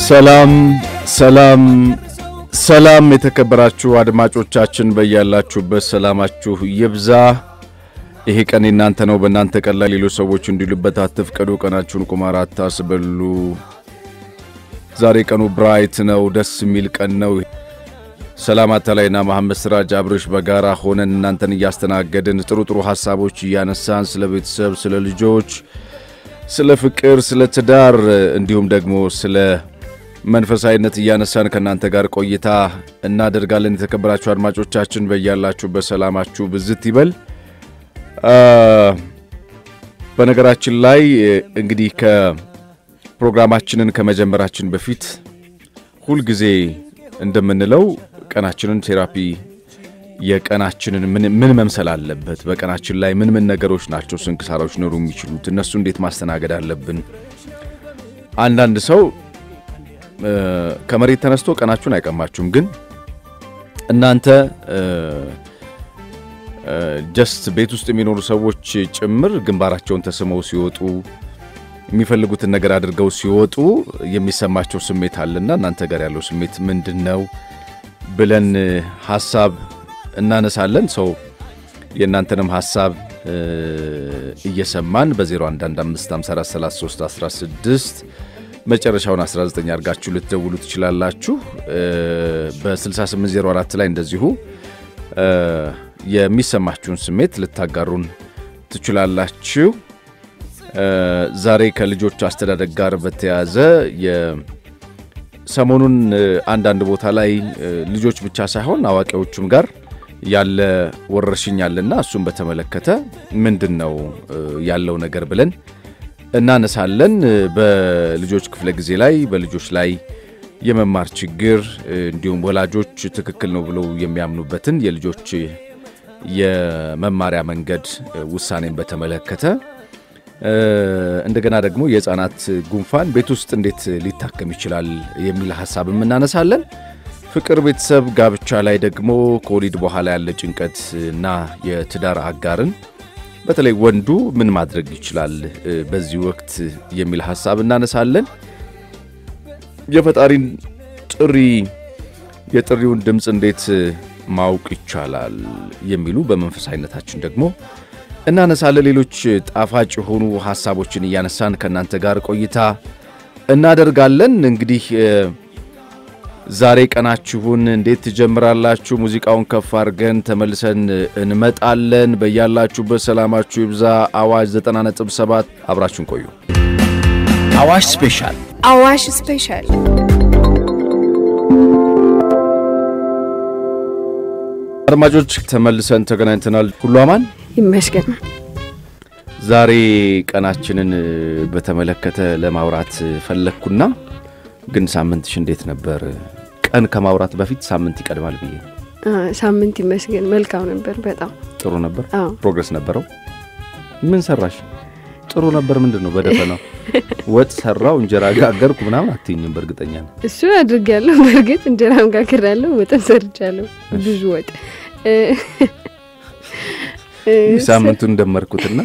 ሰላም ሰላም ሰላም የተከበራችሁ አድማጮቻችን በያላችሁበት ሰላማችሁ ይብዛ። ይሄ ቀን የናንተ ነው። በእናንተ ቀን ላይ ሌሎች ሰዎች እንዲሉበት አትፍቀዱ። ቀናችሁን ቁማር አታስበሉ። ዛሬ ቀኑ ብራይት ነው፣ ደስ የሚል ቀን ነው። ሰላም አታላይና መሐመድ ስራጅ አብርሽ በጋራ ሆነን እናንተን እያስተናገድን ጥሩ ጥሩ ሀሳቦች እያነሳን ስለ ቤተሰብ፣ ስለ ልጆች፣ ስለ ፍቅር፣ ስለ ትዳር እንዲሁም ደግሞ ስለ መንፈሳዊነት እያነሳን ከእናንተ ጋር ቆይታ እናደርጋለን። የተከበራችሁ አድማጮቻችን በያላችሁበት ሰላማችሁ ብዝት ይበል። በነገራችን ላይ እንግዲህ ከፕሮግራማችንን ከመጀመራችን በፊት ሁልጊዜ እንደምንለው ቀናችንን ቴራፒ የቀናችንን ምን መምሰል አለበት፣ በቀናችን ላይ ምን ምን ነገሮች ናቸው ስንክሳሮች ኖሩ የሚችሉት እነሱ እንዴት ማስተናገድ አለብን። አንዳንድ ሰው ከመሬት ተነስቶ ቀናችሁን አይቀማችሁም፣ ግን እናንተ ጀስት ቤት ውስጥ የሚኖሩ ሰዎች ጭምር ግንባራቸውን ተስመው ሲወጡ የሚፈልጉትን ነገር አድርገው ሲወጡ የሚሰማቸው ስሜት አለና እናንተ ጋር ያለው ስሜት ምንድን ነው ብለን ሀሳብ እናነሳለን። ሰው የእናንተንም ሀሳብ እየሰማን በ0115543316 መጨረሻውን 19 አድርጋችሁ ልትደውሉ ትችላላችሁ። በ6804 ላይ እንደዚሁ የሚሰማችሁን ስሜት ልታጋሩን ትችላላችሁ። ዛሬ ከልጆች አስተዳደግ ጋር በተያያዘ ሰሞኑን አንዳንድ ቦታ ላይ ልጆች ብቻ ሳይሆን አዋቂዎቹም ጋር ያለ ወረርሽኝ አለና እሱን በተመለከተ ምንድን ነው ያለው ነገር ብለን እናነሳለን። በልጆች ክፍለ ጊዜ ላይ በልጆች ላይ የመማር ችግር እንዲሁም ወላጆች ትክክል ነው ብለው የሚያምኑበትን የልጆች የመማሪያ መንገድ ውሳኔን በተመለከተ እንደገና ደግሞ የሕፃናት ጉንፋን ቤት ውስጥ እንዴት ሊታከም ይችላል የሚል ሀሳብም እናነሳለን። ፍቅር፣ ቤተሰብ፣ ጋብቻ ላይ ደግሞ ከወሊድ በኋላ ያለ ጭንቀት እና የትዳር አጋርን በተለይ ወንዱ ምን ማድረግ ይችላል በዚህ ወቅት የሚል ሀሳብ እናነሳለን። የፈጣሪን ጥሪ የጥሪውን ድምፅ እንዴት ማወቅ ይቻላል የሚሉ በመንፈሳዊነታችን ደግሞ እናነሳለን። ሌሎች ጣፋጭ የሆኑ ሀሳቦችን እያነሳን ከእናንተ ጋር ቆይታ እናደርጋለን። እንግዲህ ዛሬ ቀናችሁን እንዴት ትጀምራላችሁ? ሙዚቃውን ከፍ አድርገን ተመልሰን እንመጣለን። በያላችሁበት ሰላማችሁ ይብዛ። አዋሽ 90.7 አብራችሁን ቆዩ። አዋሽ ስፔሻል አዋሽ ስፔሻል አድማጮች ተመልሰን ተገናኝተናል። ሁሉ አማን ይመስገን። ዛሬ ቀናችንን በተመለከተ ለማውራት ፈለግኩና ግን ሳምንትሽ እንዴት ነበር? ቀን ከማውራት በፊት ሳምንት ይቀድማል ብዬ ሳምንት ይመስገን መልካም ነበር። በጣም ጥሩ ነበር። አዎ። ፕሮግረስ ነበረው። ምን ሰራሽ? ጥሩ ነበር። ምንድን ነው በደፈናው ወጥ ሰራው እንጀራ ጋገርኩ ምናምን አትይኝም? በእርግጠኛ ነው እሱ አድርጌያለሁ። በእርግጥ እንጀራም ጋግሬያለሁ፣ ወጥም ሰርቻለሁ። ብዙ ወጥ ሳምንቱን እንደመርኩትና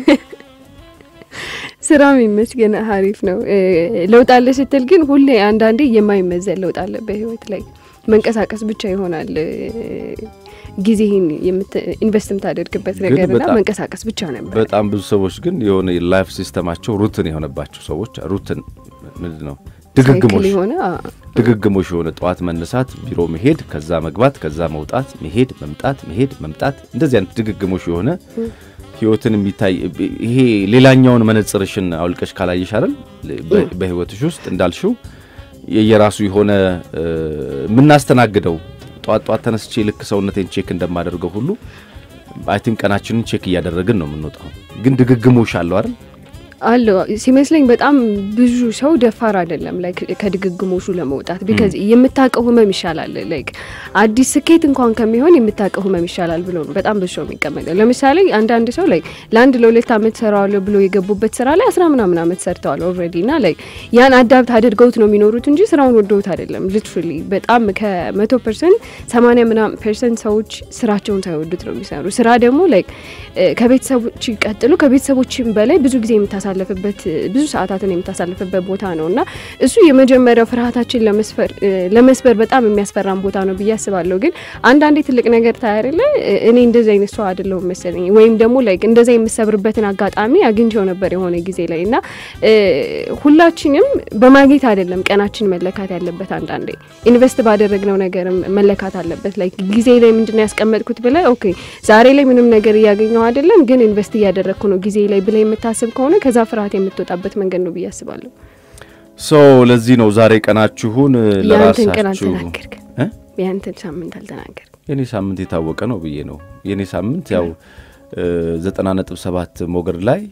ስራም ይመስገን አሪፍ ነው። ለውጥ አለ ስትል ግን ሁሌ አንዳንዴ የማይመዘን ለውጥ አለ በህይወት ላይ መንቀሳቀስ ብቻ ይሆናል ጊዜህን ኢንቨስት የምታደርግበት ግን ነገርና በጣም- መንቀሳቀስ ብቻ ነበር። በጣም ብዙ ሰዎች ግን የሆነ የላይፍ ሲስተማቸው ሩትን የሆነባቸው ሰዎች ሩትን ምንድን ነው ሳይክል ድግግሞሽ የሆነ አ፣ ድግግሞሽ የሆነ ጠዋት መነሳት፣ ቢሮ መሄድ፣ ከዛ መግባት፣ ከዛ መውጣት፣ መሄድ፣ መምጣት፣ መሄድ፣ መምጣት እንደዚህ አይነት ድግግሞሽ የሆነ ህይወትን የሚታይ ይሄ ሌላኛውን መነጽርሽን አውልቀሽ ካላየሽ አይደል በ- በህይወትሽ ውስጥ እንዳልሽው የየራሱ የሆነ እ፣ የምናስተናግደው ጠዋት ጠዋት ተነስቼ ልክ ሰውነቴን ቼክ እንደማደርገው ሁሉ አይ ቲንክ ቀናችንን ቼክ እያደረግን ነው የምንወጣው። ግን ድግግሞሽ አለው አይደል አለው ሲመስለኝ በጣም ብዙ ሰው ደፋር አይደለም ላይክ ከድግግሞሹ ለመውጣት ቢካዝ የምታውቀው ህመም ይሻላል ላይክ አዲስ ስኬት እንኳን ከሚሆን የምታውቀው ህመም ይሻላል ብሎ ነው በጣም ብዙ ሰው የሚቀመጠው። ለምሳሌ አንዳንድ ሰው ላይክ ለአንድ ለሁለት አመት ሰራዋለሁ ብሎ የገቡበት ስራ ላይ አስራ ምናምን አመት ሰርተዋል ኦልሬዲ እና ላይክ ያን አዳብት አድርገውት ነው የሚኖሩት እንጂ ስራውን ወደውት አይደለም። ሊትራሊ በጣም ከመቶ ፐርሰንት ሰማንያ ምናምን ፐርሰንት ሰዎች ስራቸውን ሳይወዱት ነው የሚሰሩ። ስራ ደግሞ ላይክ ከቤተሰቦች ቀጥሎ ከቤተሰቦችም በላይ ብዙ ጊዜ የምታሳ የምታሳልፍበት ብዙ ሰዓታትን የምታሳልፍበት ቦታ ነው እና እሱ የመጀመሪያው ፍርሃታችን ለመስበር በጣም የሚያስፈራን ቦታ ነው ብዬ አስባለሁ። ግን አንዳንዴ ትልቅ ነገር ታያርለ እኔ እንደዚህ አይነት ሰው አይደለሁም መሰለኝ ወይም ደግሞ ላይክ እንደዛ የምሰብርበትን አጋጣሚ አግኝቼው ነበር የሆነ ጊዜ ላይ እና ሁላችንም በማግኘት አይደለም ቀናችን መለካት ያለበት። አንዳንዴ ኢንቨስት ባደረግነው ነገርም መለካት አለበት። ላይክ ጊዜ ላይ ምንድነው ያስቀመጥኩት ብለ ኦኬ ዛሬ ላይ ምንም ነገር እያገኘው አይደለም፣ ግን ኢንቨስት እያደረግኩ ነው ጊዜ ላይ ብለ የምታስብ ከሆነ ከዛ ፍርሃት የምትወጣበት መንገድ ነው ብዬ አስባለሁ። ሶ ለዚህ ነው ዛሬ ቀናችሁን ያንተን ቀን ለራሳችሁ አልተናገርክ፣ ያንተን ሳምንት አልተናገርክ። የኔ ሳምንት የታወቀ ነው ብዬ ነው። የኔ ሳምንት ያው ዘጠና ነጥብ ሰባት ሞገድ ላይ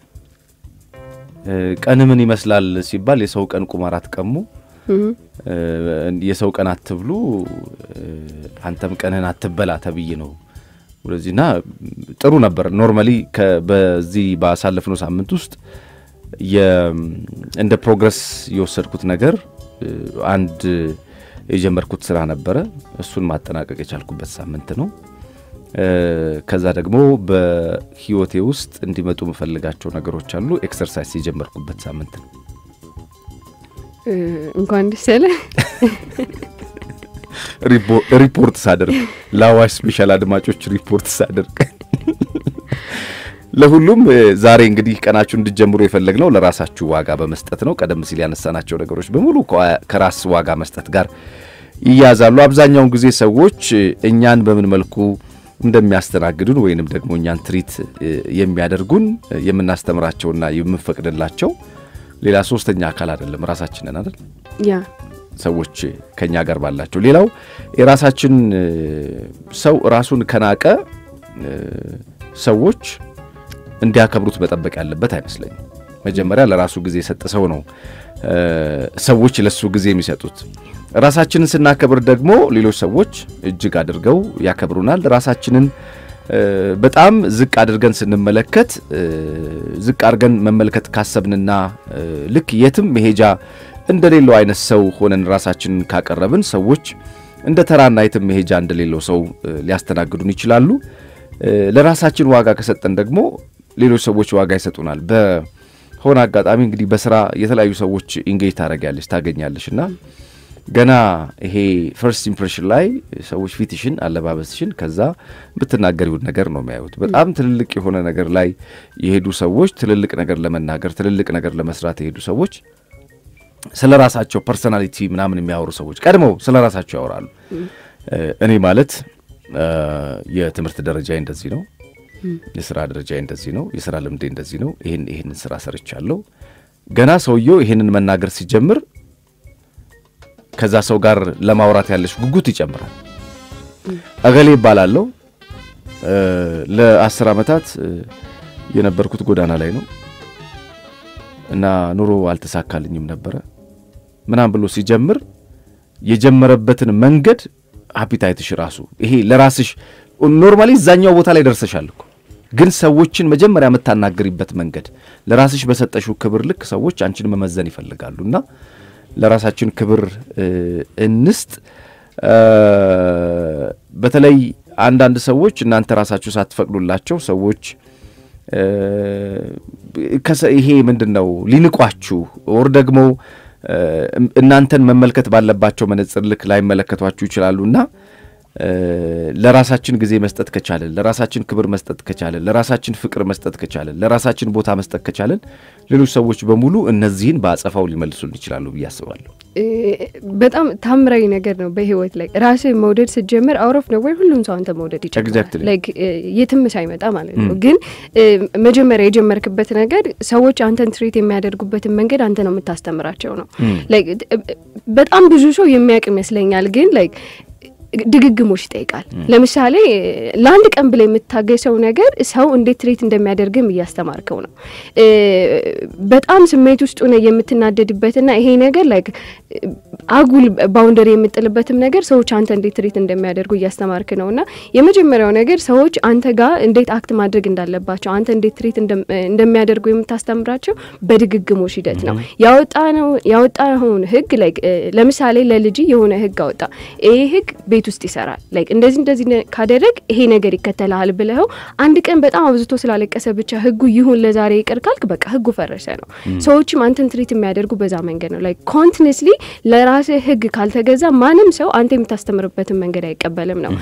ቀን ምን ይመስላል ሲባል የሰው ቀን ቁማር አትቀሙ፣ የሰው ቀን አትብሉ፣ አንተም ቀንህን አትበላ ተብዬ ነው ወደዚህና ጥሩ ነበር። ኖርማሊ በዚህ ባሳለፍነው ሳምንት ውስጥ እንደ ፕሮግረስ የወሰድኩት ነገር አንድ የጀመርኩት ስራ ነበረ። እሱን ማጠናቀቅ የቻልኩበት ሳምንት ነው። ከዛ ደግሞ በህይወቴ ውስጥ እንዲመጡ የምፈልጋቸው ነገሮች አሉ። ኤክሰርሳይዝ የጀመርኩበት ሳምንት ነው። እንኳን ደስ ያለ ሪፖርት ሳደርግ ለአዋሽ ስፔሻል አድማጮች ሪፖርት ሳደርግ ለሁሉም ዛሬ እንግዲህ ቀናችሁ እንድጀምሩ የፈለግነው ለራሳችሁ ዋጋ በመስጠት ነው። ቀደም ሲል ያነሳናቸው ነገሮች በሙሉ ከራስ ዋጋ መስጠት ጋር ይያዛሉ። አብዛኛውን ጊዜ ሰዎች እኛን በምን መልኩ እንደሚያስተናግዱን ወይንም ደግሞ እኛን ትሪት የሚያደርጉን የምናስተምራቸውና የምንፈቅድላቸው ሌላ ሶስተኛ አካል አይደለም፣ ራሳችንን አይደል? ያ ሰዎች ከኛ ጋር ባላቸው ሌላው የራሳችን ሰው ራሱን ከናቀ ሰዎች እንዲያከብሩት መጠበቅ ያለበት አይመስለኝም። መጀመሪያ ለራሱ ጊዜ የሰጠ ሰው ነው ሰዎች ለሱ ጊዜ የሚሰጡት። ራሳችንን ስናከብር ደግሞ ሌሎች ሰዎች እጅግ አድርገው ያከብሩናል። ራሳችንን በጣም ዝቅ አድርገን ስንመለከት ዝቅ አድርገን መመልከት ካሰብንና ልክ የትም መሄጃ እንደሌለው አይነት ሰው ሆነን ራሳችንን ካቀረብን ሰዎች እንደ ተራና የትም መሄጃ እንደሌለው ሰው ሊያስተናግዱን ይችላሉ። ለራሳችን ዋጋ ከሰጠን ደግሞ ሌሎች ሰዎች ዋጋ ይሰጡናል። በሆነ አጋጣሚ እንግዲህ በስራ የተለያዩ ሰዎች ኢንጌጅ ታደርጊያለሽ ታገኛለሽ እና ገና ይሄ ፈርስት ኢምፕሬሽን ላይ ሰዎች ፊትሽን፣ አለባበስሽን ከዛ የምትናገሪውን ነገር ነው የሚያዩት። በጣም ትልልቅ የሆነ ነገር ላይ የሄዱ ሰዎች ትልልቅ ነገር ለመናገር ትልልቅ ነገር ለመስራት የሄዱ ሰዎች ስለ ራሳቸው ፐርሶናሊቲ ምናምን የሚያወሩ ሰዎች ቀድመው ስለ ራሳቸው ያወራሉ። እኔ ማለት የትምህርት ደረጃ እንደዚህ ነው፣ የስራ ደረጃ እንደዚህ ነው፣ የስራ ልምዴ እንደዚህ ነው፣ ይህን ይህንን ስራ ሰርቻለሁ። ገና ሰውየው ይህንን መናገር ሲጀምር ከዛ ሰው ጋር ለማውራት ያለሽ ጉጉት ይጨምራል። እገሌ ይባላለሁ ለአስር ዓመታት የነበርኩት ጎዳና ላይ ነው እና ኑሮ አልተሳካልኝም ነበረ ምናም ብሎ ሲጀምር የጀመረበትን መንገድ አፒታይትሽ ራሱ ይሄ ለራስሽ ኖርማሊ እዛኛው ቦታ ላይ ደርሰሻል እኮ ግን ሰዎችን መጀመሪያ የምታናግሪበት መንገድ ለራስሽ በሰጠሽው ክብር ልክ ሰዎች አንቺን መመዘን ይፈልጋሉ እና ለራሳችን ክብር እንስጥ። በተለይ አንዳንድ ሰዎች እናንተ ራሳችሁ ሳትፈቅዱላቸው ሰዎች ይሄ ምንድን ነው ሊንቋችሁ ወር ደግሞ እናንተን መመልከት ባለባቸው መነጽር ልክ ላይመለከቷችሁ ይችላሉና ለራሳችን ጊዜ መስጠት ከቻለን፣ ለራሳችን ክብር መስጠት ከቻለን፣ ለራሳችን ፍቅር መስጠት ከቻለን፣ ለራሳችን ቦታ መስጠት ከቻለን ሌሎች ሰዎች በሙሉ እነዚህን በአጸፋው ሊመልሱልን ይችላሉ ብዬ አስባለሁ። በጣም ታምራዊ ነገር ነው። በህይወት ላይ ራስህ መውደድ ስትጀምር አውሮፍ ነው ወይ ሁሉም ሰው አንተ መውደድ ይጀምራል። ላይክ የትም ሳይመጣ ማለት ነው። ግን መጀመሪያ የጀመርክበት ነገር ሰዎች አንተን ትሪት የሚያደርጉበትን መንገድ አንተ ነው የምታስተምራቸው ነው። ላይክ በጣም ብዙ ሰው የሚያውቅ ይመስለኛል። ግን ላይክ ድግግሞች ይጠይቃል። ለምሳሌ ለአንድ ቀን ብላ የምታገሰው ነገር ሰው እንዴት ትሬት እንደሚያደርግም እያስተማርከው ነው። በጣም ስሜት ውስጥ ሆነ የምትናደድበትና ይሄ ነገር ላይክ አጉል ባውንደሪ የምጥልበትም ነገር ሰዎች አንተ እንዴት ትሪት እንደሚያደርጉ እያስተማርክ ነው እና የመጀመሪያው ነገር ሰዎች አንተ ጋር እንዴት አክት ማድረግ እንዳለባቸው አንተ እንዴት ትሪት እንደሚያደርጉ የምታስተምራቸው በድግግሞሽ ሂደት ነው። ያወጣነው ያወጣኸውን ህግ ላይክ ለምሳሌ ለልጅ የሆነ ህግ አወጣ። ይሄ ህግ ቤት ውስጥ ይሰራል ላይክ እንደዚህ እንደዚህ ካደረግ ይሄ ነገር ይከተልሃል ብለኸው አንድ ቀን በጣም አብዝቶ ስላለቀሰ ብቻ ህጉ ይሁን ለዛሬ ይቅር ካልክ በቃ ህጉ ፈረሰ ነው። ሰዎችም አንተን ትሪት የሚያደርጉ በዛ መንገድ ነው። ላይክ ኮንቲኒስሊ ለራስህ ህግ ካልተገዛ ማንም ሰው አንተ የምታስተምርበትን መንገድ አይቀበልም ነው።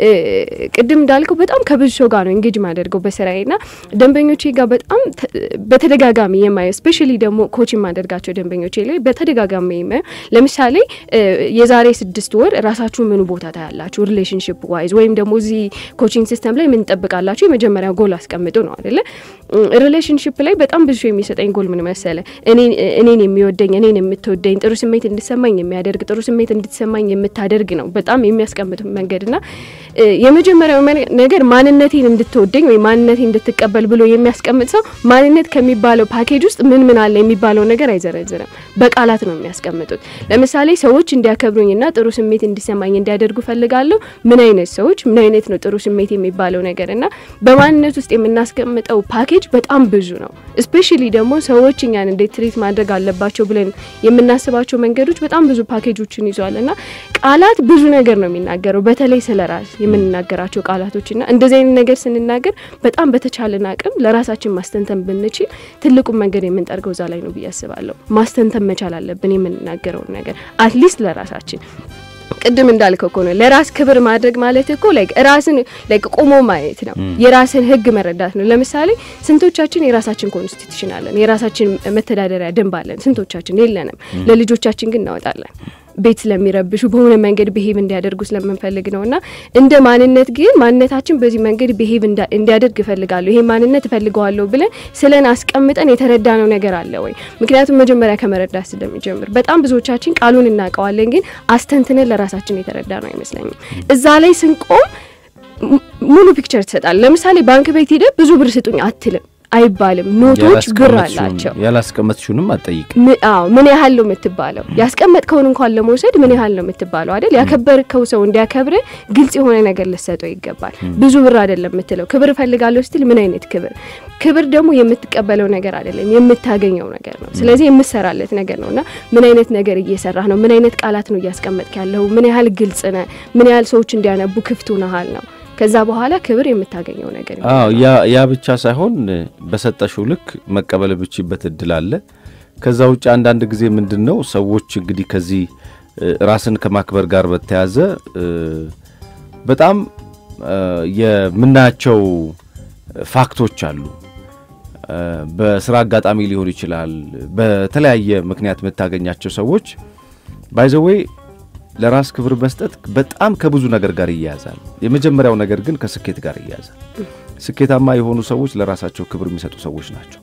ቅድም እንዳልከው በጣም ከብዙ ሰው ጋር ነው እንጌጅ ማደርገው በስራዬ ና ደንበኞቼ ጋር በጣም በተደጋጋሚ የማየው ስፔሻሊ ደግሞ ኮች የማደርጋቸው ደንበኞቼ ላይ በተደጋጋሚ የማየው ለምሳሌ የዛሬ ስድስት ወር ራሳችሁ ምኑ ቦታ ታያላችሁ ሪሌሽንሽፕ ዋይዝ ወይም ደግሞ እዚህ ኮቺንግ ሲስተም ላይ ምን ጠብቃላችሁ? የመጀመሪያ ጎል አስቀምጡ ነው አደለ? ሪሌሽንሽፕ ላይ በጣም ብዙ የሚሰጠኝ ጎል ምን መሰለ? እኔን የሚወደኝ እኔን የምትወደኝ ጥሩ ስሜት እንዲሰማኝ የሚያደርግ ጥሩ ስሜት እንድትሰማኝ የምታደርግ ነው በጣም የሚያስቀምጥ መንገድ ና የመጀመሪያው ነገር ማንነቴን እንድትወደኝ ወይ ማንነቴን እንድትቀበል ብሎ የሚያስቀምጥ ሰው ማንነት ከሚባለው ፓኬጅ ውስጥ ምን ምን አለ የሚባለው ነገር አይዘረዝርም። በቃላት ነው የሚያስቀምጡት። ለምሳሌ ሰዎች እንዲያከብሩኝና ጥሩ ስሜት እንዲሰማኝ እንዲያደርጉ ፈልጋለሁ። ምን አይነት ሰዎች ምን አይነት ነው ጥሩ ስሜት የሚባለው ነገር እና በማንነት ውስጥ የምናስቀምጠው ፓኬጅ በጣም ብዙ ነው። እስፔሻሊ ደግሞ ሰዎች እኛን እንዴት ትሪት ማድረግ አለባቸው ብለን የምናስባቸው መንገዶች በጣም ብዙ ፓኬጆችን ይዟል እና ቃላት ብዙ ነገር ነው የሚናገረው። በተለይ ስለ ራስ የምንናገራቸው ቃላቶች ና እንደዚህ አይነት ነገር ስንናገር በጣም በተቻለን አቅም ለራሳችን ማስተንተን ብንችል ትልቁን መንገድ የምንጠርገው እዛ ላይ ነው ብዬ አስባለሁ። ማስተንተን መቻል አለብን የምንናገረውን ነገር አትሊስት ለራሳችን ቅድም እንዳልከው እኮ ነው ለራስ ክብር ማድረግ ማለት እኮ ላይክ ራስን ላይክ ቆሞ ማየት ነው። የራስን ሕግ መረዳት ነው። ለምሳሌ ስንቶቻችን የራሳችን ኮንስቲቱሽን አለን፣ የራሳችን መተዳደሪያ ደንብ አለን። ስንቶቻችን የለንም። ለልጆቻችን ግን እናወጣለን ቤት ስለሚረብሹ በሆነ መንገድ ብሄቭ እንዲያደርጉ ስለምንፈልግ ነው። እና እንደ ማንነት ግን ማንነታችን በዚህ መንገድ ብሄቭ እንዲያደርግ እፈልጋለሁ፣ ይሄ ማንነት እፈልገዋለሁ ብለን ስለን አስቀምጠን የተረዳነው ነገር አለ ወይ? ምክንያቱም መጀመሪያ ከመረዳት ስለሚጀምር በጣም ብዙዎቻችን ቃሉን እናውቀዋለን፣ ግን አስተንትነን ለራሳችን የተረዳ ነው አይመስለኝም። እዛ ላይ ስንቆም ሙሉ ፒክቸር ትሰጣል። ለምሳሌ ባንክ ቤት ሂደህ ብዙ ብር ስጡኝ አትልም አይባልም። ኖቶች ብር አላቸው። ያላስቀመጥሽውንም አትጠይቅ። አዎ ምን ያህል ነው የምትባለው? ያስቀመጥከውን እንኳን ለመውሰድ ምን ያህል ነው የምትባለው አይደል? ያከበርከው ሰው እንዲያከብር ግልጽ የሆነ ነገር ልሰጠው ይገባል። ብዙ ብር አይደለም የምትለው። ክብር እፈልጋለሁ ስትል ምን አይነት ክብር? ክብር ደግሞ የምትቀበለው ነገር አይደለም የምታገኘው ነገር ነው። ስለዚህ የምሰራለት ነገር ነውና ምን አይነት ነገር እየሰራህ ነው? ምን አይነት ቃላት ነው እያስቀመጥክ ያለው? ምን ያህል ግልጽ ነህ? ምን ያህል ሰዎች እንዲያነቡ ክፍት ሆነሃል ነው ከዛ በኋላ ክብር የምታገኘው ነገር አዎ ያ ያ ብቻ ሳይሆን በሰጠሽው ልክ መቀበል ብችበት እድል አለ። ከዛ ውጭ አንዳንድ ጊዜ ምንድን ነው ሰዎች እንግዲህ ከዚህ ራስን ከማክበር ጋር በተያዘ በጣም የምናያቸው ፋክቶች አሉ። በስራ አጋጣሚ ሊሆን ይችላል። በተለያየ ምክንያት የምታገኛቸው ሰዎች ባይዘዌይ ለራስ ክብር መስጠት በጣም ከብዙ ነገር ጋር ይያያዛል። የመጀመሪያው ነገር ግን ከስኬት ጋር ይያያዛል። ስኬታማ የሆኑ ሰዎች ለራሳቸው ክብር የሚሰጡ ሰዎች ናቸው።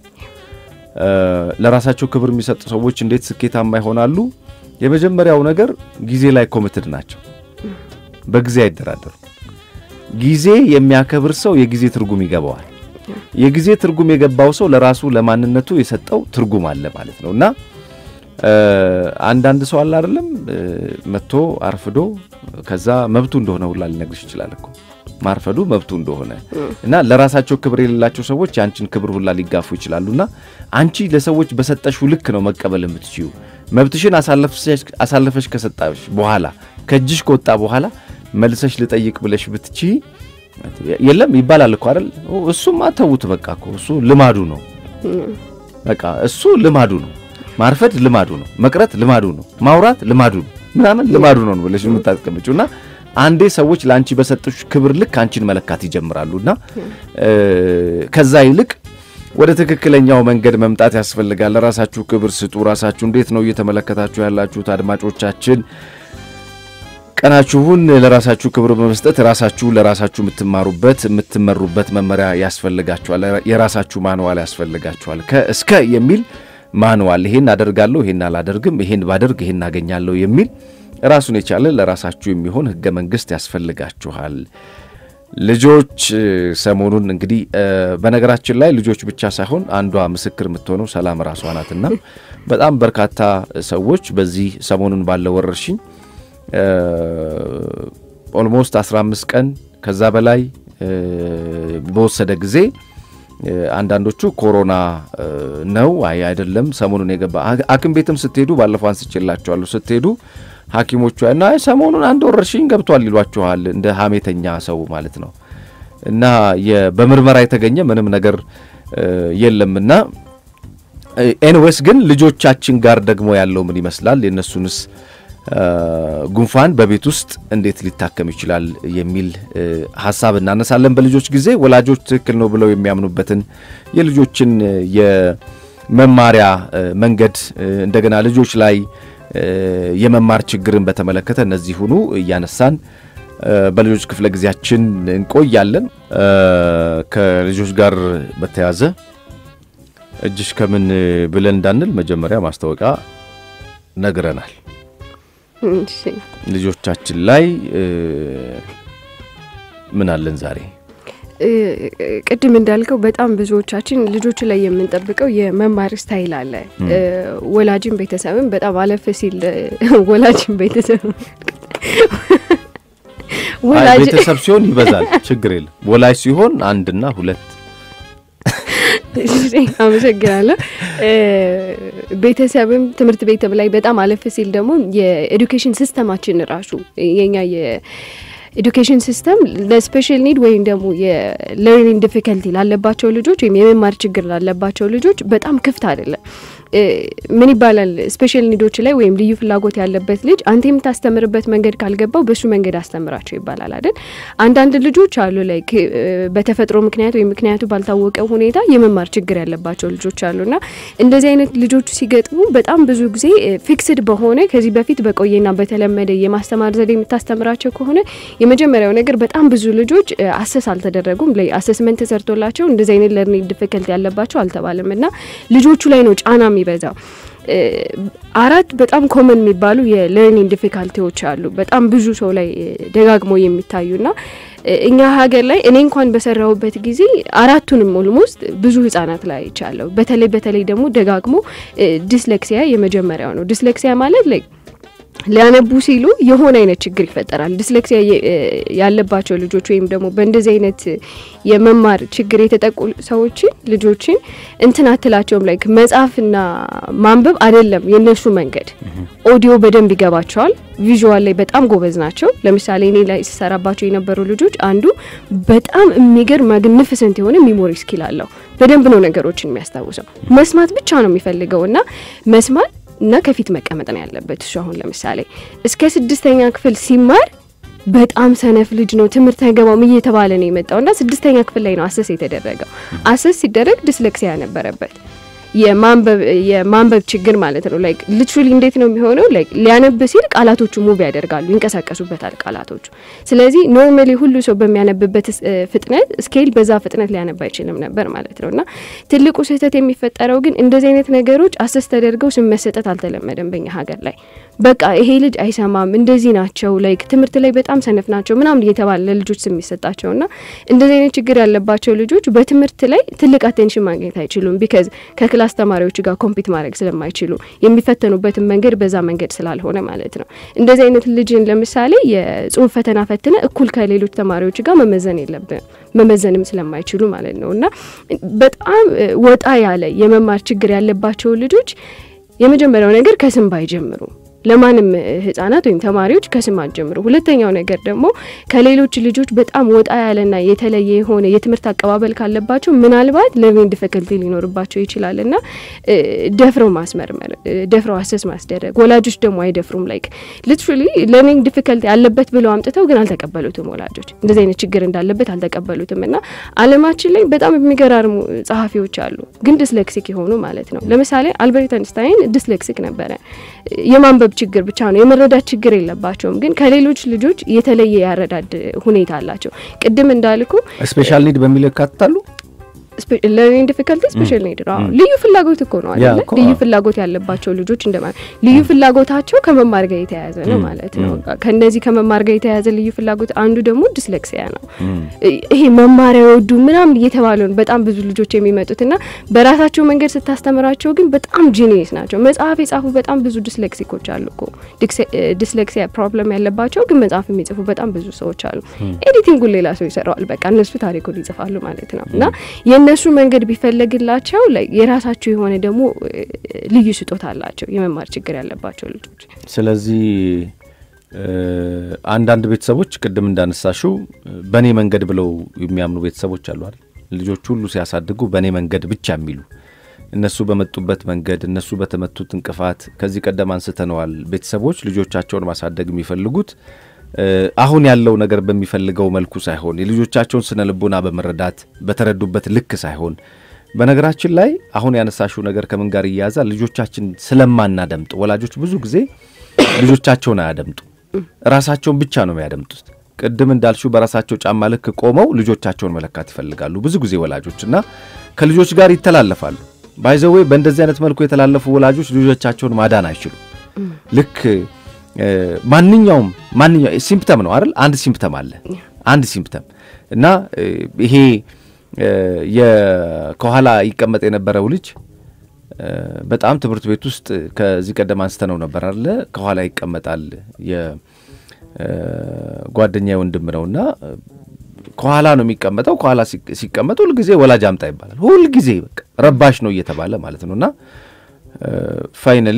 ለራሳቸው ክብር የሚሰጡ ሰዎች እንዴት ስኬታማ ይሆናሉ? የመጀመሪያው ነገር ጊዜ ላይ ኮሚትድ ናቸው። በጊዜ አይደራደሩ። ጊዜ የሚያከብር ሰው የጊዜ ትርጉም ይገባዋል። የጊዜ ትርጉም የገባው ሰው ለራሱ ለማንነቱ የሰጠው ትርጉም አለ ማለት ነው እና አንዳንድ ሰው አለ አይደለም መጥቶ አርፍዶ ከዛ መብቱ እንደሆነ ሁላ ሊነግርሽ ይችላል እኮ ማርፈዱ መብቱ እንደሆነ እና ለራሳቸው ክብር የሌላቸው ሰዎች የአንቺን ክብር ሁላ ሊጋፉ ይችላሉና አንቺ ለሰዎች በሰጠሽው ልክ ነው መቀበል የምትችዩ። መብትሽን አሳልፈሽ ከሰጣሽ በኋላ ከእጅሽ ከወጣ በኋላ መልሰሽ ልጠይቅ ብለሽ ብትቺ የለም ይባላል እኮ አይደል? እሱማ ተዉት በቃ እኮ እሱ ልማዱ ነው። በቃ እሱ ልማዱ ነው። ማርፈድ ልማዱ ነው። መቅረት ልማዱ ነው። ማውራት ልማዱ ነው። ምናምን ልማዱ ነው ብለሽ የምታስቀምጪው እና አንዴ ሰዎች ለአንቺ በሰጡሽ ክብር ልክ አንቺን መለካት ይጀምራሉና ከዛ ይልቅ ወደ ትክክለኛው መንገድ መምጣት ያስፈልጋል። ለራሳችሁ ክብር ስጡ። ራሳችሁ እንዴት ነው እየተመለከታችሁ ያላችሁት? አድማጮቻችን ቀናችሁን ለራሳችሁ ክብር በመስጠት ራሳችሁ ለራሳችሁ የምትማሩበት የምትመሩበት መመሪያ ያስፈልጋችኋል። የራሳችሁ ማንዋል ያስፈልጋችኋል። ከእስከ የሚል ማንዋል ይሄን አደርጋለሁ፣ ይሄን አላደርግም፣ ይሄን ባደርግ ይሄን አገኛለሁ የሚል ራሱን የቻለ ለራሳችሁ የሚሆን ሕገ መንግሥት ያስፈልጋችኋል። ልጆች ሰሞኑን እንግዲህ በነገራችን ላይ ልጆች ብቻ ሳይሆን አንዷ ምስክር የምትሆነው ሰላም ራሷ ናትና በጣም በርካታ ሰዎች በዚህ ሰሞኑን ባለው ወረርሽኝ ኦልሞስት 15 ቀን ከዛ በላይ በወሰደ ጊዜ አንዳንዶቹ ኮሮና ነው አይ አይደለም ሰሞኑን የገባ ሐኪም ቤትም ስትሄዱ ባለፈው አንስቼላችኋለሁ ስትሄዱ ሐኪሞቹ እና ሰሞኑን አንድ ወረርሽኝ ገብቷል ይሏችኋል እንደ ሀሜተኛ ሰው ማለት ነው። እና በምርመራ የተገኘ ምንም ነገር የለምና ኤንዌስ ግን ልጆቻችን ጋር ደግሞ ያለው ምን ይመስላል የእነሱንስ ጉንፋን በቤት ውስጥ እንዴት ሊታከም ይችላል የሚል ሀሳብ እናነሳለን። በልጆች ጊዜ ወላጆች ትክክል ነው ብለው የሚያምኑበትን የልጆችን የመማሪያ መንገድ እንደገና ልጆች ላይ የመማር ችግርን በተመለከተ እነዚህ ሁኑ እያነሳን በልጆች ክፍለ ጊዜያችን እንቆያለን። ከልጆች ጋር በተያዘ እጅሽ ከምን ብለን እንዳንል መጀመሪያ ማስታወቂያ ነግረናል። ልጆቻችን ላይ ምን አለን ዛሬ? ቅድም እንዳልከው በጣም ብዙዎቻችን ልጆች ላይ የምንጠብቀው የመማር ስታይል አለ። ወላጅን ቤተሰብን በጣም አለፍ ሲል ወላጅን ቤተሰብ ቤተሰብ ሲሆን ይበዛል፣ ችግር የለም። ወላጅ ሲሆን አንድና ሁለት አመሰግናለሁ። ቤተሰብም ትምህርት ቤትም ላይ በጣም አለፍ ሲል ደግሞ የኤዱኬሽን ሲስተማችን ራሱ የኛ የኤዱኬሽን ሲስተም ለስፔሻል ኒድ ወይም ደግሞ የለርኒንግ ዲፊከልቲ ላለባቸው ልጆች ወይም የመማር ችግር ላለባቸው ልጆች በጣም ክፍት አይደለም። ምን ይባላል ስፔሻል ኒዶች ላይ ወይም ልዩ ፍላጎት ያለበት ልጅ አንተ የምታስተምርበት መንገድ ካልገባው በሱ መንገድ አስተምራቸው ይባላል አይደል? አንዳንድ ልጆች አሉ ላይ በተፈጥሮ ምክንያት ወይም ምክንያቱ ባልታወቀ ሁኔታ የመማር ችግር ያለባቸው ልጆች አሉና እንደዚህ አይነት ልጆቹ ሲገጥሙ በጣም ብዙ ጊዜ ፊክስድ በሆነ ከዚህ በፊት በቆየና በተለመደ የማስተማር ዘዴ የምታስተምራቸው ከሆነ የመጀመሪያው ነገር በጣም ብዙ ልጆች አሰስ አልተደረጉም። ላይ አሰስመንት ተሰርቶላቸው እንደዚህ አይነት ለርኒንግ ዲፊከልቲ ያለባቸው አልተባለም እና ልጆቹ ላይ ነው ጫና የሚበዛው። አራት በጣም ኮመን የሚባሉ የለርኒንግ ዲፊካልቲዎች አሉ በጣም ብዙ ሰው ላይ ደጋግሞ የሚታዩና እኛ ሀገር ላይ እኔ እንኳን በሰራሁበት ጊዜ አራቱንም ኦልሞስት ብዙ ህጻናት ላይ አይቻለሁ። በተለይ በተለይ ደግሞ ደጋግሞ ዲስሌክሲያ የመጀመሪያው ነው። ዲስሌክሲያ ማለት ላይ ሊያነቡ ሲሉ የሆነ አይነት ችግር ይፈጠራል። ዲስሌክሲያ ያለባቸው ልጆች ወይም ደግሞ በእንደዚህ አይነት የመማር ችግር የተጠቁ ሰዎችን ልጆችን እንትን አትላቸውም። ላይክ መጻፍና ማንበብ አይደለም የእነሱ መንገድ። ኦዲዮ በደንብ ይገባቸዋል። ቪዥዋል ላይ በጣም ጎበዝ ናቸው። ለምሳሌ እኔ ላይ ሲሰራባቸው የነበሩ ልጆች አንዱ በጣም የሚገርም ማግኒፊሰንት የሆነ ሚሞሪ ስኪል አለው። በደንብ ነው ነገሮችን የሚያስታውሰው። መስማት ብቻ ነው የሚፈልገው እና መስማት እና ከፊት መቀመጥ ነው ያለበት። እሱ አሁን ለምሳሌ እስከ ስድስተኛ ክፍል ሲማር በጣም ሰነፍ ልጅ ነው፣ ትምህርት አይገባም እየተባለ ነው የመጣው እና ስድስተኛ ክፍል ላይ ነው አሰስ የተደረገው። አሰስ ሲደረግ ዲስሌክሲያ ነበረበት። የማንበብ ችግር ማለት ነው። ላይክ ሊትራሊ እንዴት ነው የሚሆነው? ላይክ ሊያነብ ሲል ቃላቶቹ ሙቭ ያደርጋሉ፣ ይንቀሳቀሱበታል ቃላቶቹ። ስለዚህ ኖርማሊ ሁሉ ሰው በሚያነብበት ፍጥነት ስኬል በዛ ፍጥነት ሊያነብ አይችልም ነበር ማለት ነው። እና ትልቁ ስህተት የሚፈጠረው ግን እንደዚህ አይነት ነገሮች አሰስ ተደርገው ስም መሰጠት አልተለመደም በኛ ሀገር ላይ። በቃ ይሄ ልጅ አይሰማም፣ እንደዚህ ናቸው፣ ላይክ ትምህርት ላይ በጣም ሰነፍ ናቸው ምናምን እየተባለ ለልጆች ስም የሚሰጣቸው እና እንደዚህ አይነት ችግር ያለባቸው ልጆች በትምህርት ላይ ትልቅ አቴንሽን ማግኘት አይችሉም ቢካዝ ከክላስ ተማሪዎች ጋር ኮምፒት ማድረግ ስለማይችሉ የሚፈተኑበትን መንገድ በዛ መንገድ ስላልሆነ ማለት ነው። እንደዚህ አይነት ልጅን ለምሳሌ የጽሁፍ ፈተና ፈትነ እኩል ከሌሎች ተማሪዎች ጋር መመዘን የለብንም መመዘንም ስለማይችሉ ማለት ነው እና በጣም ወጣ ያለ የመማር ችግር ያለባቸው ልጆች የመጀመሪያው ነገር ከስም ባይጀምሩ ለማንም ህጻናት ወይም ተማሪዎች ከስም አትጀምሩ። ሁለተኛው ነገር ደግሞ ከሌሎች ልጆች በጣም ወጣ ያለና የተለየ የሆነ የትምህርት አቀባበል ካለባቸው ምናልባት ለርኒንግ ዲፊከልቲ ሊኖርባቸው ይችላል እና ደፍረው ማስመርመር፣ ደፍረው አሰስ ማስደረግ። ወላጆች ደግሞ አይደፍሩም። ላይክ ሊትራሊ ለርኒንግ ዲፊከልቲ ያለበት ብለው አምጥተው ግን አልተቀበሉትም። ወላጆች እንደዚህ አይነት ችግር እንዳለበት አልተቀበሉትም እና አለማችን ላይ በጣም የሚገራርሙ ጸሐፊዎች አሉ፣ ግን ዲስሌክሲክ የሆኑ ማለት ነው። ለምሳሌ አልበርት አንስታይን ዲስሌክሲክ ነበረ። የማንበብ ችግር ብቻ ነው፣ የመረዳት ችግር የለባቸውም። ግን ከሌሎች ልጆች የተለየ ያረዳድ ሁኔታ አላቸው። ቅድም እንዳልኩ ስፔሻል ኒድ በሚል ያካትታሉ። ለርኒንግ ዲፊከልቲ ስፔሻል ኒድ ነው። ልዩ ፍላጎት እኮ ነው ያ አይደለ? እኮ፣ ልዩ አዎ። ፍላጎት ያለባቸው ልጆች እንደማለት ልዩ ፍላጎታቸው ከመማር ጋር የተያያዘ ነው ማለት ነው። ከነዚህ ከመማር ጋር የተያያዘ ልዩ ፍላጎት አንዱ ደግሞ ዲስሌክሲያ ነው። ይሄ መማሪያ ወዱ ምናምን እየተባለ ነው በጣም ብዙ ልጆች የሚመጡትና በራሳቸው መንገድ ስታስተምራቸው ግን በጣም ጂኒየስ ናቸው። መጽሐፍ የጻፉ በጣም ብዙ ዲስሌክሲኮች አሉ እኮ ዲክሴ- ዲስሌክሲያ ፕሮብለም ያለባቸው ግን መጽሐፍ የሚጽፉ በጣም ብዙ ሰዎች አሉ። ኤዲቲንጉን ሌላ ሰው ይሰራዋል። በቃ እነሱ ታሪኩን ይጽፋሉ ማለት ነው እና የእነሱ መንገድ ቢፈለግላቸው ላይ የራሳቸው የሆነ ደግሞ እ፣ ልዩ ስጦታ አላቸው የመማር ችግር ያለባቸው ልጆች። ስለዚህ እ፣ አንዳንድ ቤተሰቦች ቅድም እንዳነሳሽው በእኔ መንገድ ብለው የሚያምኑ ቤተሰቦች አሉ አይደል? ልጆች ሁሉ ሲያሳድጉ በእኔ መንገድ ብቻ የሚሉ እነሱ በመጡበት መንገድ እነሱ በተመቱት እንቅፋት ከዚህ ቀደም አንስተነዋል። ቤተሰቦች ልጆቻቸውን ማሳደግ የሚፈልጉት እ፣ አሁን ያለው ነገር በሚፈልገው መልኩ ሳይሆን የልጆቻቸውን ስነ ልቦና በመረዳት በተረዱበት ልክ ሳይሆን በነገራችን ላይ አሁን ያነሳሽው ነገር ከምን ጋር እያያዛል? ልጆቻችን ስለማናደምጥ ወላጆች ብዙ ጊዜ ልጆቻቸውን አያደምጡ፣ ራሳቸውን ብቻ ነው የሚያደምጡት። ቅድም እንዳልሽው በራሳቸው ጫማ ልክ ቆመው ልጆቻቸውን መለካት ይፈልጋሉ ብዙ ጊዜ ወላጆች እና ከልጆች ጋር ይተላለፋሉ። ባይዘዌ በእንደዚህ አይነት መልኩ የተላለፉ ወላጆች ልጆቻቸውን ማዳን አይችሉም። ልክ እ፣ ማንኛውም ማንኛው ሲምፕተም ነው አይደል? አንድ ሲምፕተም አለ አንድ ሲምፕተም እና እ፣ ይሄ እ፣ የ- ከኋላ ይቀመጥ የነበረው ልጅ እ፣ በጣም ትምህርት ቤት ውስጥ ከዚህ ቀደም አንስተነው ነበር አለ ከኋላ ይቀመጣል የጓደኛ ወንድም ነውና እ፣ ከኋላ ነው የሚቀመጠው። ከኋላ ሲቅ- ሲቀመጥ ሁልጊዜ ወላጅ አምጣ ይባላል። ሁልጊዜ በቃ ረባሽ ነው እየተባለ ማለት ነው እና ፋይናሊ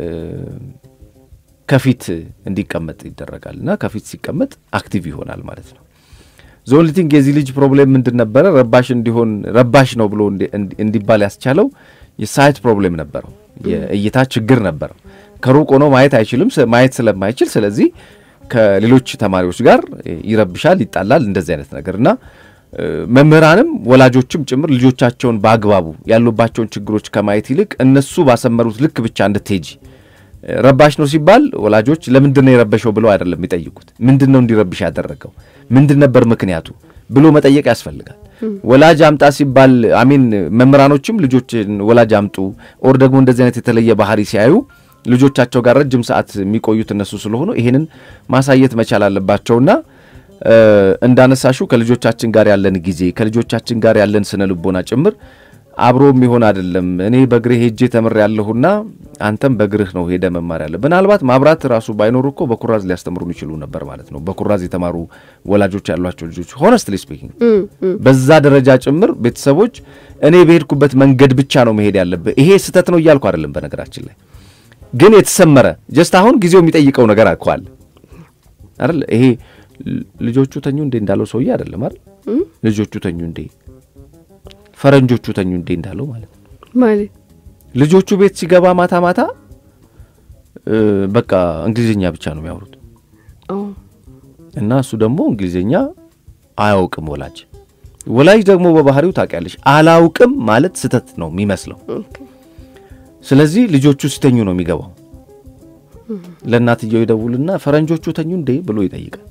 ከፊት እንዲቀመጥ ይደረጋል እና ከፊት ሲቀመጥ አክቲቭ ይሆናል ማለት ነው። ዞንሊቲንግ የዚህ ልጅ ፕሮብሌም ምንድን ነበረ? ረባሽ እንዲሆን ረባሽ ነው ብሎ እንዲ- እንዲ- እንዲባል ያስቻለው የሳይት ፕሮብሌም ነበረው፣ የእይታ ችግር ነበረው። ከሩቅ ሆኖ ማየት አይችልም። ስ- ማየት ስለማይችል ስለዚህ ከሌሎች ተማሪዎች ጋር ይረብሻል፣ ይጣላል፣ እንደዚህ አይነት ነገር እና እ፣ መምህራንም ወላጆችም ጭምር ልጆቻቸውን በአግባቡ ያሉባቸውን ችግሮች ከማየት ይልቅ እነሱ ባሰመሩት ልክ ብቻ እንድትሄጂ ረባሽ ነው ሲባል ወላጆች ለምንድን ነው የረበሸው ብለው አይደለም የሚጠይቁት። ምንድን ነው እንዲረብሽ ያደረገው ምንድን ነበር ምክንያቱ ብሎ መጠየቅ ያስፈልጋል። ወላጅ አምጣ ሲባል አሚን መምህራኖችም ልጆችን ወላጅ አምጡ ኦር ደግሞ እንደዚህ አይነት የተለየ ባህሪ ሲያዩ ልጆቻቸው ጋር ረጅም ሰዓት የሚቆዩት እነሱ ስለሆኑ ይሄንን ማሳየት መቻል አለባቸውና እ፣ እንዳነሳሹ ከልጆቻችን ጋር ያለን ጊዜ ከልጆቻችን ጋር ያለን ስነ ልቦና ጭምር አብሮ የሚሆን አይደለም። እኔ በእግሬ ሄጄ ተምር ያለሁና አንተም በእግርህ ነው ሄደ መማር ያለ። ምናልባት ማብራት ራሱ ባይኖሩ እኮ በኩራዝ ሊያስተምሩን ይችሉ ነበር ማለት ነው። በኩራዝ የተማሩ ወላጆች ያሏቸው ልጆች ሆነስትሊ ስፒኪንግ በዛ ደረጃ ጭምር ቤተሰቦች እኔ በሄድኩበት መንገድ ብቻ ነው መሄድ ያለብህ። ይሄ ስህተት ነው እያልኩ አይደለም። በነገራችን ላይ ግን የተሰመረ ጀስት አሁን ጊዜው የሚጠይቀው ነገር አኳል አይደል? ይሄ ል- ልጆቹ ተኙ እንዴ እንዳለው ሰውዬ አይደለም አይደል? ልጆቹ ተኙ እንዴ ፈረንጆቹ ተኙ እንዴ እንዳለው ማለት ነው። ማለት ልጆቹ ቤት ሲገባ ማታ ማታ እ፣ በቃ እንግሊዝኛ ብቻ ነው የሚያወሩት ኦ፣ እና እሱ ደግሞ እንግሊዝኛ አያውቅም። ወላጅ ወላጅ ደግሞ በባህሪው ታውቂያለሽ፣ አላውቅም ማለት ስህተት ነው የሚመስለው። ኦኬ። ስለዚህ ልጆቹ ሲተኙ ነው የሚገባው። ለእናትየው ይደውልና ፈረንጆቹ ተኙ እንዴ ብሎ ይጠይቃል።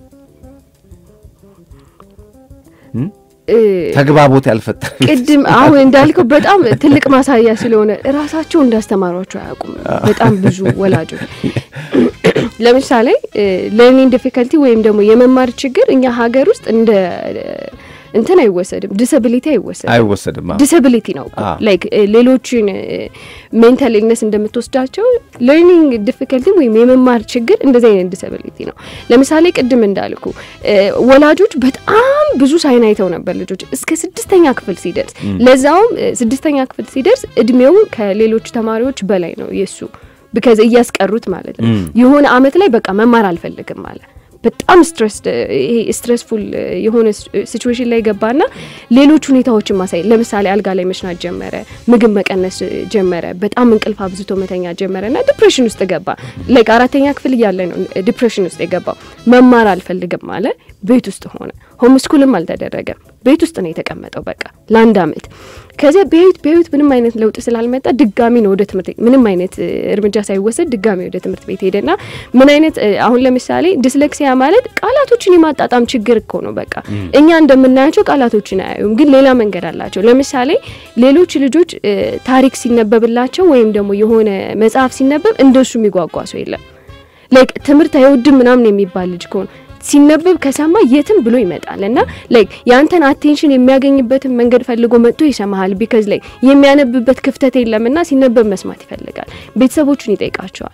እ፣ ተግባቦት ያልፈጠረ ቅድም አሁን እንዳልከው በጣም ትልቅ ማሳያ ስለሆነ እራሳቸው እንዳስተማሯቸው አያውቁም። በጣም ብዙ ወላጆች ለምሳሌ ለርኒንግ ዲፊከልቲ ወይም ደግሞ የመማር ችግር እኛ ሀገር ውስጥ እንደ እንትን አይወሰድም፣ ዲስብሊቲ አይወሰድም። አይወሰድም። አዎ። ዲስብሊቲ ነው አዎ። ላይክ ሌሎችን ሜንታል ኢልነስ እንደምትወስዳቸው ለርኒንግ ዲፊከልቲ ወይም የመማር ችግር እንደዚህ አይነት ዲስብሊቲ ነው። ለምሳሌ ቅድም እንዳልኩ እ፣ ወላጆች በጣም ብዙ ሳይን አይተው ነበር ልጆች እስከ ስድስተኛ ክፍል ሲደርስ ለዛውም እ፣ ስድስተኛ ክፍል ሲደርስ እድሜው ከሌሎች ተማሪዎች በላይ ነው የሱ ብከዚ እያስቀሩት ማለት ነው። የሆነ አመት ላይ በቃ መማር አልፈልግም አለ። በጣም ስትረስ ይሄ ስትረስፉል የሆነ ሲቹዌሽን ላይ ገባና ሌሎች ሁኔታዎችን ማሳየት ለምሳሌ አልጋ ላይ መሽናት ጀመረ፣ ምግብ መቀነስ ጀመረ፣ በጣም እንቅልፍ አብዝቶ መተኛ ጀመረ እና ዲፕሬሽን ውስጥ ገባ። ላይክ አራተኛ ክፍል እያለ ነው ዲፕሬሽን ውስጥ የገባው። መማር አልፈልግም አለ። ቤት ውስጥ ሆነ። ሆም ስኩልም አልተደረገም። ቤት ውስጥ ነው የተቀመጠው በቃ ለአንድ አመት። ከዚያ በህይወት በህይወት ምንም አይነት ለውጥ ስላልመጣ ድጋሚ ነው ወደ ትምህርት ቤት ምንም አይነት እርምጃ ሳይወሰድ ድጋሚ ወደ ትምህርት ቤት ሄደና ምን አይነት አሁን ለምሳሌ ዲስሌክሲያ ማለት ቃላቶችን የማጣጣም ችግር እኮ ነው። በቃ እኛ እንደምናያቸው ቃላቶችን አያዩም፣ ግን ሌላ መንገድ አላቸው። ለምሳሌ ሌሎች ልጆች ታሪክ ሲነበብላቸው ወይም ደግሞ የሆነ መጽሐፍ ሲነበብ እንደሱ የሚጓጓ ሰው የለም። ላይክ ትምህርት አይወድም ምናምን የሚባል ልጅ ከሆነ ሲነበብ ከሰማ የትም ብሎ ይመጣል እና ላይክ የአንተን አቴንሽን የሚያገኝበትን መንገድ ፈልጎ መጥቶ ይሰማሃል። ቢካዝ ላይ የሚያነብበት ክፍተት የለምና ሲነበብ መስማት ይፈልጋል። ቤተሰቦቹን ይጠይቃቸዋል።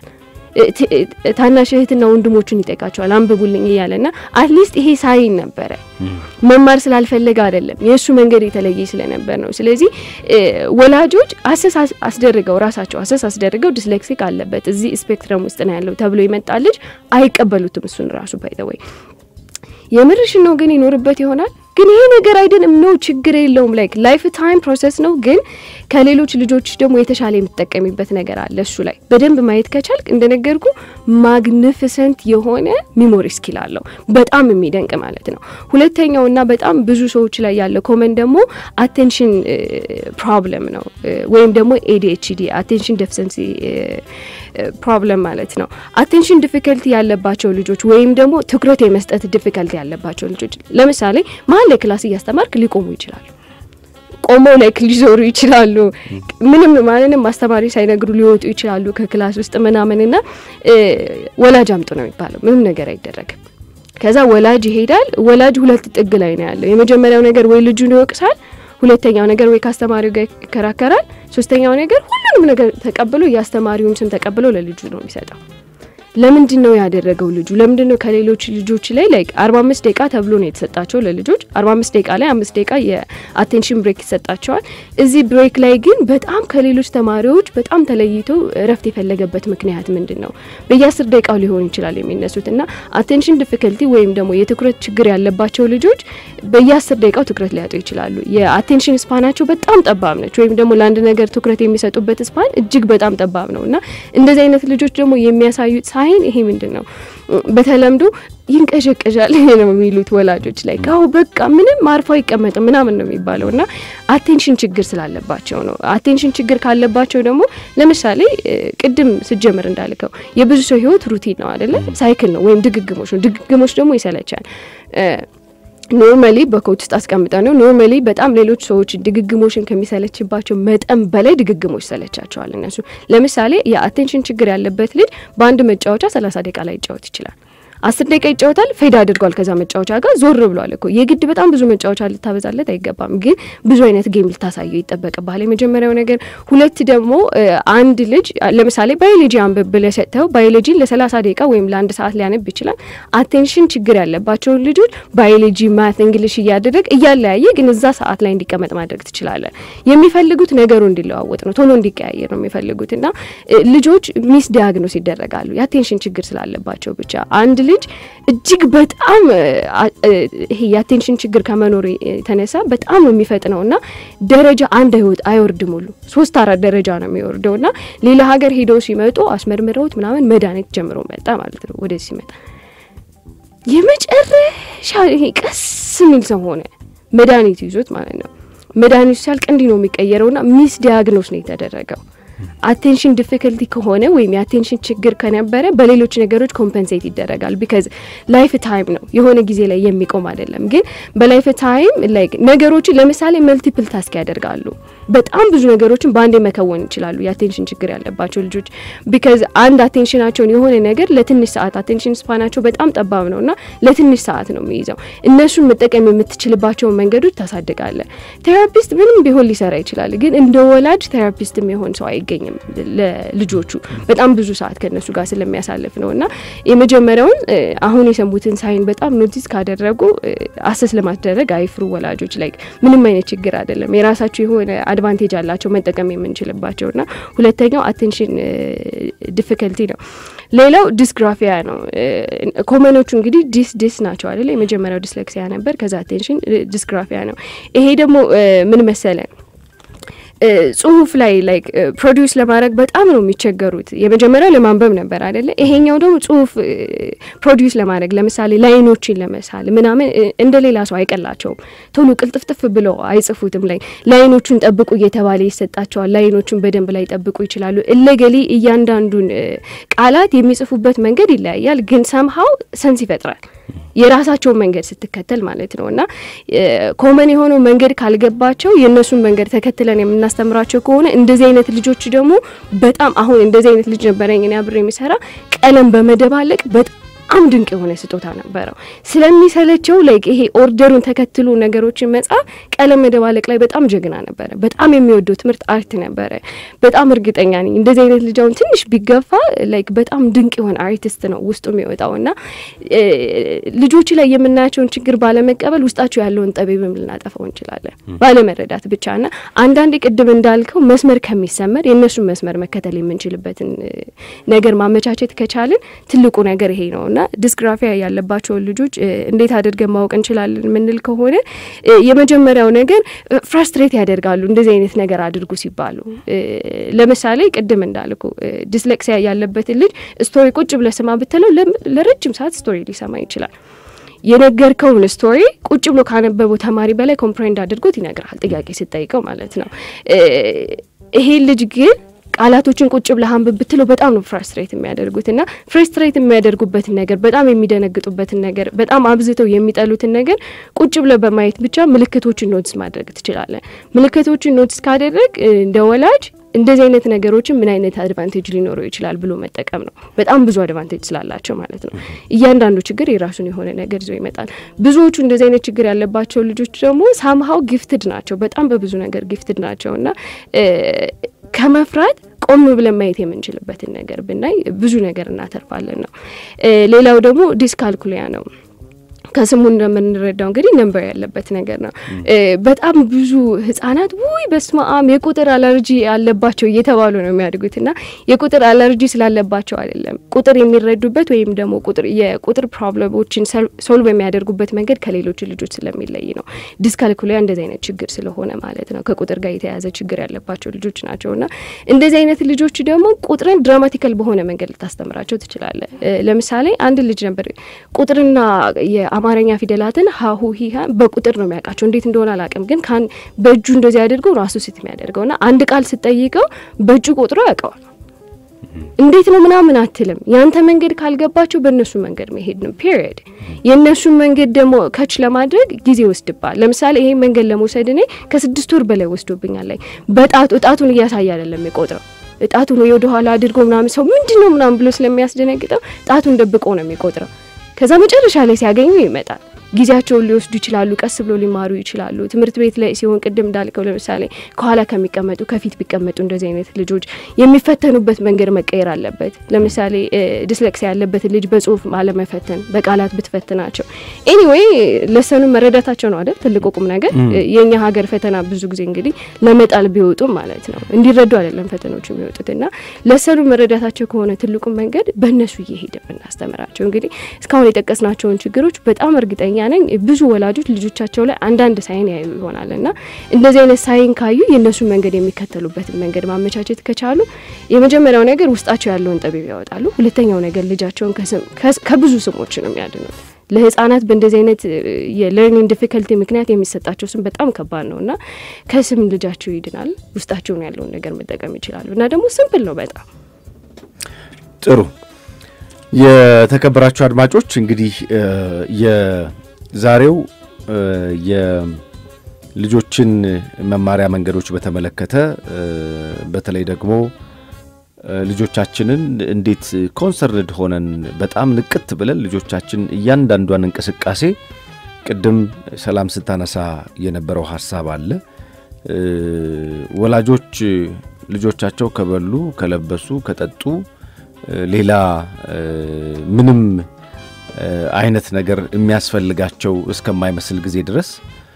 ታናሽ እህትና ወንድሞቹን ይጠይቃቸዋል አንብቡልኝ እያለ ና አትሊስት ይሄ ሳይን ነበረ። መማር ስላልፈለገ አይደለም የእሱ መንገድ የተለየ ስለነበር ነው። ስለዚህ ወላጆች አሰስ አስደርገው ራሳቸው አሰስ አስደርገው ዲስሌክሲክ አለበት እዚህ ስፔክትረም ውስጥ ነው ያለው ተብሎ ይመጣ ልጅ አይቀበሉትም። እሱን ራሱ ባይተወይ የምርሽን ነው ግን ይኖርበት ይሆናል ግን ይሄ ነገር አይደለም ነው ችግር የለውም። ላይክ ላይፍ ታይም ፕሮሰስ ነው። ግን ከሌሎች ልጆች ደግሞ የተሻለ የምትጠቀሚበት ነገር አለ። እሱ ላይ በደንብ ማየት ከቻልክ እንደነገርኩ ማግኒፊሰንት የሆነ ሚሞሪ ስኪል አለው። በጣም የሚደንቅ ማለት ነው። ሁለተኛውና በጣም ብዙ ሰዎች ላይ ያለ ኮመን ደግሞ አቴንሽን ፕሮብለም ነው ወይም ደግሞ ኤዲኤችዲ አቴንሽን ዴፊሰንሲ ፕሮብለም ማለት ነው። አቴንሽን ዲፊከልቲ ያለባቸው ልጆች ወይም ደግሞ ትኩረት የመስጠት ዲፊከልቲ ያለባቸው ልጆች ለምሳሌ መሀል ላይ ክላስ እያስተማርክ ሊቆሙ ይችላሉ። ቆመው ላይ ሊዞሩ ይችላሉ። ምንም ማንንም አስተማሪ ሳይነግሩ ሊወጡ ይችላሉ ከክላስ ውስጥ ምናምንና ወላጅ አምጡ ነው የሚባለው። ምንም ነገር አይደረግም። ከዛ ወላጅ ይሄዳል። ወላጅ ሁለት ጥግ ላይ ነው ያለው። የመጀመሪያው ነገር ወይ ልጁን ይወቅሳል፣ ሁለተኛው ነገር ወይ ከአስተማሪው ጋር ይከራከራል፣ ሶስተኛው ነገር ሁሉንም ነገር ተቀብሎ የአስተማሪውን ስም ተቀብሎ ለልጁ ነው የሚሰጠው። ለምንድን ነው ያደረገው ልጁ? ለምንድን ነው ከሌሎች ልጆች ላይ ላይክ አርባ አምስት ደቂቃ ተብሎ ነው የተሰጣቸው ለልጆች አርባ አምስት ደቂቃ ላይ አምስት ደቂቃ የአቴንሽን ብሬክ ይሰጣቸዋል። እዚህ ብሬክ ላይ ግን በጣም ከሌሎች ተማሪዎች በጣም ተለይቶ እረፍት የፈለገበት ምክንያት ምንድን ነው? በየአስር ደቂቃው ሊሆን ይችላል የሚነሱት እና አቴንሽን ዲፊከልቲ ወይም ደግሞ የትኩረት ችግር ያለባቸው ልጆች በየአስር ደቂቃው ትኩረት ሊያጡ ይችላሉ። የአቴንሽን ስፓናቸው በጣም ጠባብ ነች፣ ወይም ደግሞ ለአንድ ነገር ትኩረት የሚሰጡበት ስፓን እጅግ በጣም ጠባብ ነው እና እንደዚህ አይነት ልጆች ደግሞ የሚያሳዩት ሳይን ይሄ ምንድን ነው? በተለምዶ ይንቀዠቀዣል ነው የሚሉት ወላጆች ላይ ካሁ በቃ ምንም አርፎ አይቀመጥም ምናምን ነው የሚባለው እና አቴንሽን ችግር ስላለባቸው ነው። አቴንሽን ችግር ካለባቸው ደግሞ ለምሳሌ ቅድም ስጀምር እንዳልከው የብዙ ሰው ህይወት ሩቲን ነው አይደለ? ሳይክል ነው ወይም ድግግሞች ነው። ድግግሞች ደግሞ ይሰለቻል። ኖርማሊ በኮች ውስጥ አስቀምጠ ነው ኖርማሊ በጣም ሌሎች ሰዎች ድግግሞሽን ከሚሰለችባቸው መጠን በላይ ድግግሞች ይሰለቻቸዋል። እነሱ ለምሳሌ የአቴንሽን ችግር ያለበት ልጅ በአንድ መጫወቻ ሰላሳ ደቂቃ ላይ ይጫወት ይችላል። አስር ደቂቃ ይጫወታል። ፌድ አድርጓል ከዛ መጫወቻ ጋር ዞር ብሏል እኮ። የግድ በጣም ብዙ መጫወቻ ልታበዛለት አይገባም፣ ግን ብዙ አይነት ጌም ልታሳየው ይጠበቅብሃል። የመጀመሪያው ነገር። ሁለት ደግሞ አንድ ልጅ ለምሳሌ ባዮሎጂ አንብብ ብለህ ሰጥተው ባዮሎጂን ለሰላሳ ደቂቃ ወይም ለአንድ ሰዓት ሊያነብ ይችላል። አቴንሽን ችግር ያለባቸውን ልጆች ባዮሎጂ፣ ማት፣ እንግሊሽ እያደረግ እያለያየ ግን እዛ ሰዓት ላይ እንዲቀመጥ ማድረግ ትችላለን። የሚፈልጉት ነገሩ እንዲለዋወጥ ነው፣ ቶሎ እንዲቀያየር ነው የሚፈልጉት እና ልጆች ሚስ ዲያግኖስ ይደረጋሉ የአቴንሽን ችግር ስላለባቸው ብቻ አንድ ልጅ እጅግ በጣም ይሄ የአቴንሽን ችግር ከመኖር የተነሳ በጣም የሚፈጥነው እና ደረጃ አንድ አይወጥ አይወርድም ሁሉ ሶስት አራት ደረጃ ነው የሚወርደው እና ሌላ ሀገር ሄደው ሲመጡ አስመርምረውት ምናምን መድኃኒት ጀምሮ መጣ ማለት ነው። ወደዚህ ሲመጣ የመጨረሻ ይሄ ቀስ የሚል ሰው ሆነ መድኃኒቱ ይዞት ማለት ነው። መድኃኒቱ ሲያልቅ እንዲህ ነው የሚቀየረውና ሚስ ዲያግኖስ ነው የተደረገው። አቴንሽን ዲፊከልቲ ከሆነ ወይም የአቴንሽን ችግር ከነበረ በሌሎች ነገሮች ኮምፐንሴት ይደረጋል። ቢካዝ ላይፍ ታይም ነው የሆነ ጊዜ ላይ የሚቆም አይደለም። ግን በላይፍ ታይም ላይክ ነገሮችን ለምሳሌ መልቲፕል ታስክ ያደርጋሉ። በጣም ብዙ ነገሮችን በአንዴ መከወን ይችላሉ የአቴንሽን ችግር ያለባቸው ልጆች። ቢካዝ አንድ አቴንሽናቸውን የሆነ ነገር ለትንሽ ሰዓት አቴንሽን ስፓናቸው በጣም ጠባብ ነው እና ለትንሽ ሰዓት ነው የሚይዘው። እነሱን መጠቀም የምትችልባቸውን መንገዶች ታሳድጋለ። ቴራፒስት ምንም ቢሆን ሊሰራ ይችላል። ግን እንደ ወላጅ ቴራፒስት የሚሆን ሰው አይገኝም ለልጆቹ በጣም ብዙ ሰዓት ከእነሱ ጋር ስለሚያሳልፍ ነው እና የመጀመሪያውን አሁን የሰሙትን ሳይን በጣም ኖቲስ ካደረጉ አሰስ ለማስደረግ አይፍሩ ወላጆች ላይ ምንም አይነት ችግር አይደለም። የራሳቸው የሆነ አድቫንቴጅ አላቸው መጠቀም የምንችልባቸው እና ሁለተኛው አቴንሽን ዲፊከልቲ ነው። ሌላው ዲስግራፊያ ነው። ኮመኖቹ እንግዲህ ዲስ ዲስ ናቸው አይደለ? የመጀመሪያው ዲስሌክሲያ ነበር። ከዛ አቴንሽን ዲስግራፊያ ነው። ይሄ ደግሞ ምን መሰለን ጽሁፍ ላይ ላይክ ፕሮዲውስ ለማድረግ በጣም ነው የሚቸገሩት። የመጀመሪያው ለማንበብ ነበር አይደለ? ይሄኛው ደግሞ ጽሁፍ ፕሮዲውስ ለማድረግ ለምሳሌ ላይኖችን ለመሳል ምናምን እንደ ሌላ ሰው አይቀላቸውም። ቶሎ ቅልጥፍጥፍ ብለው አይጽፉትም። ላይ ላይኖቹን ጠብቁ እየተባለ ይሰጣቸዋል። ላይኖቹን በደንብ ላይ ጠብቁ ይችላሉ። እለገሌ እያንዳንዱን ቃላት የሚጽፉበት መንገድ ይለያያል፣ ግን ሰምሀው ሰንስ ይፈጥራል የራሳቸውን መንገድ ስትከተል ማለት ነው። እና ኮመን የሆነው መንገድ ካልገባቸው የእነሱን መንገድ ተከትለን የምናስተምራቸው ከሆነ እንደዚህ አይነት ልጆች ደግሞ በጣም አሁን እንደዚህ አይነት ልጅ ነበረኝ እኔ አብሬ የሚሰራ ቀለም በመደባለቅ በጣም ድንቅ የሆነ ስጦታ ነበረው። ስለሚሰለቸው ላይክ ይሄ ኦርደሩን ተከትሎ ነገሮችን መጻፍ ቀለም መደባለቅ ላይ በጣም ጀግና ነበረ። በጣም የሚወደው ትምህርት አርት ነበረ። በጣም እርግጠኛ ነኝ እንደዚህ አይነት ልጅ አሁን ትንሽ ቢገፋ ላይክ በጣም ድንቅ የሆነ አርቲስት ነው ውስጡ የሚወጣው እና ልጆች ላይ የምናያቸውን ችግር ባለመቀበል ውስጣቸው ያለውን ጠቢብም ልናጠፋው እንችላለን ባለመረዳት ብቻ እና አንዳንዴ ቅድም እንዳልከው መስመር ከሚሰመር የእነሱን መስመር መከተል የምንችልበትን ነገር ማመቻቸት ከቻልን ትልቁ ነገር ይሄ ነው እና ዲስግራፊያ ያለባቸውን ልጆች እንዴት አድርገን ማወቅ እንችላለን የምንል ከሆነ የመጀመሪያው ነገር ፍራስትሬት ያደርጋሉ እንደዚህ አይነት ነገር አድርጉ ሲባሉ። ለምሳሌ ቅድም እንዳልኩ ዲስሌክሲያ ያለበትን ልጅ ስቶሪ ቁጭ ብለህ ስማ ብትለው ለረጅም ሰዓት ስቶሪ ሊሰማ ይችላል። የነገርከውን ስቶሪ ቁጭ ብሎ ካነበበው ተማሪ በላይ ኮምፕሬንድ አድርጎት ይነግራል፣ ጥያቄ ስጠይቀው ማለት ነው። ይሄ ልጅ ግን ቃላቶችን ቁጭ ብለህ አንብብ ብትለው በጣም ነው ፍራስትሬት የሚያደርጉት እና ፍራስትሬት የሚያደርጉበትን ነገር በጣም የሚደነግጡበትን ነገር በጣም አብዝተው የሚጠሉትን ነገር ቁጭ ብለህ በማየት ብቻ ምልክቶችን ኖትስ ማድረግ ትችላለን። ምልክቶችን ኖትስ ካደረግ እንደ ወላጅ እንደዚህ አይነት ነገሮችን ምን አይነት አድቫንቴጅ ሊኖረው ይችላል ብሎ መጠቀም ነው። በጣም ብዙ አድቫንቴጅ ስላላቸው ማለት ነው። እያንዳንዱ ችግር የራሱን የሆነ ነገር ይዞ ይመጣል። ብዙዎቹ እንደዚህ አይነት ችግር ያለባቸው ልጆች ደግሞ ሳምሀው ጊፍትድ ናቸው። በጣም በብዙ ነገር ጊፍትድ ናቸው እና ከመፍራት ቆም ብለን ማየት የምንችልበትን ነገር ብናይ ብዙ ነገር እናተርፋለን ነው። ሌላው ደግሞ ዲስካልኩሊያ ነው። ከስሙ እንደምንረዳው እንግዲህ ነንበር ያለበት ነገር ነው። በጣም ብዙ ህጻናት ውይ በስማአም የቁጥር አለርጂ ያለባቸው እየተባሉ ነው የሚያድጉት እና የቁጥር አለርጂ ስላለባቸው አይደለም ቁጥር የሚረዱበት ወይም ደግሞ ቁጥር የቁጥር ፕሮብለሞችን ሶልቭ የሚያደርጉበት መንገድ ከሌሎች ልጆች ስለሚለይ ነው። ዲስካልኩሊያ እንደዚህ አይነት ችግር ስለሆነ ማለት ነው። ከቁጥር ጋር የተያያዘ ችግር ያለባቸው ልጆች ናቸው እና እንደዚህ አይነት ልጆች ደግሞ ቁጥርን ድራማቲካል በሆነ መንገድ ልታስተምራቸው ትችላለ። ለምሳሌ አንድ ልጅ ነበር ቁጥርና አማርኛ ፊደላትን ሀሁ ሂሃ በቁጥር ነው የሚያውቃቸው። እንዴት እንደሆነ አላውቅም፣ ግን ካን በእጁ እንደዚህ አድርገው ራሱ ስት የሚያደርገው ና አንድ ቃል ስጠይቀው በእጁ ቆጥሮ ያውቀዋል። እንዴት ነው ምናምን አትልም። ያንተ መንገድ ካልገባቸው በእነሱ መንገድ መሄድ ነው ፒሪየድ። የእነሱን መንገድ ደግሞ ከች ለማድረግ ጊዜ ወስድባል። ለምሳሌ ይሄ መንገድ ለመውሰድ እኔ ከስድስት ወር በላይ ወስዶብኛል። ላይ በጣቱ እጣቱን እያሳየ አይደለም የቆጥረው እጣቱን ወደ ኋላ አድርጎ ምናምን ሰው ምንድን ነው ምናምን ብሎ ስለሚያስደነግጠው ጣቱን ደብቆ ነው የሚቆጥረው። ከዛ መጨረሻ ላይ ሲያገኙ ይመጣል። ጊዜያቸውን ሊወስዱ ይችላሉ። ቀስ ብሎ ሊማሩ ይችላሉ። ትምህርት ቤት ላይ ሲሆን ቅድም እንዳልከው ለምሳሌ ከኋላ ከሚቀመጡ ከፊት ቢቀመጡ እንደዚህ አይነት ልጆች የሚፈተኑበት መንገድ መቀየር አለበት። ለምሳሌ ዲስሌክሲያ ያለበትን ልጅ በጽሁፍ አለመፈተን፣ በቃላት ብትፈትናቸው ኤኒዌይ ለሰኑን መረዳታቸው ነው አይደል ትልቁ ቁም ነገር። የእኛ ሀገር ፈተና ብዙ ጊዜ እንግዲህ ለመጣል ቢወጡም ማለት ነው እንዲረዱ አይደለም ፈተናዎች የሚወጡት እና ለሰኑ መረዳታቸው ከሆነ ትልቁ መንገድ በእነሱ እየሄደ ብናስተምራቸው እንግዲህ እስካሁን የጠቀስናቸውን ችግሮች በጣም እርግጠኛ ነኝ ብዙ ወላጆች ልጆቻቸው ላይ አንዳንድ ሳይን ያዩ ይሆናል እና እንደዚህ አይነት ሳይን ካዩ የእነሱን መንገድ የሚከተሉበትን መንገድ ማመቻቸት ከቻሉ የመጀመሪያው ነገር ውስጣቸው ያለውን ጠቢብ ያወጣሉ። ሁለተኛው ነገር ልጃቸውን ከብዙ ስሞች ነው የሚያድኑት። ለህጻናት በእንደዚህ አይነት የለርኒንግ ዲፊከልቲ ምክንያት የሚሰጣቸው ስም በጣም ከባድ ነው እና ከስም ልጃቸው ይድናል። ውስጣቸውን ያለውን ነገር መጠቀም ይችላሉ እና ደግሞ ስምፕል ነው በጣም ጥሩ። የተከበራችሁ አድማጮች እንግዲህ የዛሬው የልጆችን መማሪያ መንገዶች በተመለከተ በተለይ ደግሞ ልጆቻችንን እንዴት ኮንሰርንድ ሆነን በጣም ንቅት ብለን ልጆቻችን እያንዳንዷን እንቅስቃሴ ቅድም ሰላም ስታነሳ የነበረው ሀሳብ አለ። ወላጆች ልጆቻቸው ከበሉ፣ ከለበሱ፣ ከጠጡ ሌላ ምንም አይነት ነገር የሚያስፈልጋቸው እስከማይመስል ጊዜ ድረስ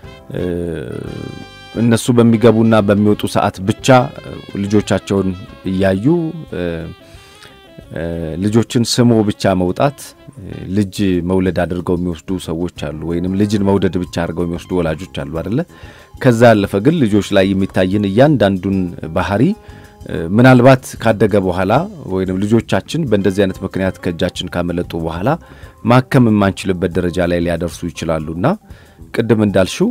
እነሱ በሚገቡና በሚወጡ ሰዓት ብቻ ልጆቻቸውን እያዩ ልጆችን ስሞ ብቻ መውጣት ልጅ መውለድ አድርገው የሚወስዱ ሰዎች አሉ፣ ወይንም ልጅን መውደድ ብቻ አድርገው የሚወስዱ ወላጆች አሉ አደለ? ከዛ ያለፈ ግን ልጆች ላይ የሚታይን እያንዳንዱን ባህሪ ምናልባት ካደገ በኋላ ወይም ልጆቻችን በእንደዚህ አይነት ምክንያት ከእጃችን ካመለጡ በኋላ ማከም የማንችልበት ደረጃ ላይ ሊያደርሱ ይችላሉና ቅድም እንዳልሽው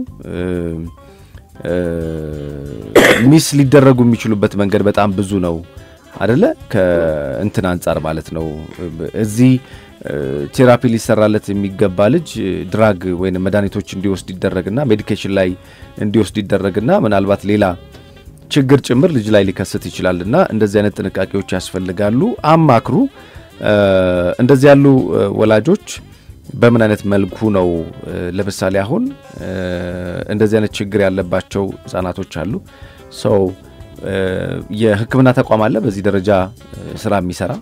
ሚስ ሊደረጉ የሚችሉበት መንገድ በጣም ብዙ ነው አደለ? ከእንትን አንጻር ማለት ነው። እዚህ ቴራፒ ሊሰራለት የሚገባ ልጅ ድራግ ወይም መድኃኒቶች እንዲወስድ ይደረግና ሜዲኬሽን ላይ እንዲወስድ ይደረግና ምናልባት ሌላ ችግር ጭምር ልጅ ላይ ሊከሰት ይችላልና እንደዚህ አይነት ጥንቃቄዎች ያስፈልጋሉ። አማክሩ። እንደዚህ ያሉ ወላጆች በምን አይነት መልኩ ነው ለምሳሌ አሁን እንደዚህ አይነት ችግር ያለባቸው ህጻናቶች አሉ። ሰው የሕክምና ተቋም አለ በዚህ ደረጃ ስራ የሚሰራ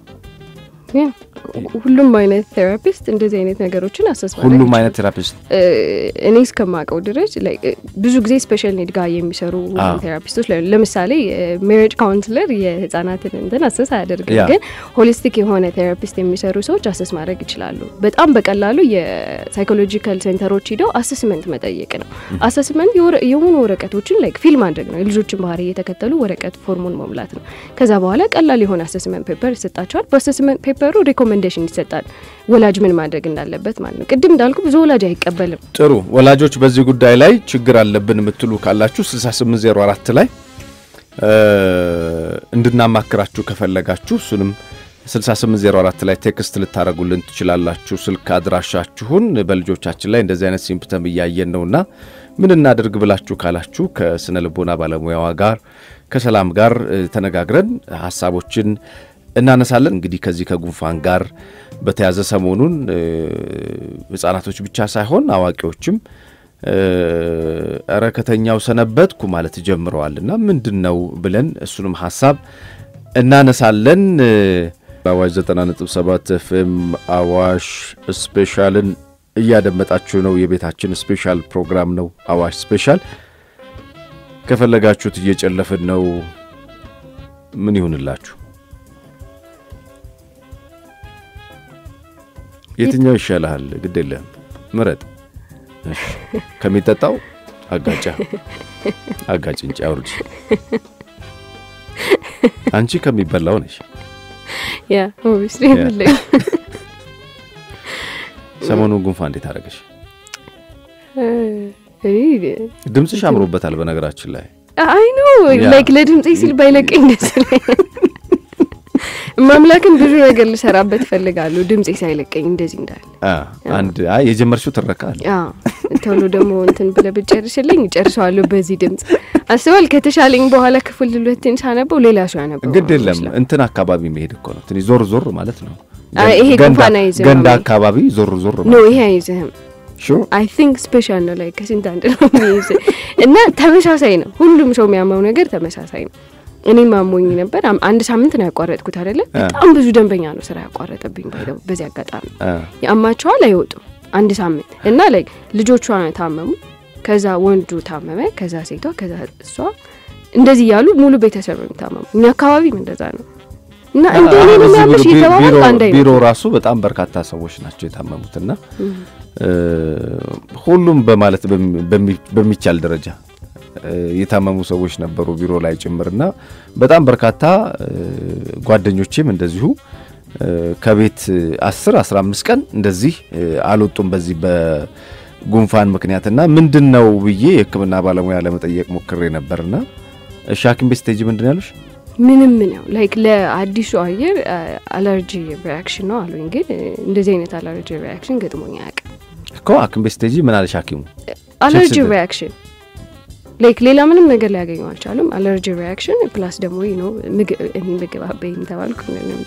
ሁሉም አይነት ቴራፒስት እንደዚህ አይነት ነገሮችን አሰስ ሁሉም አይነት ቴራፒስት እኔ እስከማውቀው ድረስ ብዙ ጊዜ ስፔሻል ኒድ ጋር የሚሰሩ ቴራፒስቶች ለምሳሌ ሜሪጅ ካውንስለር የህጻናትን እንትን አሰስ አያደርግም፣ ግን ሆሊስቲክ የሆነ ቴራፒስት የሚሰሩ ሰዎች አሰስ ማድረግ ይችላሉ። በጣም በቀላሉ የሳይኮሎጂካል ሴንተሮች ሂደው አሰስመንት መጠየቅ ነው። አሰስመንት የሆኑ ወረቀቶችን ላይክ ፊል ማድረግ ነው። የልጆችን ባህሪ እየተከተሉ ወረቀት ፎርሙን መሙላት ነው። ከዛ በኋላ ቀላል የሆነ አሰስመንት ፔፐር ይሰጣቸዋል። በአሰስመንት ፔፐሩ ሬኮሜንዴሽን ይሰጣል፣ ወላጅ ምን ማድረግ እንዳለበት ማለት ነው። ቅድም እንዳልኩ ብዙ ወላጅ አይቀበልም። ጥሩ ወላጆች በዚህ ጉዳይ ላይ ችግር አለብን የምትሉ ካላችሁ 6804 ላይ እንድናማክራችሁ ከፈለጋችሁ እሱንም 6804 ላይ ቴክስት ልታደረጉልን ትችላላችሁ። ስልክ አድራሻችሁን በልጆቻችን ላይ እንደዚህ አይነት ሲምፕተም እያየን ነውና ምን እናድርግ ብላችሁ ካላችሁ ከስነ ልቦና ባለሙያዋ ጋር ከሰላም ጋር ተነጋግረን ሀሳቦችን እናነሳለን። እንግዲህ ከዚህ ከጉንፋን ጋር በተያዘ ሰሞኑን ሕጻናቶች ብቻ ሳይሆን አዋቂዎችም እረ ከተኛው ሰነበትኩ ማለት ጀምረዋልና ምንድን ነው ብለን እሱንም ሀሳብ እናነሳለን። በአዋሽ 90.7 ኤፍኤም አዋሽ ስፔሻልን እያደመጣችሁ ነው። የቤታችን ስፔሻል ፕሮግራም ነው አዋሽ ስፔሻል። ከፈለጋችሁት እየጨለፍን ነው። ምን ይሁንላችሁ? የትኛው ይሻልሃል? ግድ የለህም ምረጥ። ከሚጠጣው አጋጫ አጋጭ እንጭ አውርድ። አንቺ ከሚበላው ነሽ። ያ ኦብቪስሊ ይበላል። ሰሞኑን ጉንፋን እንዴት አደረገሽ? ድምፅሽ አምሮበታል። በነገራችን ላይ አይ ኖ ላይክ ለድምፄ ሲል ባይለቀኝ ደስ ይለኛል። ማምላክን ብዙ ነገር ልሰራበት እፈልጋለሁ። ድምፄ ሳይለቀኝ እንደዚህ እንዳለ አንድ አይ የጀመርሽው ትረካ አለ ቶሎ ደግሞ እንትን ብለህ ብጨርስልኝ እጨርሰዋለሁ በዚህ ድምፅ አስባል። ከተሻለኝ በኋላ ክፍል ሁለትን ሳነበው ሌላ ሰው ያነበው ግድ የለም እንትን አካባቢ መሄድ እኮ ነው። ትንሽ ዞር ዞር ማለት ነው። ይሄ ጉንፋን አይዝህም። ገንዳ አካባቢ ዞር ዞር ኖ ይሄ አይዝህም። አይ ቲንክ ስፔሻል ነው ላይ ከስንት አንድ ነው የሚይዝ እና ተመሳሳይ ነው። ሁሉም ሰው የሚያመው ነገር ተመሳሳይ ነው። እኔም አሞኝ ነበር። አንድ ሳምንት ነው ያቋረጥኩት አይደለ? በጣም ብዙ ደንበኛ ነው ስራ ያቋረጠብኝ። ባይደው በዚህ አጋጣሚ ያማቸዋል አይወጡም አንድ ሳምንት እና ላይ ልጆቿ ታመሙ፣ ከዛ ወንዱ ታመመ፣ ከዛ ሴቷ፣ ከዛ እሷ እንደዚህ እያሉ ሙሉ ቤተሰብ ነው የሚታመሙ። እኛ አካባቢም እንደዛ ነው እና እንደ እኔ ነው የሚያምሽ የተባባል አንድ አይነት ቢሮ ራሱ በጣም በርካታ ሰዎች ናቸው የታመሙትና ሁሉም በማለት በሚቻል ደረጃ የታመሙ ሰዎች ነበሩ ቢሮ ላይ ጭምርና በጣም በርካታ ጓደኞቼም እንደዚሁ ከቤት 10 15 ቀን እንደዚህ አልወጡም በዚህ በጉንፋን ምክንያትና ምንድን ነው ብዬ የሕክምና ባለሙያ ለመጠየቅ ሞክሬ ነበርና እሺ ሐኪም ቤት ስቴጅ ምንድን ያሉሽ? ምንም ነው ላይክ ለአዲሱ አየር አለርጂ ሪያክሽን ነው አሉኝ። ግን እንደዚህ አይነት አለርጂ ሪያክሽን ገጥሞኝ አያውቅም እኮ ሐኪም ቤት ስቴጅ ምን አለሽ ሐኪሙ? አለርጂ ሪያክሽን ላይክ ሌላ ምንም ነገር ሊያገኙ አልቻሉም። አለርጂ ሪያክሽን ፕላስ ደግሞ ነው እኔ ምግብ አበይም ተባልኩ።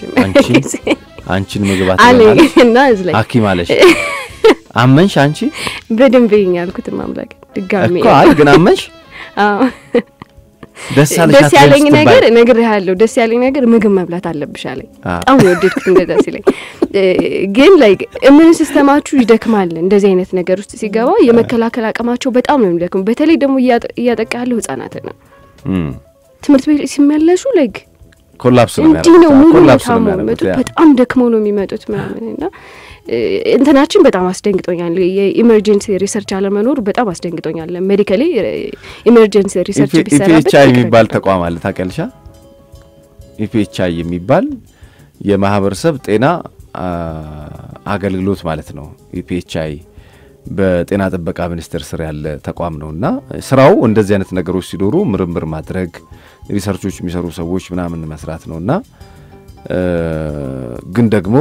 አንቺን ምግብ አለ እና እዚ ላይ ሐኪም አለሽ አመንሽ? አንቺ በደንብ ይኝ ያልኩት ማምላክ ድጋሚ እኮ አይ ግን አመንሽ? አዎ ደስ ደስ ያለኝ ነገር እነግርሃለሁ። ደስ ያለኝ ነገር ምግብ መብላት አለብሽ አለኝ። በጣም የወደድኩት እንደዛ ሲለኝ፣ ግን ላይክ እምን ሲስተማችሁ ይደክማል። እንደዚህ አይነት ነገር ውስጥ ሲገባ የመከላከል አቅማቸው በጣም ነው የሚደክሙ። በተለይ ደግሞ እያጠቃ ያለው ህጻናትን ነው። ትምህርት ቤት ሲመለሱ ላይክ ኮላፕስ ነው እንዲህ ነው ሙሉ ታሞ የሚመጡት። በጣም ደክመው ነው የሚመጡት ምናምን እና እንትናችን በጣም አስደንግጦኛል። የኢመርጀንሲ ሪሰርች አለመኖሩ በጣም አስደንግጦኛል። ሜዲካሊ ኢመርጀንሲ ሪሰርች ቢሰራበት ኢፒኤችአይ የሚባል ተቋም አለ ታውቂያለሽ? ኢፒኤችአይ የሚባል የማህበረሰብ ጤና አገልግሎት ማለት ነው። ኢፒኤችአይ በጤና ጥበቃ ሚኒስቴር ስር ያለ ተቋም ነው እና ስራው እንደዚህ አይነት ነገሮች ሲኖሩ ምርምር ማድረግ ሪሰርቾች የሚሰሩ ሰዎች ምናምን መስራት ነው እና ግን ደግሞ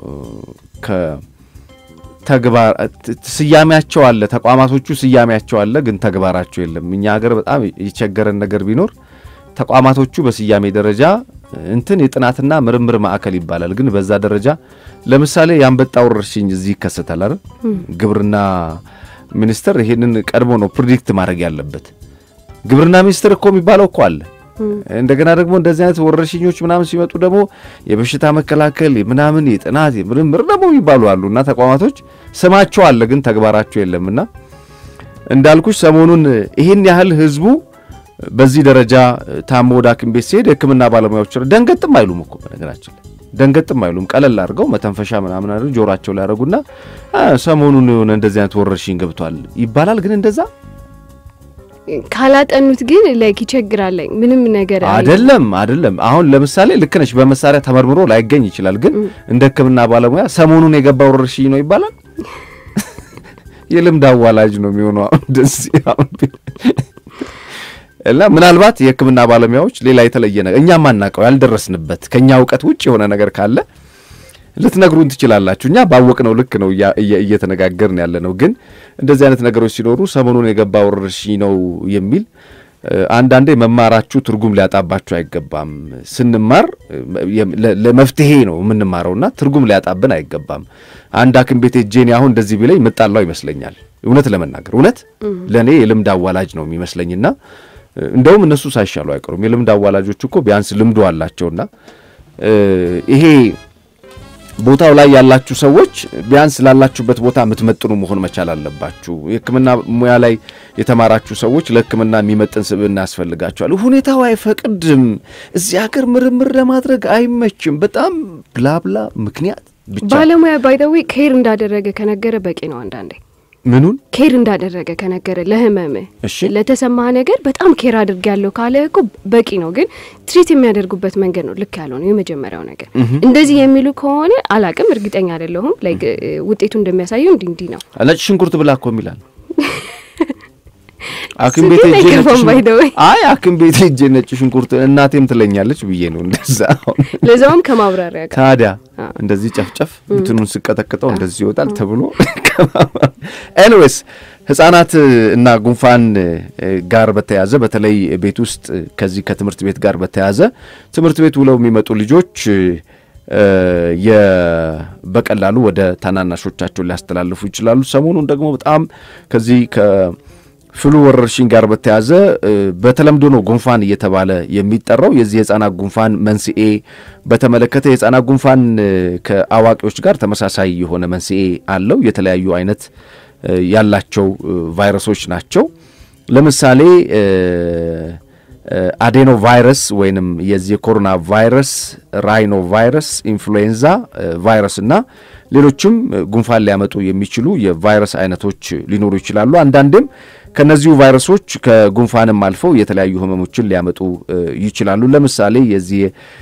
ከተግባር ስያሜያቸው አለ ተቋማቶቹ ስያሜያቸው አለ፣ ግን ተግባራቸው የለም። እኛ ሀገር በጣም የቸገረን ነገር ቢኖር ተቋማቶቹ በስያሜ ደረጃ እንትን የጥናትና ምርምር ማዕከል ይባላል፣ ግን በዛ ደረጃ ለምሳሌ የአንበጣ ወረርሽኝ እዚህ ይከሰታል አይደል? ግብርና ሚኒስቴር ይሄንን ቀድሞ ነው ፕሪዲክት ማድረግ ያለበት። ግብርና ሚኒስቴር እኮ የሚባለው እኮ አለ። እንደገና ደግሞ እንደዚህ አይነት ወረርሽኞች ምናምን ሲመጡ ደግሞ የበሽታ መከላከል ምናምን የጥናት የምርምር ደግሞ የሚባሉ አሉ እና ተቋማቶች ስማቸው አለ፣ ግን ተግባራቸው የለምና እንዳልኩሽ ሰሞኑን ይህን ያህል ህዝቡ በዚህ ደረጃ ታሞ ወደ ሐኪም ቤት ሲሄድ የሕክምና ባለሙያዎች ደንገጥም አይሉም እኮ በነገራችን ላይ ደንገጥም አይሉም። ቀለል አድርገው መተንፈሻ ምናምን አድርገው ጆሯቸው ላይ ያደረጉና ሰሞኑን የሆነ እንደዚህ አይነት ወረርሽኝ ገብቷል ይባላል። ግን እንደዛ ካላጠኑት ግን ላይክ ይቸግራል። ምንም ነገር አይደለም አይደለም። አሁን ለምሳሌ ልክ ነሽ፣ በመሳሪያ ተመርምሮ ላይገኝ ይችላል። ግን እንደ ሕክምና ባለሙያ ሰሞኑን የገባ ወረርሽኝ ነው ይባላል። የልምድ አዋላጅ ነው የሚሆነው አሁን እንደዚህ አሁን እና ምናልባት የህክምና ባለሙያዎች ሌላ የተለየ ነገር እኛ ማናውቀው ያልደረስንበት ከኛ እውቀት ውጭ የሆነ ነገር ካለ ልትነግሩን ትችላላችሁ። እኛ ባወቅነው ልክ ነው እየተነጋገርን ያለ ነው። ግን እንደዚህ አይነት ነገሮች ሲኖሩ ሰሞኑን የገባ ወረርሽኝ ነው የሚል አንዳንዴ መማራችሁ ትርጉም ሊያጣባችሁ አይገባም። ስንማር ለመፍትሄ ነው የምንማረውና ትርጉም ሊያጣብን አይገባም። አንድ ሐኪም ቤት ጄኔ አሁን እንደዚህ ቢለኝ ምጣላው ይመስለኛል። እውነት ለመናገር እውነት ለእኔ የልምድ አዋላጅ ነው የሚመስለኝና እንደውም እነሱ ሳይሻሉ አይቀሩም። የልምድ አዋላጆች እኮ ቢያንስ ልምዱ አላቸውና ይሄ ቦታው ላይ ያላችሁ ሰዎች ቢያንስ ላላችሁበት ቦታ የምትመጥኑ መሆን መቻል አለባችሁ። የሕክምና ሙያ ላይ የተማራችሁ ሰዎች ለሕክምና የሚመጥን ስብዕና ያስፈልጋችኋል። ሁኔታው አይፈቅድም። እዚህ ሀገር ምርምር ለማድረግ አይመችም። በጣም ብላብላ ምክንያት ብቻ ባለሙያ ባይደዊ ኬር እንዳደረገ ከነገረ በቂ ነው። አንዳንዴ ምኑን ኬር እንዳደረገ ከነገረ ለህመም እሺ ለተሰማህ ነገር በጣም ኬር አድርግ ያለው ካለ እኮ በቂ ነው። ግን ትሪት የሚያደርጉበት መንገድ ነው ልክ ያለው ነው የመጀመሪያው ነገር። እንደዚህ የሚሉ ከሆነ አላቅም፣ እርግጠኛ አይደለሁም። ላይክ ውጤቱ እንደሚያሳየው እንዲህ እንዲህ ነው። ነጭ ሽንኩርት ብላ እኮ የሚላል ሐኪም ቤት ግን ሄጄ ነጭ አይገባም ሽንኩርት- by the way። አይ ሐኪም ቤት ሄጄ ነጭ ሽንኩርት እናቴም ትለኛለች ብዬ ነው እንደዛ አሁን ለዛውም ከማብራሪያ ጋር ታዲያ አ። እንደዚህ ጨፍጨፍ እንትኑን ስቀጠቅጠው እንደዚህ ይወጣል ተብሎ ኤኒዌይስ ህጻናት እና ጉንፋን እ፣ ጋር በተያያዘ በተለይ ቤት ውስጥ ከዚህ ከትምህርት ቤት ጋር በተያያዘ ትምህርት ቤት ውለው የሚመጡ ልጆች እ፣ የ- በቀላሉ ወደ ታናናሾቻቸው ሊያስተላልፉ ይችላሉ። ሰሞኑን ደግሞ በጣም ከዚህ ከፍሉ ወረርሽኝ ጋር በተያያዘ እ፣ በተለምዶ ነው ጉንፋን እየተባለ የሚጠራው የዚህ የህፃናት ጉንፋን መንስኤ በተመለከተ የህፃናት ጉንፋን እ፣ ከአዋቂዎች ጋር ተመሳሳይ የሆነ መንስኤ አለው። የተለያዩ አይነት እ፣ ያላቸው እ፣ ቫይረሶች ናቸው። ለምሳሌ እ፣ እ፣ አዴኖ ቫይረስ ወይንም የዚህ የኮሮና ቫይረስ፣ ራይኖ ቫይረስ፣ ኢንፍሉዌንዛ እ፣ ቫይረስ እና ሌሎችም እ፣ ጉንፋን ሊያመጡ የሚችሉ የቫይረስ አይነቶች ሊኖሩ ይችላሉ። አንዳንዴም ከነዚሁ ቫይረሶች ከጉንፋንም አልፈው የተለያዩ ህመሞችን ሊያመጡ እ፣ ይችላሉ። ለምሳሌ የዚህ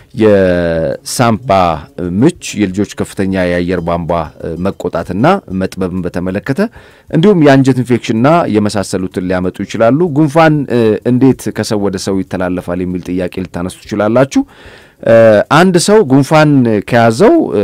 የሳምባ ምች፣ የልጆች ከፍተኛ የአየር ቧንቧ እ፣ መቆጣትና መጥበብን በተመለከተ እንዲሁም የአንጀት ኢንፌክሽንና የመሳሰሉትን ሊያመጡ ይችላሉ። ጉንፋን እ፣ እንዴት ከሰው ወደ ሰው ይተላለፋል የሚል ጥያቄ ልታነሱ ትችላላችሁ። እ፣ አንድ ሰው ጉንፋን ከያዘው እ፣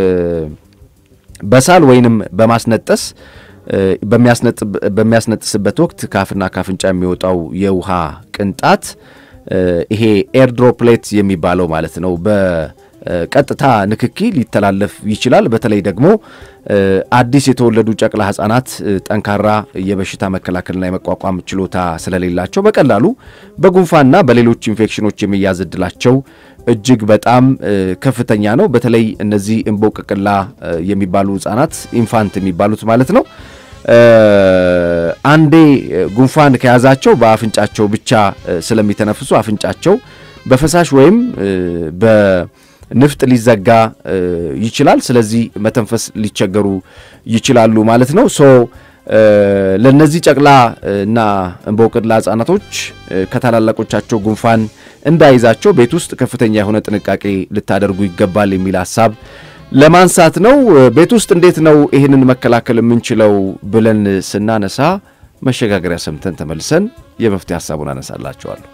በሳል ወይንም በማስነጠስ እ፣ በሚያስነጥ- በሚያስነጥስበት ወቅት ካፍና ካፍንጫ የሚወጣው የውሃ ቅንጣት እ፣ ይሄ ኤርድሮፕሌት የሚባለው ማለት ነው በቀጥታ ንክኪ ሊተላለፍ ይችላል። በተለይ ደግሞ እ፣ አዲስ የተወለዱ ጨቅላ ህጻናት እ፣ ጠንካራ የበሽታ መከላከልና የመቋቋም ችሎታ ስለሌላቸው በቀላሉ በጉንፋንና በሌሎች ኢንፌክሽኖች የመያዝ እድላቸው እጅግ በጣም እ፣ ከፍተኛ ነው። በተለይ እነዚህ እምቦቅቅላ እ፣ የሚባሉ ህጻናት ኢንፋንት የሚባሉት ማለት ነው እ፣ አንዴ እ፣ ጉንፋን ከያዛቸው በአፍንጫቸው ብቻ እ፣ ስለሚተነፍሱ አፍንጫቸው በፈሳሽ ወይም እ፣ ንፍጥ ሊዘጋ ይችላል። ስለዚህ መተንፈስ ሊቸገሩ ይችላሉ ማለት ነው። ሶ ለነዚህ ጨቅላ እና እንቦቅላ ህጻናቶች ከታላላቆቻቸው ጉንፋን እንዳይዛቸው ቤት ውስጥ ከፍተኛ የሆነ ጥንቃቄ ልታደርጉ ይገባል የሚል ሀሳብ ለማንሳት ነው። ቤት ውስጥ እንዴት ነው ይህንን መከላከል የምንችለው ብለን ስናነሳ መሸጋገሪያ ሰምተን ተመልሰን የመፍትሄ ሀሳቡን አነሳላቸዋለሁ።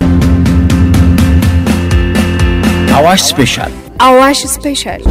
አዋሽ ስፔሻል አዋሽ ስፔሻል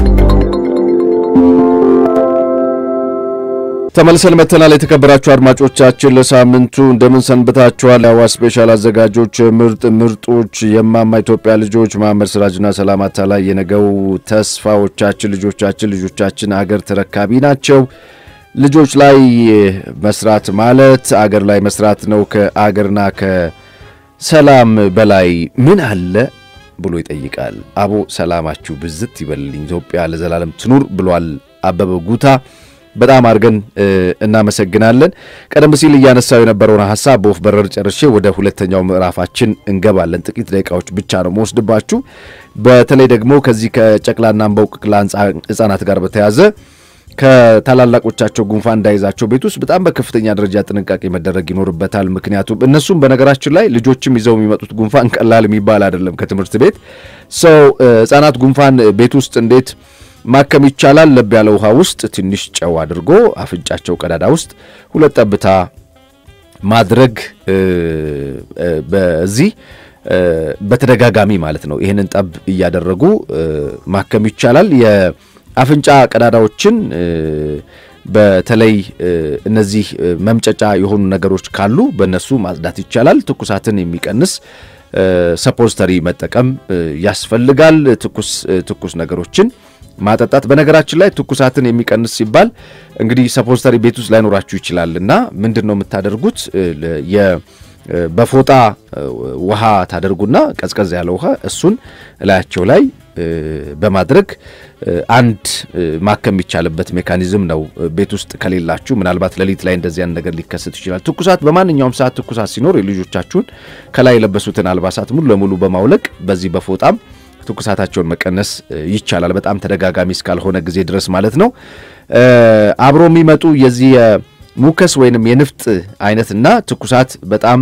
ተመልሰን መተናል። የተከበራችሁ አድማጮቻችን ለሳምንቱ እንደምን ሰንብታችኋል? የአዋሽ ስፔሻል አዘጋጆች ምርጥ ምርጦች የማማ ኢትዮጵያ ልጆች መሐመድ ስራጅና ሰላማታ ላይ የነገው ተስፋዎቻችን ልጆቻችን ልጆቻችን አገር ተረካቢ ናቸው። ልጆች ላይ መስራት ማለት አገር ላይ መስራት ነው። ከአገርና ከሰላም በላይ ምን አለ ብሎ ይጠይቃል። አቦ ሰላማችሁ ብዝት ይበልልኝ፣ ኢትዮጵያ ለዘላለም ትኑር ብሏል አበበ ጉታ። በጣም አድርገን እናመሰግናለን። ቀደም ሲል እያነሳው የነበረውን ሀሳብ በወፍ በረር ጨርሼ ወደ ሁለተኛው ምዕራፋችን እንገባለን። ጥቂት ደቂቃዎች ብቻ ነው መወስድባችሁ። በተለይ ደግሞ ከዚህ ከጨቅላና እንቦቅላ ሕጻናት ጋር በተያዘ ከታላላቆቻቸው ጉንፋን እንዳይዛቸው ቤት ውስጥ በጣም በከፍተኛ ደረጃ ጥንቃቄ መደረግ ይኖርበታል። ምክንያቱም እነሱም በነገራችን ላይ ልጆችም ይዘው የሚመጡት ጉንፋን ቀላል የሚባል አይደለም። ከትምህርት ቤት ሰው ሕጻናት ጉንፋን ቤት ውስጥ እንዴት ማከም ይቻላል? ለብ ያለ ውሃ ውስጥ ትንሽ ጨው አድርጎ አፍንጫቸው ቀዳዳ ውስጥ ሁለት ጠብታ ማድረግ በዚህ በተደጋጋሚ ማለት ነው። ይህንን ጠብ እያደረጉ ማከም ይቻላል። የአፍንጫ ቀዳዳዎችን በተለይ እነዚህ መምጨጫ የሆኑ ነገሮች ካሉ በእነሱ ማጽዳት ይቻላል። ትኩሳትን የሚቀንስ ሰፖስተሪ መጠቀም ያስፈልጋል። ትኩስ ትኩስ ነገሮችን ማጠጣት በነገራችን ላይ ትኩሳትን የሚቀንስ ሲባል እንግዲህ ሰፖስተሪ ቤት ውስጥ ላይኖራችሁ ይችላል እና ምንድን ነው የምታደርጉት? በፎጣ ውሃ ታደርጉና ቀዝቀዝ ያለ ውሃ እሱን እላያቸው ላይ በማድረግ አንድ ማከም የሚቻልበት ሜካኒዝም ነው። ቤት ውስጥ ከሌላችሁ ምናልባት ሌሊት ላይ እንደዚህ አይነት ነገር ሊከሰት ይችላል። ትኩሳት በማንኛውም ሰዓት ትኩሳት ሲኖር የልጆቻችሁን ከላይ የለበሱትን አልባሳት ሙሉ ለሙሉ በማውለቅ በዚህ በፎጣም ትኩሳታቸውን መቀነስ ይቻላል። በጣም ተደጋጋሚ እስካልሆነ ጊዜ ድረስ ማለት ነው። አብሮ የሚመጡ የዚህ የሙከስ ወይንም የንፍጥ አይነትና ትኩሳት በጣም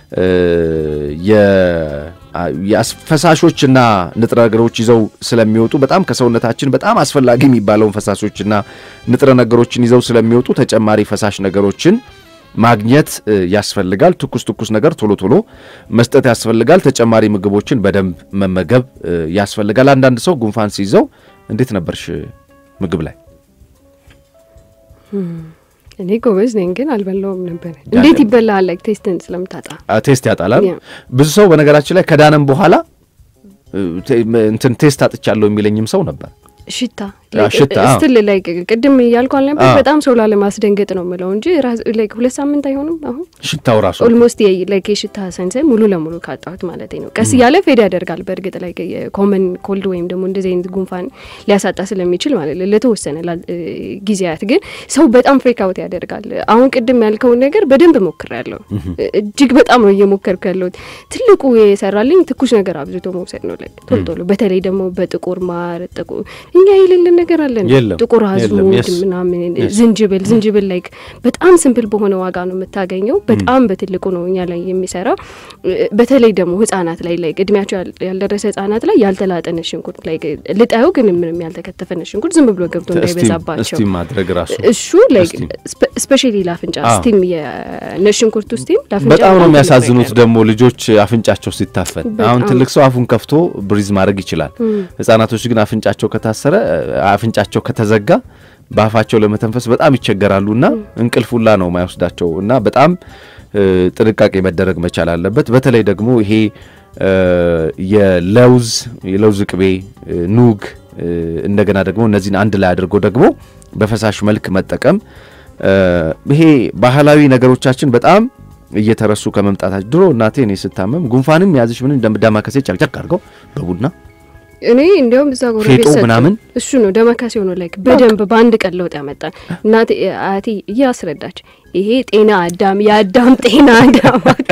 ፈሳሾችና ንጥረ ነገሮች ይዘው ስለሚወጡ በጣም ከሰውነታችን በጣም አስፈላጊ የሚባለውን ፈሳሾችና ንጥረ ነገሮችን ይዘው ስለሚወጡ ተጨማሪ ፈሳሽ ነገሮችን ማግኘት ያስፈልጋል። ትኩስ ትኩስ ነገር ቶሎ ቶሎ መስጠት ያስፈልጋል። ተጨማሪ ምግቦችን በደንብ መመገብ ያስፈልጋል። አንዳንድ ሰው ጉንፋን ሲይዘው እንዴት ነበርሽ ምግብ ላይ? እኔ ጎበዝ ነኝ ግን አልበላውም ነበር። እንዴት ይበላል? ላይክ ቴስትን ስለምታጣ ቴስት ያጣላል። ብዙ ሰው በነገራችን ላይ ከዳነም በኋላ እንትን ቴስት አጥቻለሁ የሚለኝም ሰው ነበር። ሽታ ሽታ ስትል ላይ ቅድም እያልኩ አልነበር? በጣም ሰው ላለማስደንገጥ ነው የምለው እንጂ ላይክ ሁለት ሳምንት አይሆንም። አሁን ሽታው ራሱ ኦልሞስት ላይክ የሽታ ሰንሰን ሙሉ ለሙሉ ካጣሁት ማለት ነው። ቀስ እያለ ፌድ ያደርጋል። በእርግጥ ላይ የኮመን ኮልድ ወይም ደግሞ እንደዚህ አይነት ጉንፋን ሊያሳጣ ስለሚችል ማለት ነው ለተወሰነ ጊዜያት፣ ግን ሰው በጣም ፍሬክ አውት ያደርጋል። አሁን ቅድም ያልከውን ነገር በደንብ ሞክሬያለሁ። እጅግ በጣም ነው እየሞከርኩ ያለሁት። ትልቁ የሰራልኝ ትኩስ ነገር አብዝቶ መውሰድ ነው። ላይ ቶሎ ቶሎ በተለይ ደግሞ በጥቁር ማር ጥቁር እኛ የሌለን ነገር አለን። ጥቁር አዝሙድ ምናምን፣ ዝንጅብል ዝንጅብል ላይ በጣም ስምፕል በሆነ ዋጋ ነው የምታገኘው። በጣም በትልቁ ነው እኛ ላይ የሚሰራው። በተለይ ደግሞ ህጻናት ላይ ላይ እድሜያቸው ያልደረሰ ህጻናት ላይ ያልተላጠ ነጭ ሽንኩርት ላይ ልጣዩ ግን ምንም ያልተከተፈ ነጭ ሽንኩርት ዝም ብሎ ገብቶ እንዳይበዛባቸው ስቲም ማድረግ ራሱ እሱ ላይ ስፔሻሊ ለአፍንጫ ስቲም የነጭ ሽንኩርቱ ስቲም ለአፍንጫ በጣም ነው የሚያሳዝኑት። ደግሞ ልጆች አፍንጫቸው ሲታፈን አሁን ትልቅ ሰው አፉን ከፍቶ ብሪዝ ማድረግ ይችላል። ህጻናቶች ግን አፍንጫቸው ከታሰረ አፍንጫቸው ከተዘጋ በአፋቸው ለመተንፈስ በጣም ይቸገራሉ እና እንቅልፍ ሁላ ነው ማይወስዳቸው እና በጣም ጥንቃቄ መደረግ መቻል አለበት። በተለይ ደግሞ ይሄ የለውዝ የለውዝ ቅቤ፣ ኑግ እንደገና ደግሞ እነዚህን አንድ ላይ አድርጎ ደግሞ በፈሳሽ መልክ መጠቀም ይሄ ባህላዊ ነገሮቻችን በጣም እየተረሱ ከመምጣታቸው ድሮ እናቴ እኔ ስታመም ጉንፋንም ያዝሽ ምን ዳማከሴ ጨቅጨቅ አድርገው በቡና እኔ እንዲያውም እዛ ጎረቤት ፌጦ ምናምን እሱ ነው ደመካሴ ሆኖ ላይክ በደንብ በአንድ ቀን ለውጥ ያመጣል። እናቴ አያቴ እያስረዳች ይሄ ጤና አዳም የአዳም ጤና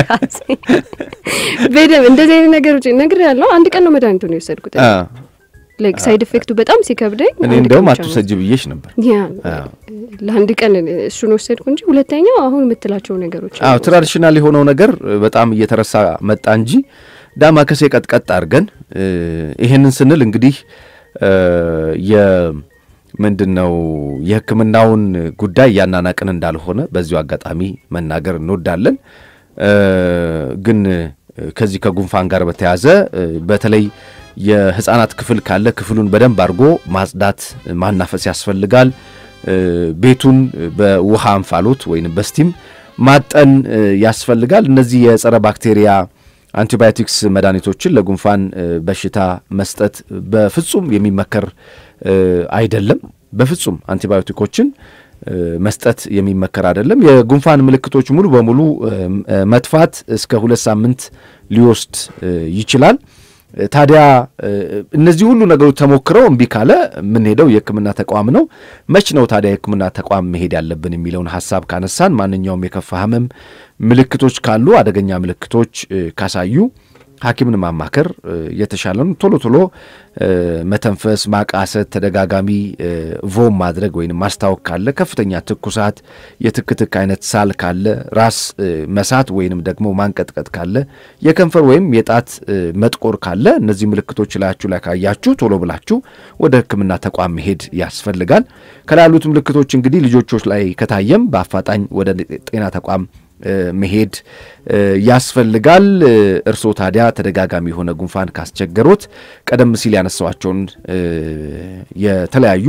ዳማካሴ በደንብ እንደዚህ አይነት ነገሮች ነግር ያለው አንድ ቀን ነው መድኃኒቱን የወሰድኩት። ላይክ ሳይድ ኢፌክቱ በጣም ሲከብደኝ እኔ አንድ እንደውም ቀን ብቻ ነው አትውሰጅ ብዬሽ ነበር። ያ ለአንድ ቀን እሱን ወሰድኩ እንጂ ሁለተኛው አሁን የምትላቸው ነገሮች አዎ ትራዲሽናል የሆነው ነገር በጣም እየተረሳ መጣ እንጂ ዳማከሴ ቀጥቀጥ አድርገን ይሄንን ስንል እንግዲህ የ ምንድን ነው የሕክምናውን ጉዳይ እያናናቅን እንዳልሆነ በዚሁ አጋጣሚ መናገር እንወዳለን። ግን ከዚህ ከጉንፋን ጋር በተያያዘ በተለይ የህፃናት ክፍል ካለ ክፍሉን በደንብ አድርጎ ማጽዳት፣ ማናፈስ ያስፈልጋል። ቤቱን በውሃ እንፋሎት ወይም በስቲም ማጠን ያስፈልጋል። እነዚህ የጸረ ባክቴሪያ አንቲባዮቲክስ መድኃኒቶችን ለጉንፋን በሽታ መስጠት በፍጹም የሚመከር አይደለም። በፍጹም አንቲባዮቲኮችን መስጠት የሚመከር አይደለም። የጉንፋን ምልክቶች ሙሉ በሙሉ መጥፋት እስከ ሁለት ሳምንት ሊወስድ ይችላል። ታዲያ እነዚህ ሁሉ ነገሮች ተሞክረው እምቢ ካለ የምንሄደው የህክምና ተቋም ነው። መች ነው ታዲያ የህክምና ተቋም መሄድ ያለብን የሚለውን ሀሳብ ካነሳን ማንኛውም የከፋ ህመም ምልክቶች ካሉ አደገኛ ምልክቶች ካሳዩ ሐኪምን ማማከር የተሻለ ነው። ቶሎ ቶሎ መተንፈስ፣ ማቃሰት፣ ተደጋጋሚ ቮም ማድረግ ወይም ማስታወክ ካለ፣ ከፍተኛ ትኩሳት፣ የትክትክ አይነት ሳል ካለ፣ ራስ መሳት ወይንም ደግሞ ማንቀጥቀጥ ካለ፣ የከንፈር ወይም የጣት መጥቆር ካለ እነዚህ ምልክቶች ላያችሁ ላይ ካያችሁ ቶሎ ብላችሁ ወደ ህክምና ተቋም መሄድ ያስፈልጋል። ከላይ ያሉት ምልክቶች እንግዲህ ልጆቾች ላይ ከታየም በአፋጣኝ ወደ ጤና ተቋም መሄድ ያስፈልጋል። እርስዎ ታዲያ ተደጋጋሚ የሆነ ጉንፋን ካስቸገሮት ቀደም ሲል ያነሳዋቸውን የተለያዩ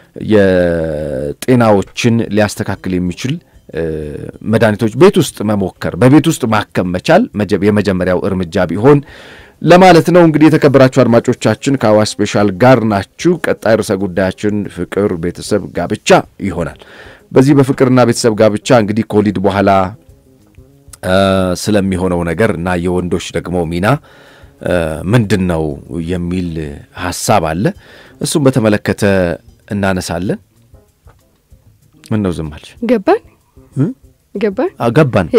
የጤናዎችን ሊያስተካክል የሚችል መድኃኒቶች ቤት ውስጥ መሞከር፣ በቤት ውስጥ ማከም መቻል የመጀመሪያው እርምጃ ቢሆን ለማለት ነው። እንግዲህ የተከበራችሁ አድማጮቻችን ከአዋሽ ስፔሻል ጋር ናችሁ። ቀጣይ ርዕሰ ጉዳያችን ፍቅር፣ ቤተሰብ፣ ጋብቻ ይሆናል። በዚህ በፍቅርና ቤተሰብ ጋብቻ እንግዲህ ከወሊድ በኋላ ስለሚሆነው ነገር እና የወንዶች ደግሞ ሚና ምንድን ነው የሚል ሀሳብ አለ። እሱም በተመለከተ እናነሳለን። ምን ነው ዝም አልሽ? ገባን ገባን ገባን።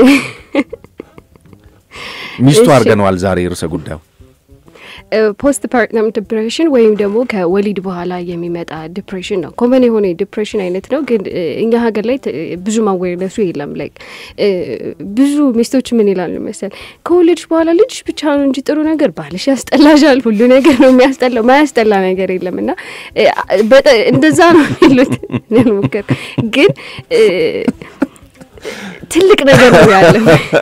ሚስቱ አድርገነዋል ዛሬ ርዕሰ ጉዳዩ ፖስት ፓርትነም ዲፕሬሽን ወይም ደግሞ ከወሊድ በኋላ የሚመጣ ዲፕሬሽን ነው። ኮመን የሆነ የዲፕሬሽን አይነት ነው፣ ግን እኛ ሀገር ላይ ብዙ ማወረሱ የለም። ላይክ ብዙ ሚስቶች ምን ይላሉ መሰል ከወለድሽ በኋላ ልጅሽ ብቻ ነው እንጂ ጥሩ ነገር ባልሽ ያስጠላሻል፣ ሁሉ ነገር ነው የሚያስጠላው፣ ማያስጠላ ነገር የለም። እና እንደዛ ነው የሚሉት ሞከር ግን ትልቅ ነገር ነው ያለው።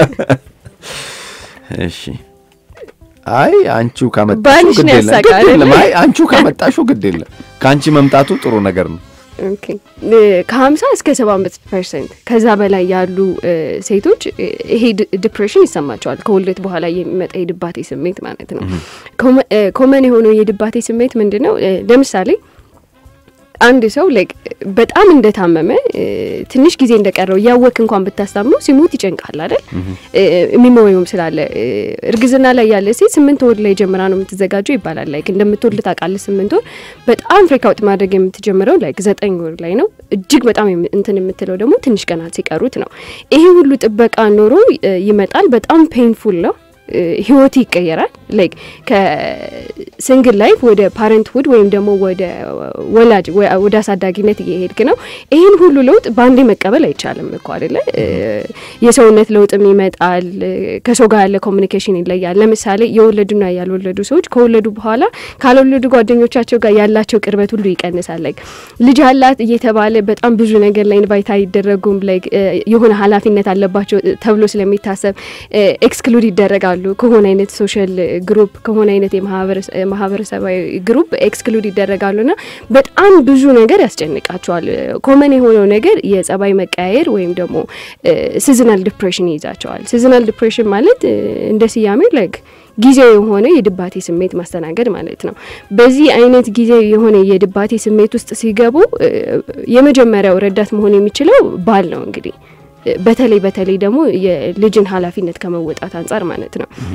እሺ አይ አንቺው ካመጣሽው ባልሽ ግድ ነው የለም ያሳቃል ግድ የለም። አይደል? አይ አንቺው ካመጣሽው ግድ የለም። ከአንቺ መምጣቱ ጥሩ ነገር ነው። ኦኬ ከሀምሳ እስከ ሰባ አምስት ፐርሰንት ከዛ በላይ ያሉ ሴቶች ይሄ ዲፕሬሽን ይሰማቸዋል። ከውልደት በኋላ የሚመጣ የድባቴ ስሜት ማለት ነው። ኮመን የሆነው የድባቴ ስሜት ምንድን ነው? ለምሳሌ አንድ ሰው ላይክ በጣም እንደታመመ ትንሽ ጊዜ እንደቀረው እያወክ እንኳን ብታስታምነው ሲሞት ይጨንቃል አይደል? የሚመወዩም ስላለ እርግዝና ላይ ያለ ሴት ስምንት ወር ላይ ጀምራ ነው የምትዘጋጀው ይባላል። ላይክ እንደምትወልድ ታውቃለህ። ስምንት ወር በጣም ፍሪካውት ማድረግ የምትጀምረው ላይክ ዘጠኝ ወር ላይ ነው። እጅግ በጣም እንትን የምትለው ደግሞ ትንሽ ቀናት ሲቀሩት ነው። ይሄ ሁሉ ጥበቃ ኖሮ ይመጣል። በጣም ፔንፉል ነው። ህይወት ይቀየራል። ላይክ ከሲንግል ላይፍ ወደ ፓረንትሁድ ወይም ደግሞ ወደ ወላጅ ወደ አሳዳጊነት እየሄድክ ነው። ይህን ሁሉ ለውጥ በአንዴ መቀበል አይቻልም እኮ አይደለ? የሰውነት ለውጥም ይመጣል። ከሰው ጋር ያለ ኮሚኒኬሽን ይለያል። ለምሳሌ የወለዱና ያልወለዱ ሰዎች ከወለዱ በኋላ ካልወለዱ ጓደኞቻቸው ጋር ያላቸው ቅርበት ሁሉ ይቀንሳል። ላይክ ልጅ አላት እየተባለ በጣም ብዙ ነገር ላይ ኢንቫይት አይደረጉም። ላይክ የሆነ ኃላፊነት አለባቸው ተብሎ ስለሚታሰብ ኤክስክሉድ ይደረጋሉ ከሆነ አይነት ሶሻል ግሩፕ ከሆነ አይነት የማህበረሰባዊ ግሩፕ ኤክስክሉድ ይደረጋሉ ና በጣም ብዙ ነገር ያስጨንቃቸዋል። ኮመን የሆነው ነገር የጸባይ መቀያየር ወይም ደግሞ ሲዝናል ዲፕሬሽን ይይዛቸዋል። ሲዝናል ዲፕሬሽን ማለት እንደ ስያሜው ላይክ ጊዜው የሆነ የድባቴ ስሜት ማስተናገድ ማለት ነው። በዚህ አይነት ጊዜ የሆነ የድባቴ ስሜት ውስጥ ሲገቡ የመጀመሪያው ረዳት መሆን የሚችለው ባል ነው እንግዲህ በተለይ በተለይ ደግሞ የልጅን ኃላፊነት ከመወጣት አንጻር ማለት ነው።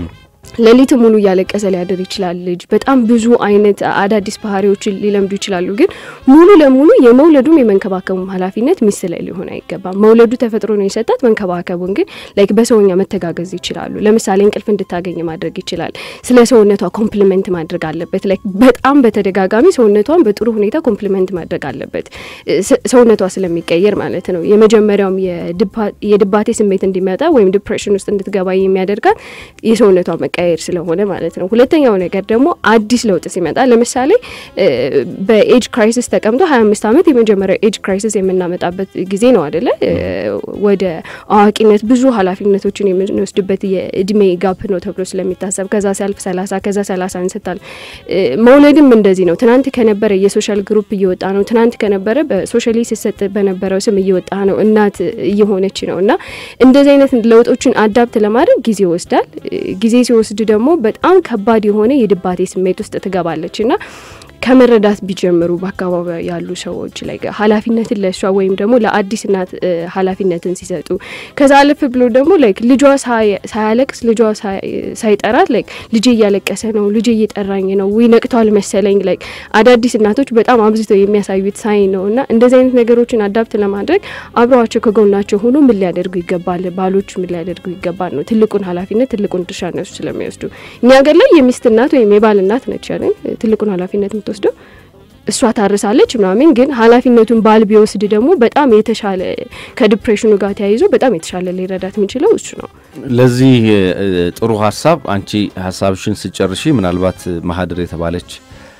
ሌሊት ሙሉ እያለቀሰ ሊያድር ይችላል። ልጅ በጣም ብዙ አይነት አዳዲስ ባህሪዎችን ሊለምዱ ይችላሉ። ግን ሙሉ ለሙሉ የመውለዱም የመንከባከቡም ኃላፊነት ሚስት ላይ ሊሆን አይገባም። መውለዱ ተፈጥሮ ነው የሰጣት። መንከባከቡን ግን ላይክ በሰውኛ መተጋገዝ ይችላሉ። ለምሳሌ እንቅልፍ እንድታገኝ ማድረግ ይችላል። ስለ ሰውነቷ ኮምፕሊመንት ማድረግ አለበት። ላይክ በጣም በተደጋጋሚ ሰውነቷን በጥሩ ሁኔታ ኮምፕሊመንት ማድረግ አለበት። ሰውነቷ ስለሚቀየር ማለት ነው። የመጀመሪያውም የድባቴ ስሜት እንዲመጣ ወይም ዲፕሬሽን ውስጥ እንድትገባ የሚያደርጋት የሰውነቷ መቀየር ስለሆነ ማለት ነው። ሁለተኛው ነገር ደግሞ አዲስ ለውጥ ሲመጣ ለምሳሌ በኤጅ ክራይሲስ ተቀምጦ ሀያ አምስት ዓመት የመጀመሪያው ኤጅ ክራይሲስ የምናመጣበት ጊዜ ነው አደለ? ወደ አዋቂነት ብዙ ኃላፊነቶችን የምንወስድበት የእድሜ ጋፕ ነው ተብሎ ስለሚታሰብ ከዛ ሲያልፍ ሰላሳ ከዛ ሰላሳ እንስታል። መውለድም እንደዚህ ነው። ትናንት ከነበረ የሶሻል ግሩፕ እየወጣ ነው። ትናንት ከነበረ በሶሻሊ ሲሰጥ በነበረው ስም እየወጣ ነው። እናት እየሆነች ነው እና እንደዚህ አይነት ለውጦችን አዳፕት ለማድረግ ጊዜ ይወስዳል። ጊዜ ሲወስድ ደግሞ በጣም ከባድ የሆነ የድባቴ ስሜት ውስጥ ትገባለች እና ከመረዳት ቢጀምሩ በአካባቢ ያሉ ሰዎች ላይ ኃላፊነትን ለእሷ ወይም ደግሞ ለአዲስ እናት ኃላፊነትን ሲሰጡ ከዛ አለፍ ብሎ ደግሞ ላይክ ልጇ ሳያለቅስ ልጇ ሳይጠራት ላይክ ልጄ እያለቀሰ ነው፣ ልጄ እየጠራኝ ነው፣ ወይ ነቅቷል መሰለኝ ላይክ አዳዲስ እናቶች በጣም አብዝተው የሚያሳዩት ሳይ ነው እና እንደዚህ አይነት ነገሮችን አዳፕት ለማድረግ አብረዋቸው ከጎናቸው ሆኖ ምን ሊያደርጉ ይገባል፣ ባሎች ምን ሊያደርጉ ይገባል ነው ትልቁን ኃላፊነት ትልቁን ድርሻ እነሱ ስለሚወስዱ እኛ ሀገር ላይ የሚስት እናት ወይም የባል እናት ነች ያለን ትልቁን ኃላፊነት የምትወስደው እሷ ታርሳለች ምናምን፣ ግን ኃላፊነቱን ባል ቢወስድ ደግሞ በጣም የተሻለ ከዲፕሬሽኑ ጋር ተያይዞ በጣም የተሻለ ሊረዳት የሚችለው እሱ ነው። ለዚህ ጥሩ ሀሳብ አንቺ ሀሳብሽን ስጨርሺ ምናልባት ማህደር የተባለች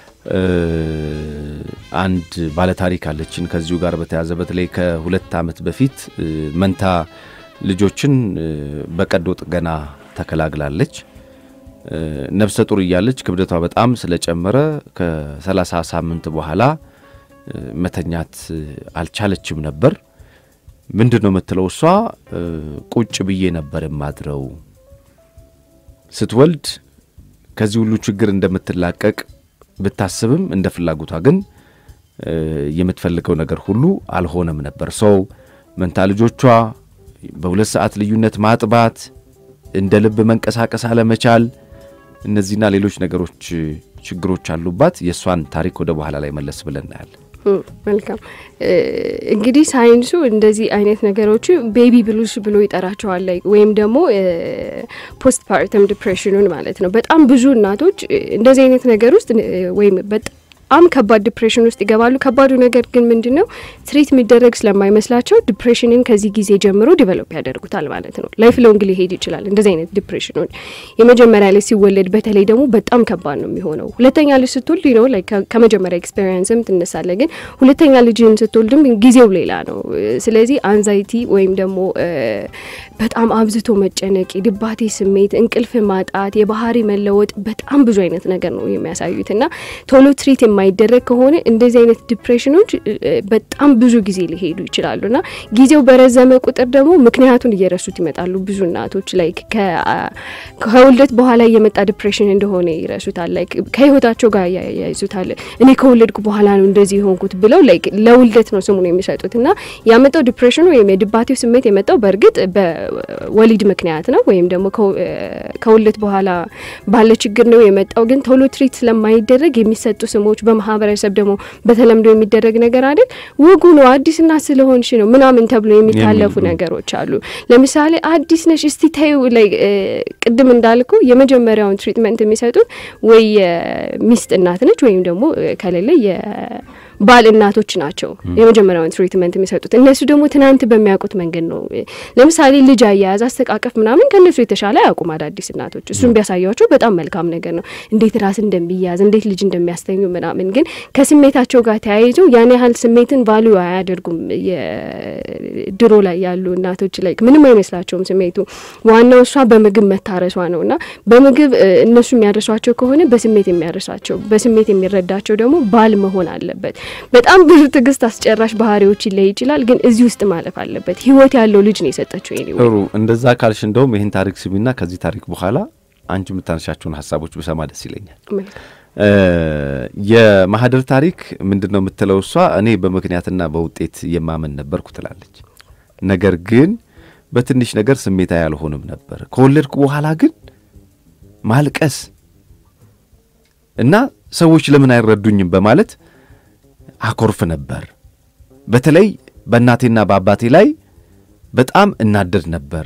አንድ ባለታሪክ አለችን ከዚሁ ጋር በተያያዘ በተለይ ከሁለት ዓመት በፊት መንታ ልጆችን በቀዶ ጥገና ተከላግላለች። ነፍሰ ጡር እያለች ክብደቷ በጣም ስለጨመረ ከሰላሳ ሳምንት በኋላ መተኛት አልቻለችም ነበር። ምንድን ነው የምትለው እሷ ቁጭ ብዬ ነበር የማድረው። ስትወልድ ከዚህ ሁሉ ችግር እንደምትላቀቅ ብታስብም እንደ ፍላጎቷ ግን የምትፈልገው ነገር ሁሉ አልሆነም ነበር። ሰው መንታ ልጆቿ በሁለት ሰዓት ልዩነት ማጥባት፣ እንደ ልብ መንቀሳቀስ አለመቻል እነዚህና ሌሎች ነገሮች ችግሮች አሉባት። የእሷን ታሪክ ወደ በኋላ ላይ መለስ ብለን እናያለን። መልካም እንግዲህ ሳይንሱ እንደዚህ አይነት ነገሮች ቤቢ ብሉስ ብሎ ይጠራቸዋል ላይ ወይም ደግሞ ፖስት ፓርተም ዲፕሬሽኑን ማለት ነው። በጣም ብዙ እናቶች እንደዚህ አይነት ነገር ውስጥ ወይም በጣም ከባድ ዲፕሬሽን ውስጥ ይገባሉ። ከባዱ ነገር ግን ምንድን ነው ትሪት የሚደረግ ስለማይመስላቸው ዲፕሬሽንን ከዚህ ጊዜ ጀምሮ ዲቨሎፕ ያደርጉታል ማለት ነው። ላይፍ ሎንግ ሊሄድ ይችላል። እንደዚህ አይነት ዲፕሬሽኖች የመጀመሪያ ልጅ ሲወለድ በተለይ ደግሞ በጣም ከባድ ነው የሚሆነው። ሁለተኛ ልጅ ስትወልድ ነው ላይ ከመጀመሪያ ኤክስፔሪንስም ትነሳለ። ግን ሁለተኛ ልጅን ስትወልድም ጊዜው ሌላ ነው። ስለዚህ አንዛይቲ ወይም ደግሞ በጣም አብዝቶ መጨነቅ፣ የድባቴ ስሜት፣ እንቅልፍ ማጣት፣ የባህሪ መለወጥ በጣም ብዙ አይነት ነገር ነው የሚያሳዩት እና ቶሎ ትሪት የማይደረግ ከሆነ እንደዚህ አይነት ዲፕሬሽኖች በጣም ብዙ ጊዜ ሊሄዱ ይችላሉ እና ጊዜው በረዘመ ቁጥር ደግሞ ምክንያቱን እየረሱት ይመጣሉ። ብዙ እናቶች ላይ ከውልደት በኋላ የመጣ ዲፕሬሽን እንደሆነ ይረሱታል። ላይ ከህይወታቸው ጋር ያይዙታል። እኔ ከወለድኩ በኋላ ነው እንደዚህ የሆንኩት ብለው ላይ ለውልደት ነው ስሙን የሚሰጡት እና ያመጣው ዲፕሬሽኑ ወይም የድባቴው ስሜት የመጣው በእርግጥ በወሊድ ምክንያት ነው ወይም ደግሞ ከውልደት በኋላ ባለ ችግር ነው የመጣው። ግን ቶሎ ትሪት ስለማይደረግ የሚሰጡ ስሞች በማህበረሰብ ደግሞ በተለምዶ የሚደረግ ነገር አይደል ወጉ ነው አዲስ እናት ስለሆንሽ ነው ምናምን ተብሎ የሚታለፉ ነገሮች አሉ። ለምሳሌ አዲስ ነሽ እስቲ ታዩ ላይ ቅድም እንዳልኩ የመጀመሪያውን ትሪትመንት የሚሰጡት ወይ የሚስት እናት ነች ወይም ደግሞ ከሌለ ባል እናቶች ናቸው የመጀመሪያውን ትሪትመንት የሚሰጡት። እነሱ ደግሞ ትናንት በሚያውቁት መንገድ ነው። ለምሳሌ ልጅ አያያዝ፣ አስተቃቀፍ ምናምን ከእነሱ የተሻለ አያውቁም አዳዲስ እናቶች። እሱም ቢያሳያቸው በጣም መልካም ነገር ነው፣ እንዴት ራስ እንደሚያዝ እንዴት ልጅ እንደሚያስተኙ ምናምን። ግን ከስሜታቸው ጋር ተያይዞ ያን ያህል ስሜትን ቫሉ አያደርጉም። ድሮ ላይ ያሉ እናቶች ላይ ምንም አይመስላቸውም ስሜቱ። ዋናው እሷ በምግብ መታረሷ ነው እና በምግብ እነሱ የሚያርሷቸው ከሆነ በስሜት የሚያርሳቸው በስሜት የሚረዳቸው ደግሞ ባል መሆን አለበት። በጣም ብዙ ትዕግስት አስጨራሽ ባህሪዎች ይለይ ይችላል፣ ግን እዚህ ውስጥ ማለፍ አለበት። ህይወት ያለው ልጅ ነው የሰጠችው። ኔ ጥሩ እንደዛ ካልሽ እንደውም ይህን ታሪክ ስሚና ከዚህ ታሪክ በኋላ አንቺ የምታነሻቸውን ሀሳቦች ብሰማ ደስ ይለኛል። የማህደር ታሪክ ምንድን ነው የምትለው እሷ እኔ በምክንያትና በውጤት የማመን ነበርኩ ትላለች። ነገር ግን በትንሽ ነገር ስሜታዊ አልሆንም ነበር። ከወለድኩ በኋላ ግን ማልቀስ እና ሰዎች ለምን አይረዱኝም በማለት አኮርፍ ነበር። በተለይ በእናቴና በአባቴ ላይ በጣም እናደድ ነበር።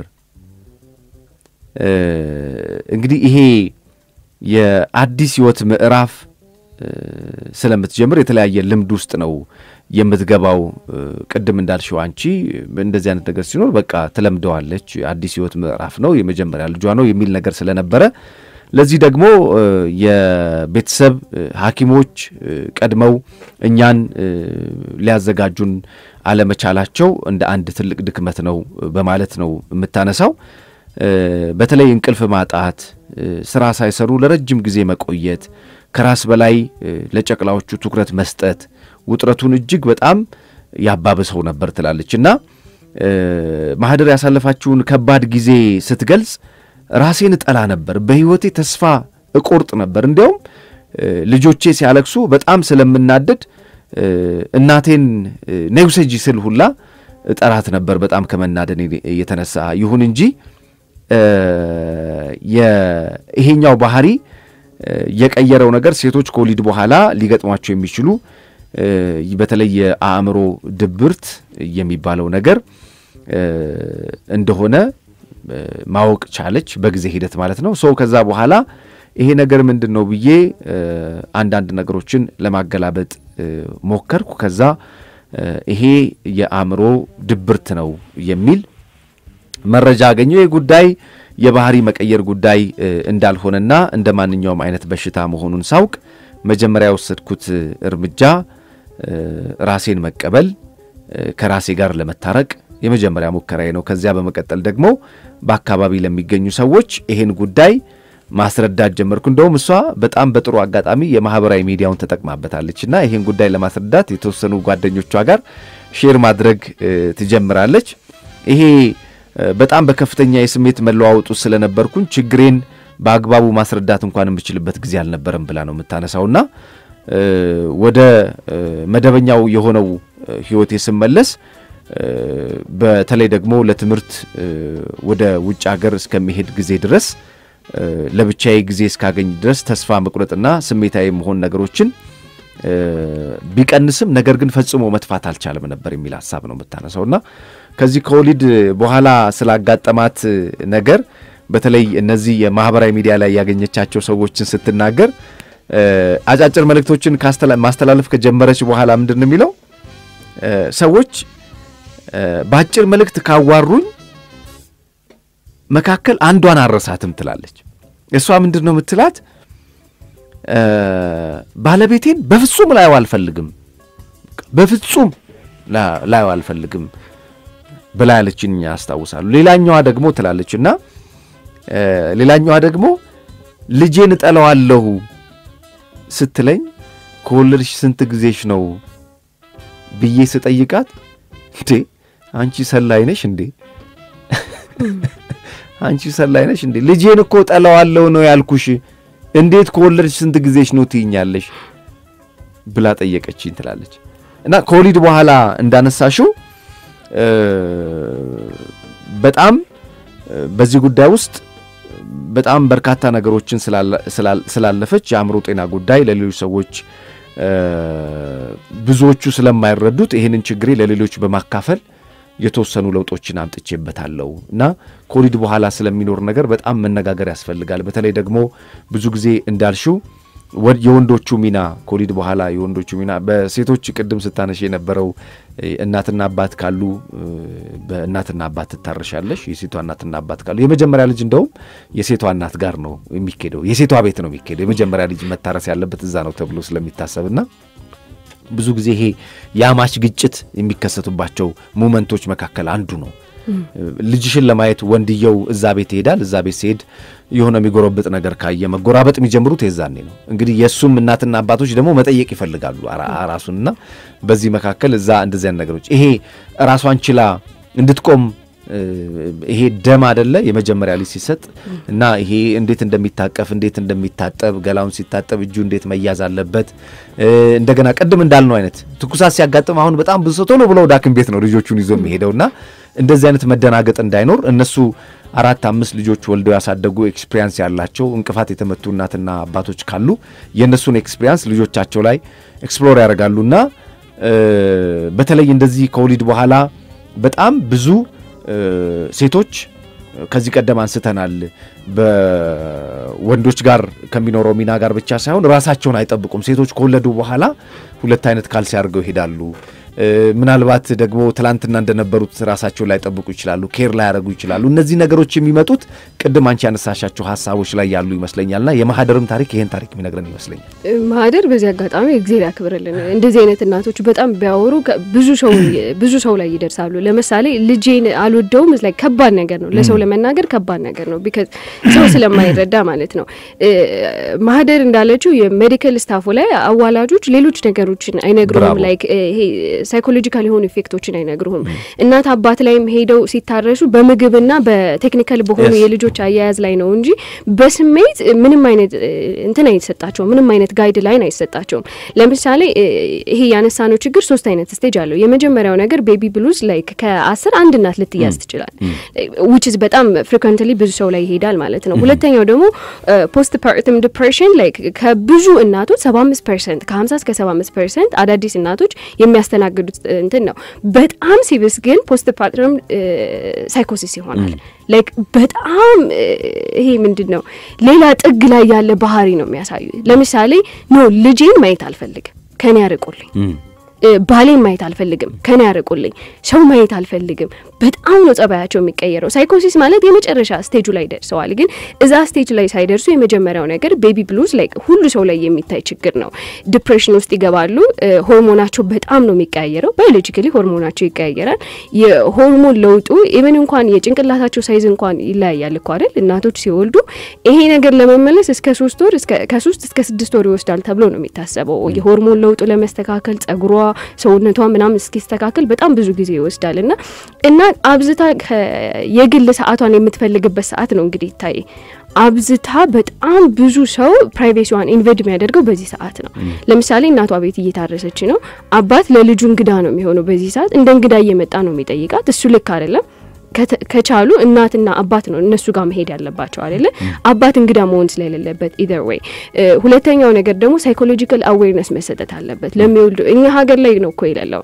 እንግዲህ ይሄ የአዲስ ሕይወት ምዕራፍ ስለምትጀምር የተለያየ ልምድ ውስጥ ነው የምትገባው። ቅድም እንዳልሽው አንቺ እንደዚህ አይነት ነገር ሲኖር በቃ ትለምደዋለች። አዲስ ሕይወት ምዕራፍ ነው፣ የመጀመሪያ ልጇ ነው የሚል ነገር ስለነበረ ለዚህ ደግሞ የቤተሰብ ሐኪሞች ቀድመው እኛን ሊያዘጋጁን አለመቻላቸው እንደ አንድ ትልቅ ድክመት ነው በማለት ነው የምታነሳው። በተለይ እንቅልፍ ማጣት፣ ስራ ሳይሰሩ ለረጅም ጊዜ መቆየት፣ ከራስ በላይ ለጨቅላዎቹ ትኩረት መስጠት ውጥረቱን እጅግ በጣም ያባብሰው ነበር ትላለች እና ማህደር ያሳለፋችውን ከባድ ጊዜ ስትገልጽ ራሴን እጠላ ነበር፣ በሕይወቴ ተስፋ እቆርጥ ነበር። እንዲያውም ልጆቼ ሲያለቅሱ በጣም ስለምናደድ እናቴን ነይ ውሰጂ ስል ሁላ እጠራት ነበር በጣም ከመናደን የተነሳ ይሁን እንጂ ይሄኛው ባህሪ የቀየረው ነገር ሴቶች ከወሊድ በኋላ ሊገጥሟቸው የሚችሉ በተለይ የአእምሮ ድብርት የሚባለው ነገር እንደሆነ ማወቅ ቻለች፣ በጊዜ ሂደት ማለት ነው። ሰው ከዛ በኋላ ይሄ ነገር ምንድን ነው ብዬ አንዳንድ ነገሮችን ለማገላበጥ ሞከርኩ። ከዛ ይሄ የአእምሮ ድብርት ነው የሚል መረጃ አገኘው። ይህ ጉዳይ የባህሪ መቀየር ጉዳይ እንዳልሆነና እንደ ማንኛውም አይነት በሽታ መሆኑን ሳውቅ መጀመሪያ የወሰድኩት እርምጃ ራሴን መቀበል፣ ከራሴ ጋር ለመታረቅ የመጀመሪያ ሙከራዬ ነው። ከዚያ በመቀጠል ደግሞ በአካባቢ ለሚገኙ ሰዎች ይሄን ጉዳይ ማስረዳት ጀመርኩ። እንደውም እሷ በጣም በጥሩ አጋጣሚ የማህበራዊ ሚዲያውን ተጠቅማበታለች እና ይሄን ጉዳይ ለማስረዳት የተወሰኑ ጓደኞቿ ጋር ሼር ማድረግ ትጀምራለች። ይሄ በጣም በከፍተኛ የስሜት መለዋወጡ ስለነበርኩኝ ችግሬን በአግባቡ ማስረዳት እንኳን የምችልበት ጊዜ አልነበረም ብላ ነው የምታነሳውና ወደ መደበኛው የሆነው ህይወቴ ስመለስ በተለይ ደግሞ ለትምህርት ወደ ውጭ ሀገር እስከሚሄድ ጊዜ ድረስ ለብቻዬ ጊዜ እስካገኝ ድረስ ተስፋ መቁረጥና ስሜታዊ መሆን ነገሮችን ቢቀንስም ነገር ግን ፈጽሞ መጥፋት አልቻለም ነበር የሚል ሀሳብ ነው የምታነሳውና ከዚህ ከወሊድ በኋላ ስላጋጠማት ነገር በተለይ እነዚህ የማህበራዊ ሚዲያ ላይ ያገኘቻቸው ሰዎችን ስትናገር አጫጭር መልእክቶችን ማስተላለፍ ከጀመረች በኋላ ምንድን ነው የሚለው ሰዎች በአጭር መልእክት ካዋሩኝ መካከል አንዷን አረሳትም ትላለች። እሷ ምንድን ነው የምትላት? ባለቤቴን በፍጹም ላየው አልፈልግም፣ በፍጹም ላየው አልፈልግም ብላ ያለችን ያስታውሳሉ። ሌላኛዋ ደግሞ ትላለች እና ሌላኛዋ ደግሞ ልጄን እጠለዋለሁ ስትለኝ ከወለድሽ ስንት ጊዜሽ ነው ብዬ ስጠይቃት እንዴ አንቺ ሰላይ ነሽ እንዴ? አንቺ ሰላይ ነሽ እንዴ? ልጄን እኮ ጠለዋለሁ ነው ያልኩሽ። እንዴት ከወለድሽ ስንት ጊዜሽ ነው ትይኛለሽ? ብላ ጠየቀችኝ ትላለች። እና ከወሊድ በኋላ እንዳነሳሽው በጣም በዚህ ጉዳይ ውስጥ በጣም በርካታ ነገሮችን ስላለፈች የአእምሮ ጤና ጉዳይ ለሌሎች ሰዎች ብዙዎቹ ስለማይረዱት ይህንን ችግሬ ለሌሎች በማካፈል የተወሰኑ ለውጦችን አምጥቼበታለሁ እና ከወሊድ በኋላ ስለሚኖር ነገር በጣም መነጋገር ያስፈልጋል። በተለይ ደግሞ ብዙ ጊዜ እንዳልሽው የወንዶቹ ሚና ከወሊድ በኋላ የወንዶቹ ሚና በሴቶች ቅድም ስታነሽ የነበረው እናትና አባት ካሉ በእናትና አባት ትታረሻለሽ። የሴቷ እናትና አባት ካሉ የመጀመሪያ ልጅ እንደውም የሴቷ እናት ጋር ነው የሚኬደው፣ የሴቷ ቤት ነው የሚኬደው። የመጀመሪያ ልጅ መታረስ ያለበት እዛ ነው ተብሎ ስለሚታሰብና ብዙ ጊዜ ይሄ የአማች ግጭት የሚከሰቱባቸው ሙመንቶች መካከል አንዱ ነው። ልጅሽን ለማየት ወንድየው እዛ ቤት ይሄዳል። እዛ ቤት ሲሄድ የሆነ የሚጎረብጥ ነገር ካየ መጎራበጥ የሚጀምሩት የዛኔ ነው። እንግዲህ የእሱም እናትና አባቶች ደግሞ መጠየቅ ይፈልጋሉ ራሱንና በዚህ መካከል እዛ እንደዚህ አይነት ነገሮች ይሄ ራሷን ችላ እንድትቆም ይሄ ደም አደለ የመጀመሪያ ልጅ ሲሰጥ እና ይሄ እንዴት እንደሚታቀፍ እንዴት እንደሚታጠብ ገላውን ሲታጠብ እጁ እንዴት መያዝ አለበት። እንደገና ቅድም እንዳልነው አይነት ትኩሳት ሲያጋጥም አሁን በጣም ብዙ ሰው ቶሎ ብሎ ወደ ሐኪም ቤት ነው ልጆቹን ይዞ የሚሄደውና እንደዚህ አይነት መደናገጥ እንዳይኖር እነሱ አራት አምስት ልጆች ወልደው ያሳደጉ ኤክስፒሪያንስ ያላቸው እንቅፋት የተመቱ እናትና አባቶች ካሉ የእነሱን ኤክስፒሪያንስ ልጆቻቸው ላይ ኤክስፕሎር ያደርጋሉና በተለይ እንደዚህ ከወሊድ በኋላ በጣም ብዙ ሴቶች ከዚህ ቀደም አንስተናል። በወንዶች ጋር ከሚኖረው ሚና ጋር ብቻ ሳይሆን ራሳቸውን አይጠብቁም። ሴቶች ከወለዱ በኋላ ሁለት አይነት ካልሲ አድርገው ይሄዳሉ። ምናልባት ደግሞ ትላንትና እንደነበሩት ራሳቸውን ላይጠብቁ ይችላሉ። ኬር ላያደርጉ ይችላሉ። እነዚህ ነገሮች የሚመጡት ቅድም አንቺ ያነሳሻቸው ሀሳቦች ላይ ያሉ ይመስለኛልና የማህደርም ታሪክ ይሄን ታሪክ የሚነግረን ይመስለኛል። ማህደር በዚህ አጋጣሚ እግዜር ያክብርልን። እንደዚህ አይነት እናቶች በጣም ቢያወሩ ብዙ ሰው ብዙ ሰው ላይ ይደርሳሉ። ለምሳሌ ልጄን አልወደውም ላይ ከባድ ነገር ነው፣ ለሰው ለመናገር ከባድ ነገር ነው። ቢካዝ ሰው ስለማይረዳ ማለት ነው። ማህደር እንዳለችው የሜዲካል ስታፉ ላይ አዋላጆች ሌሎች ነገሮችን አይነግሩም። ላይክ ይሄ ሳይኮሎጂካል የሆኑ ኢፌክቶችን አይነግሩህም። እናት አባት ላይም ሄደው ሲታረሱ በምግብና በቴክኒካል በሆኑ የልጆች አያያዝ ላይ ነው እንጂ በስሜት ምንም አይነት እንትን አይሰጣቸውም። ምንም አይነት ጋይድ ላይን አይሰጣቸውም። ለምሳሌ ይሄ ያነሳነው ችግር ሶስት አይነት ስቴጅ አለው። የመጀመሪያው ነገር ቤቢ ብሉዝ ላይክ ከአስር አንድ እናት ልትያዝ ትችላል። ዊችዝ በጣም ፍሪኩዌንትሊ ብዙ ሰው ላይ ይሄዳል ማለት ነው። ሁለተኛው ደግሞ ፖስት ፓርትም ዲፕሬሽን ላይክ ከብዙ እናቶች ሰባ አምስት ፐርሰንት ከሀምሳ እስከ ሰባ አምስት ፐርሰንት አዳዲስ እናቶች የሚያስተናግዱት እንትን ነው። በጣም ሲብስ ግን ፖስት ፓርትም ሳይኮሲስ ይሆናል። ላይክ በጣም ይሄ ምንድን ነው ሌላ ጥግ ላይ ያለ ባህሪ ነው የሚያሳዩ። ለምሳሌ ኖ ልጄን ማየት አልፈልግም፣ ከኔ ያርቁልኝ ባሌን ማየት አልፈልግም፣ ከኔ ያርቁልኝ፣ ሰው ማየት አልፈልግም። በጣም ነው ጸባያቸው የሚቀየረው። ሳይኮሲስ ማለት የመጨረሻ ስቴጁ ላይ ደርሰዋል። ግን እዛ ስቴጅ ላይ ሳይደርሱ የመጀመሪያው ነገር ቤቢ ብሉዝ ላይ ሁሉ ሰው ላይ የሚታይ ችግር ነው። ዲፕሬሽን ውስጥ ይገባሉ። ሆርሞናቸው በጣም ነው የሚቀያየረው። ባዮሎጂካሊ ሆርሞናቸው ይቀያየራል። የሆርሞን ለውጡ ኢቨን እንኳን የጭንቅላታቸው ሳይዝ እንኳን ይለያያል እኮ አይደል? እናቶች ሲወልዱ ይሄ ነገር ለመመለስ እስከ ሶስት ወር ከሶስት እስከ ስድስት ወር ይወስዳል ተብሎ ነው የሚታሰበው። የሆርሞን ለውጡ ለመስተካከል ጸጉሯ ሰውነቷ ምናምን እስኪስተካከል በጣም ብዙ ጊዜ ይወስዳል እና እና አብዝታ የግል ሰዓቷን የምትፈልግበት ሰዓት ነው እንግዲህ ይታይ አብዝታ በጣም ብዙ ሰው ፕራይቬሲዋን ኢንቨድ የሚያደርገው በዚህ ሰዓት ነው። ለምሳሌ እናቷ ቤት እየታረሰች ነው። አባት ለልጁ እንግዳ ነው የሚሆነው በዚህ ሰዓት እንደ እንግዳ እየመጣ ነው የሚጠይቃት። እሱ ልክ አይደለም። ከቻሉ እናትና አባት ነው እነሱ ጋር መሄድ ያለባቸው አይደለ? አባት እንግዳ መሆን ስለሌለበት ኢዘር ዌይ። ሁለተኛው ነገር ደግሞ ሳይኮሎጂካል አዌርነስ መሰጠት አለበት ለሚወልዱ። እኛ ሀገር ላይ ነው እኮ የሌለው።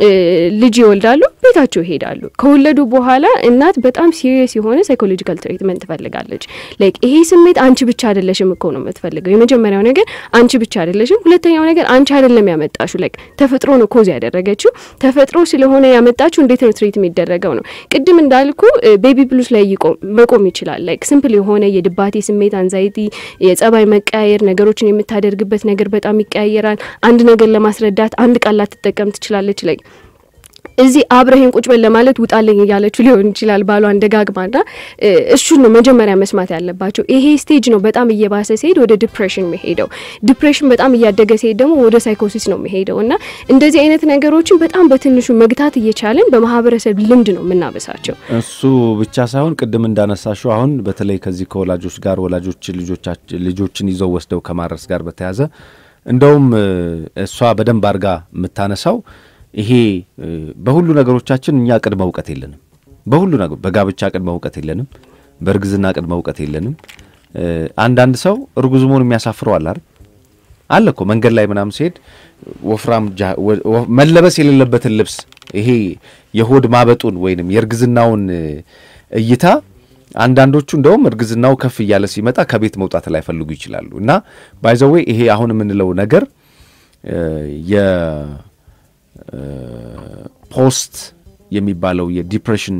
ልጅ ይወልዳሉ፣ ቤታቸው ይሄዳሉ። ከወለዱ በኋላ እናት በጣም ሲሪየስ የሆነ ሳይኮሎጂካል ትሪትመንት ትፈልጋለች። ላይክ ይሄ ስሜት አንቺ ብቻ አይደለሽም እኮ ነው የምትፈልገው። የመጀመሪያው ነገር አንቺ ብቻ አይደለሽም። ሁለተኛው ነገር አንቺ አይደለም ያመጣሹ። ላይክ ተፈጥሮ ነው ኮዝ ያደረገችው። ተፈጥሮ ስለሆነ ያመጣችሁ እንዴት ነው ትሪት የሚደረገው ነው ቅድም እንዳልኩ ቤቢ ብሉስ ላይ መቆም ይችላል። ላይክ ሲምፕል የሆነ የድባቴ ስሜት፣ አንዛይቲ፣ የጸባይ መቀያየር፣ ነገሮችን የምታደርግበት ነገር በጣም ይቀያየራል። አንድ ነገር ለማስረዳት አንድ ቃል ላትጠቀም ትችላለች። ላይ እዚህ አብረህን ቁጭ በል ለማለት ውጣልኝ እያለችው ሊሆን ይችላል ባሏን ደጋግማና እሱን ነው መጀመሪያ መስማት ያለባቸው። ይሄ ስቴጅ ነው በጣም እየባሰ ሲሄድ ወደ ዲፕሬሽን መሄደው። ዲፕሬሽን በጣም እያደገ ሲሄድ ደግሞ ወደ ሳይኮሲስ ነው መሄደው እና እንደዚህ አይነት ነገሮችን በጣም በትንሹ መግታት እየቻለን በማህበረሰብ ልምድ ነው የምናበሳቸው። እሱ ብቻ ሳይሆን ቅድም እንዳነሳሽው አሁን በተለይ ከዚህ ከወላጆች ጋር ወላጆች ልጆችን ይዘው ወስደው ከማድረስ ጋር በተያያዘ እንደውም እሷ በደንብ አድርጋ የምታነሳው ይሄ በሁሉ ነገሮቻችን እኛ ቅድመ እውቀት የለንም። በሁሉ ነገር በጋብቻ ቅድመ እውቀት የለንም። በእርግዝና ቅድመ እውቀት የለንም። አንዳንድ ሰው እርጉዝ መሆን የሚያሳፍረው አለ አይደል? አለ እኮ መንገድ ላይ ምናምን ሲሄድ ወፍራም መለበስ የሌለበትን ልብስ ይሄ የሆድ ማበጡን ወይንም የእርግዝናውን እይታ አንዳንዶቹ እንደውም እርግዝናው ከፍ እያለ ሲመጣ ከቤት መውጣት ላይፈልጉ ይችላሉ። እና ባይዘዌ ይሄ አሁን የምንለው ነገር ፖስት የሚባለው የዲፕሬሽን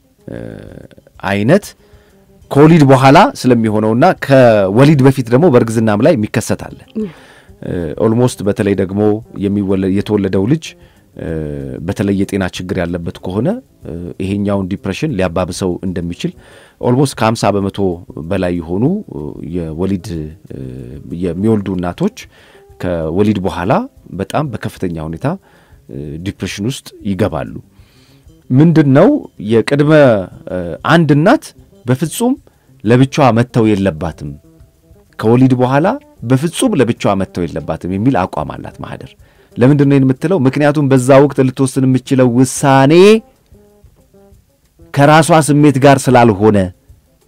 አይነት ከወሊድ በኋላ ስለሚሆነውና ከወሊድ በፊት ደግሞ በእርግዝናም ላይ የሚከሰት አለ። ኦልሞስት በተለይ ደግሞ የተወለደው ልጅ በተለይ የጤና ችግር ያለበት ከሆነ ይሄኛውን ዲፕሬሽን ሊያባብሰው እንደሚችል ኦልሞስት ከ50 በመቶ በላይ የሆኑ የወሊድ የሚወልዱ እናቶች ከወሊድ በኋላ በጣም በከፍተኛ ሁኔታ ዲፕሬሽን ውስጥ ይገባሉ። ምንድን ነው የቅድመ አንድ እናት በፍጹም ለብቻዋ መተው የለባትም ከወሊድ በኋላ በፍጹም ለብቻዋ መተው የለባትም የሚል አቋም አላት ማህደር። ለምንድን ነው የምትለው? ምክንያቱም በዛ ወቅት ልትወስን የምችለው ውሳኔ ከራሷ ስሜት ጋር ስላልሆነ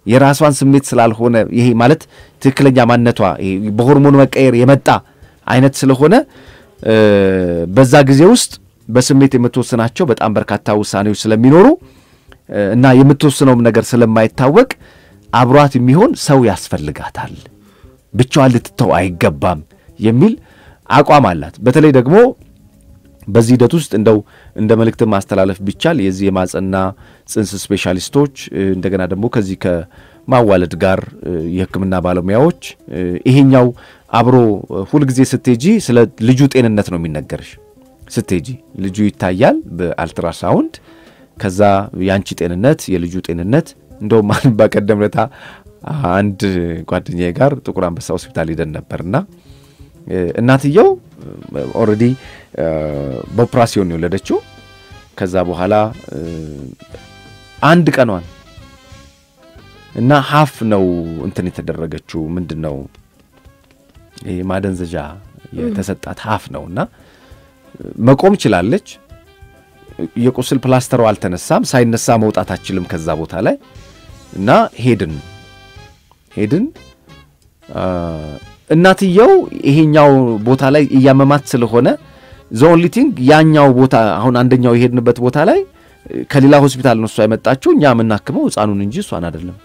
የራሷን ስሜት ስላልሆነ ይሄ ማለት ትክክለኛ ማንነቷ ይሄ በሆርሞን መቀየር የመጣ አይነት ስለሆነ እ፣ በዛ ጊዜ ውስጥ በስሜት የምትወስናቸው በጣም በርካታ ውሳኔዎች ስለሚኖሩ እ፣ እና የምትወስነውም ነገር ስለማይታወቅ አብሯት የሚሆን ሰው ያስፈልጋታል፣ ብቻዋን ልትተው አይገባም የሚል አቋም አላት። በተለይ ደግሞ በዚህ ሂደት ውስጥ እንደው እንደ መልእክትን ማስተላለፍ ቢቻል የዚህ የማጸና ጽንስ ስፔሻሊስቶች እ፣ እንደገና ደግሞ ከዚህ ከማዋለድ ጋር እ፣ የሕክምና ባለሙያዎች እ፣ ይሄኛው አብሮ እ፣ ሁልጊዜ ስትሄጂ ስለ ልጁ ጤንነት ነው የሚነገርሽ። ስትሄጂ ልጁ ይታያል በአልትራሳውንድ ከዛ የአንቺ ጤንነት የልጁ ጤንነት እንደውም በቀደም ለታ አንድ ጓደኛዬ ጋር ጥቁር አንበሳ ሆስፒታል ሄደን ነበርና እ፣ እናትየው ኦልሬዲ በኦፕራሲዮን የወለደችው ከዛ በኋላ እ፣ አንድ ቀኗን እና ሀፍ ነው እንትን የተደረገችው ምንድን ነው ይሄ ማደንዘዣ የተሰጣት ሀፍ ነው እና መቆም ችላለች። የቁስል ፕላስተሯ አልተነሳም። ሳይነሳ መውጣት አችልም ከዛ ቦታ ላይ እና ሄድን ሄድን አ፣ እናትየው ይሄኛው ቦታ ላይ እያመማት ስለሆነ ዘኦንሊ ቲንግ ያኛው ቦታ አሁን አንደኛው የሄድንበት ቦታ ላይ እ፣ ከሌላ ሆስፒታል ነው እሷ የመጣችው። እኛ የምናክመው ሕፃኑን እንጂ እሷን አይደለም።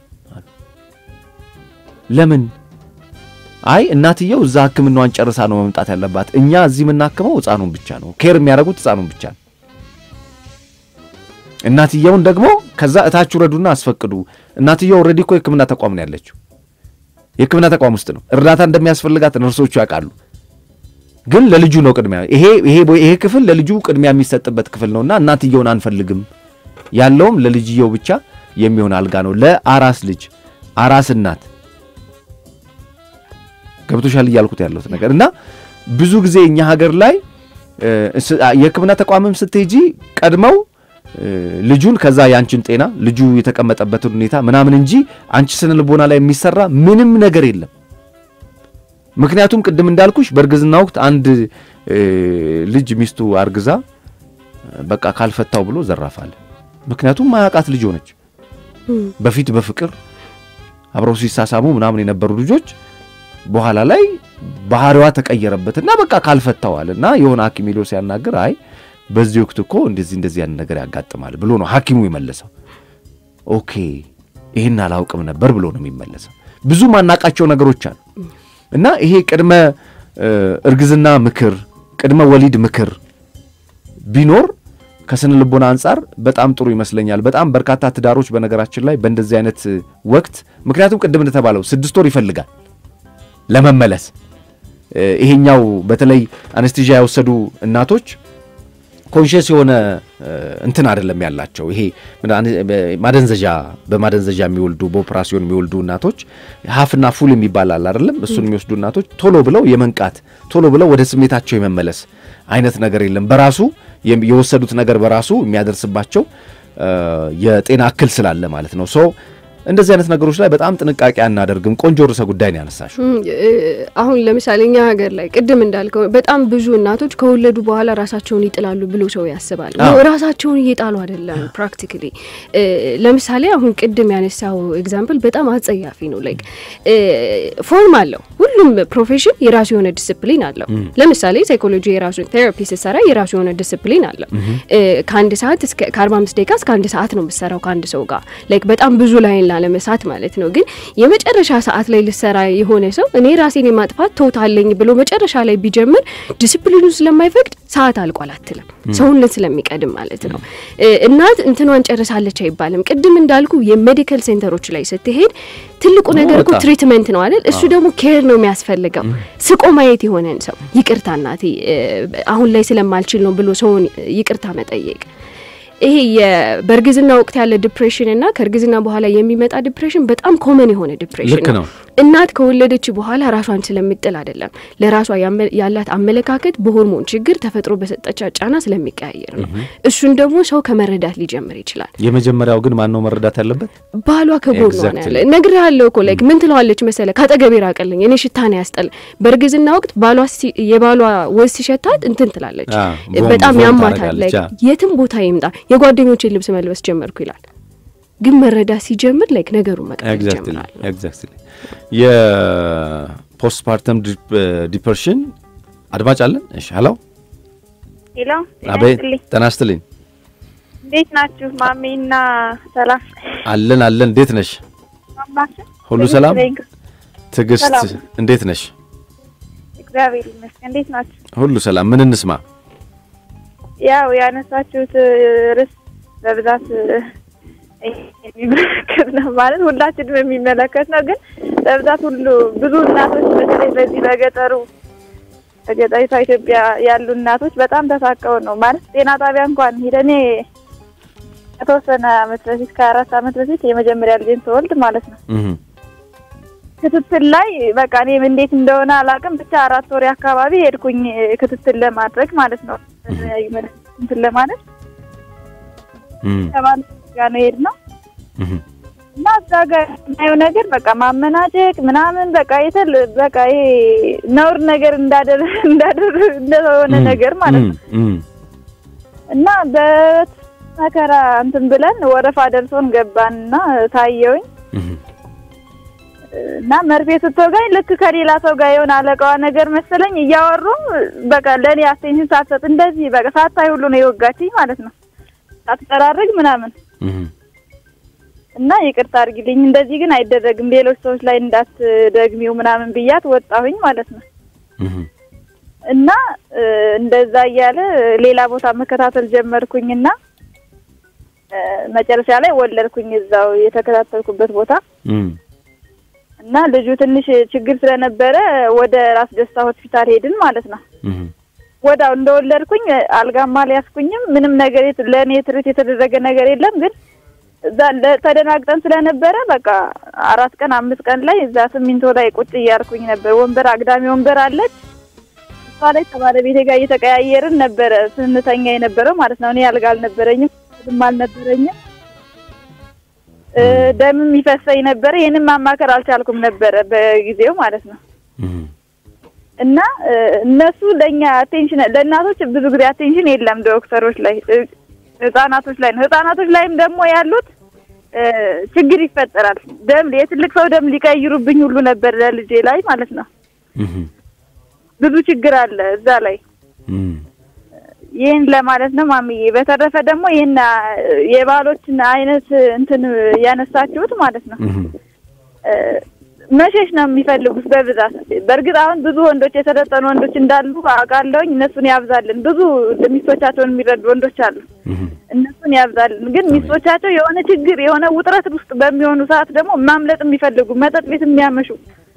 ለምን? አይ እናትየው እዛ ሕክምናዋን ጨርሳ ነው መምጣት ያለባት። እኛ እዚህ የምናክመው ሕፃኑን ብቻ ነው። ኬር የሚያደርጉት ሕፃኑን ብቻ ነው። እናትየውን ደግሞ ከዛ እታች ውረዱና አስፈቅዱ። እናትየው ኦልሬዲ እኮ የሕክምና ተቋም ነው ያለችው። የሕክምና ተቋም ውስጥ ነው። እርዳታ እንደሚያስፈልጋት ነርሶቹ ያውቃሉ። ግን ለልጁ ነው ቅድሚያ። ይሄ ይሄ ይሄ ክፍል ለልጁ ቅድሚያ የሚሰጥበት ክፍል ነውና እናትየውን አንፈልግም። ያለውም ለልጅየው ብቻ የሚሆን አልጋ ነው ለአራስ ልጅ አራስ እናት ገብቶሻል እያልኩት ያለሁት ነገር እና ብዙ ጊዜ እኛ ሀገር ላይ እ፣ ስ- የሕክምና ተቋምም ስትሄጂ ቀድመው እ፣ ልጁን ከዛ የአንቺን ጤና ልጁ የተቀመጠበትን ሁኔታ ምናምን እንጂ አንቺ ስነ ልቦና ላይ የሚሰራ ምንም ነገር የለም። ምክንያቱም ቅድም እንዳልኩሽ በእርግዝና ወቅት አንድ እ፣ ልጅ ሚስቱ አርግዛ በቃ ካልፈታው ብሎ ዘራፋል። ምክንያቱም ማያውቃት ልጅ ሆነች። በፊት በፍቅር አብረው ሲሳሳሙ ምናምን የነበሩ ልጆች በኋላ ላይ ባህሪዋ ተቀየረበትና በቃ ካልፈታዋል እና የሆነ ሐኪም ሄዶ ሲያናግር አይ በዚህ ወቅት እኮ እንደዚህ እንደዚህ ያን ነገር ያጋጥማል ብሎ ነው ሐኪሙ የመለሰው። ኦኬ ይህን አላውቅም ነበር ብሎ ነው የሚመለሰው። ብዙ ማናቃቸው ነገሮች አሉ እና ይሄ ቅድመ እ፣ እርግዝና ምክር፣ ቅድመ ወሊድ ምክር ቢኖር ከስነ ልቦና አንጻር በጣም ጥሩ ይመስለኛል። በጣም በርካታ ትዳሮች በነገራችን ላይ በእንደዚህ አይነት ወቅት ምክንያቱም ቅድም እንደተባለው ስድስት ወር ይፈልጋል ለመመለስ እ፣ ይሄኛው በተለይ አነስቴዥያ የወሰዱ እናቶች ኮንሽስ የሆነ እ፣ እንትን አይደለም ያላቸው። ይሄ ምን አነ- በ- ማደንዘዣ በማደንዘዣ የሚወልዱ በኦፕራሲዮን የሚወልዱ እናቶች ሀፍና ፉል የሚባል አለ አይደለም? እሱን የሚወስዱ እናቶች ቶሎ ብለው የመንቃት ቶሎ ብለው ወደ ስሜታቸው የመመለስ አይነት ነገር የለም። በራሱ የም- የወሰዱት ነገር በራሱ የሚያደርስባቸው እ፣ የጤና እክል ስላለ ማለት ነው። ሶ እንደዚህ አይነት ነገሮች ላይ በጣም ጥንቃቄ አናደርግም። ቆንጆ ርዕሰ ጉዳይ ነው ያነሳሽው። እም፣ እ፣ አሁን ለምሳሌ እኛ ሀገር ላይ ቅድም እንዳልከው በጣም ብዙ እናቶች ከወለዱ በኋላ ራሳቸውን ይጥላሉ ብሎ ሰው ያስባል። አዎ። ነው ራሳቸውን እየጣሉ አይደለም። ፕራክቲካሊ ለምሳሌ አሁን ቅድም ያነሳው ኤግዛምፕል በጣም አጸያፊ ነው። ላይክ ፎርም አለው። ሁሉም ፕሮፌሽን የራሱ የሆነ ዲስፕሊን አለው። ለምሳሌ ሳይኮሎጂ የራሱ ቴራፒ ስትሰራ የራሱ የሆነ ዲስፕሊን አለው። እ፣ ከአንድ ሰዓት እስከ ከአርባ አምስት ደቂቃ እስከ አንድ ሰዓት ነው የምትሰራው ከአንድ ሰው ጋር ላይክ በጣም ብዙ ላይን ላለመሳት ማለት ነው። ግን የመጨረሻ ሰዓት ላይ ልሰራ የሆነ ሰው እኔ ራሴን የማጥፋት ተውታለኝ ብሎ መጨረሻ ላይ ቢጀምር ዲስፕሊኑ ስለማይፈቅድ ሰዓት አልቋል አትልም። ሰውነት ስለሚቀድም ማለት ነው። እ፣ እናት እንትኗን ጨርሳለች አይባልም። ቅድም እንዳልኩ የሜዲካል ሴንተሮች ላይ ስትሄድ ትልቁ ነገር እኮ በጣም። ትሪትመንት ነው አይደል? እሱ ደግሞ ኬር ነው የሚያስፈልገው። ስቆ ማየት የሆነን ሰው ይቅርታ እናቴ እ፣ አሁን ላይ ስለማልችል ነው ብሎ ሰውን ይቅርታ መጠየቅ ይሄ የ- በእርግዝና ወቅት ያለ ዲፕሬሽን እና ከእርግዝና በኋላ የሚመጣ ዲፕሬሽን በጣም ኮመን የሆነ ዲፕሬሽን ልክ ነው። እናት ከወለደች በኋላ ራሷን ስለምጥል አይደለም፣ ለራሷ ያመ- ያላት አመለካከት በሆርሞን ችግር ተፈጥሮ በሰጠቻት ጫና ስለሚቀያየር ነው። እሱን ደግሞ ሰው ከመረዳት ሊጀምር ይችላል። የመጀመሪያው ግን ማን ነው መረዳት ያለበት? ባሏ ከጎኗ ነው Exactly. ያለ። እነግርሃለሁ እኮ ላይክ ምን ትለዋለች መሰለ፣ ካጠገቤ ራቀልኝ፣ እኔ ሽታ ነው ያስጠል። በእርግዝና ወቅት ባሏ ሲ- የባሏ ወዝ ሲሸታት እንትን ትላለች፣ አዎ፣ ቮም- በጣም ቮም ያማታል። ታደርጋለች። ላይክ አዎ። የትም ቦታ ይምጣ የጓደኞቼን ልብስ መልበስ ጀመርኩ ይላል። ግን መረዳት ሲጀምር ላይክ ነገሩ መቅጠል ኤግዛክትሊ ይጀምራል። ኤግዛክትሊ የፖስትፓርተም ዲፕሬሽን አድማጭ አለን። እሺ ሄሎ፣ ሄሎ አቤት ይስጥልኝ። ጤና ይስጥልኝ። እንዴት ናችሁ? ማሜና ሰላም አለን አለን። እንዴት ነሽ? ማማችን ሁሉ ሰላም? ትዕግስት ሰላም። እንዴት ነሽ? እግዚአብሔር ይመስገን። እንዴት ናችሁ? ሁሉ ሰላም። ምን እንስማ? ያው ያነሳችሁት ርዕስ በብዛት የሚመለከት ነው ማለት ሁላችንም የሚመለከት ነው። ግን በብዛት ሁሉ ብዙ እናቶች በተለይ በዚህ በገጠሩ በገጠሪቷ ኢትዮጵያ ያሉ እናቶች በጣም ተሳቀው ነው ማለት ጤና ጣቢያ እንኳን ሄደኔ ከተወሰነ አመት በፊት ከአራት አመት በፊት የመጀመሪያ ልጄን ስወልድ ማለት ነው እህ ክትትል ላይ በቃ እኔም እንዴት እንደሆነ አላውቅም። ብቻ አራት ወሬ አካባቢ ሄድኩኝ ክትትል ለማድረግ ማለት ነው እንትን ለማለት እህ ከባል ጋር ነው የሄድነው እህ እና እዛ ጋር የማየው ነገር በቃ ማመናጨቅ ምናምን በቃ የተል በቃ ይሄ ነውር ነገር እንዳደረ እንዳደረ እንደሆነ ነገር ማለት ነው እህ እና በመከራ እንትን ብለን ወረፋ ደርሶን ገባንና ታየውኝ እህ እና መርፌ ስትወጋኝ ልክ ከሌላ ሰው ጋር የሆነ አለቃዋ ነገር መሰለኝ እያወሩ በቃ ለእኔ አቴንሽን ሳትሰጥ እንደዚህ በቃ ሳታይ ሁሉ ነው የወጋችኝ ማለት ነው። ሳትጠራርግ ምናምን እህ እና ይቅርታ አድርጊልኝ እንደዚህ ግን አይደረግም ሌሎች ሰዎች ላይ እንዳትደግሚው ምናምን ብያት ወጣሁኝ ማለት ነው። እህ እና እ፣ እንደዛ እያለ ሌላ ቦታ መከታተል ጀመርኩኝና እ፣ መጨረሻ ላይ ወለድኩኝ እዛው የተከታተልኩበት ቦታ እህ እና ልጁ ትንሽ ችግር ስለነበረ ወደ ራስ ደስታ ሆስፒታል ሄድን ማለት ነው። እህ ወዳው እንደወለድኩኝ አልጋማ አልያዝኩኝም። ምንም ነገር የት- ለእኔ ትርት የተደረገ ነገር የለም። ግን እዛ ለ- ተደናግጠን ስለነበረ በቃ አራት ቀን አምስት ቀን ላይ እዛ ሲሚንቶ ላይ ቁጭ እያልኩኝ ነበር። ወንበር አግዳሚ ወንበር አለች። እሷ ላይ ከባለቤቴ ጋር እየተቀያየርን ነበረ ስንተኛ የነበረው ማለት ነው። እኔ አልጋ አልነበረኝም፣ ምንም አልነበረኝም። እ፣ ደምም ይፈሰኝ ነበረ። ይህንን ማማከር አልቻልኩም ነበረ በጊዜው ማለት ነው። እህ እና እ፣ እነሱ ለእኛ አቴንሽን ለእናቶች ብዙ ጊዜ አቴንሽን የለም ዶክተሮች ላይ እ፣ ህጻናቶች ላይ ነው። ህጻናቶች ላይም ደግሞ ያሉት እ፣ ችግር ይፈጠራል። ደም የትልቅ ሰው ደም ሊቀይሩብኝ ሁሉ ነበር ለልጄ ላይ ማለት ነው። እህ ብዙ ችግር አለ እዛ ላይ። እህ ይህን ለማለት ነው ማሚዬ። በተረፈ ደግሞ ይህን አ፣ የባሎችን አይነት እንትን ያነሳችሁት ማለት ነው እህ እ፣ መሸሽ ነው የሚፈልጉት በብዛት። በእርግጥ አሁን ብዙ ወንዶች የሰለጠኑ ወንዶች እንዳሉ አውቃለሁኝ። እነሱን ያብዛልን። ብዙ ሚስቶቻቸውን የሚረዱ ወንዶች አሉ። እህ እነሱን ያብዛልን። ግን ሚስቶቻቸው የሆነ ችግር የሆነ ውጥረት ውስጥ በሚሆኑ ሰዓት ደግሞ ማምለጥ የሚፈልጉ መጠጥ ቤት የሚያመሹ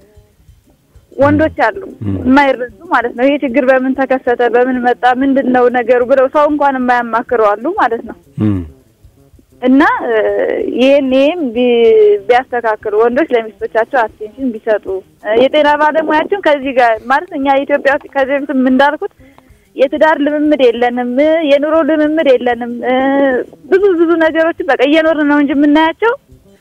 ወንዶች አሉ፣ የማይረዱ ማለት ነው። ይሄ ችግር በምን ተከሰተ፣ በምን መጣ፣ ምንድን ነው ነገሩ ብለው ሰው እንኳን የማያማክሩ አሉ ማለት ነው። እህ እና እ፣ ይህን ይህም ቢ- ቢያስተካክሉ ወንዶች ለሚስቶቻቸው አቴንሽን ቢሰጡ እ፣ የጤና ባለሙያችን ከዚህ ጋር ማለት እኛ ኢትዮጵያ ውስጥ ከዚህ በፊትም እንዳልኩት የትዳር ልምምድ የለንም፣ እ፣ የኑሮ ልምምድ የለንም። እ፣ ብዙ ብዙ ነገሮችን በቃ እየኖርን ነው እንጂ የምናያቸው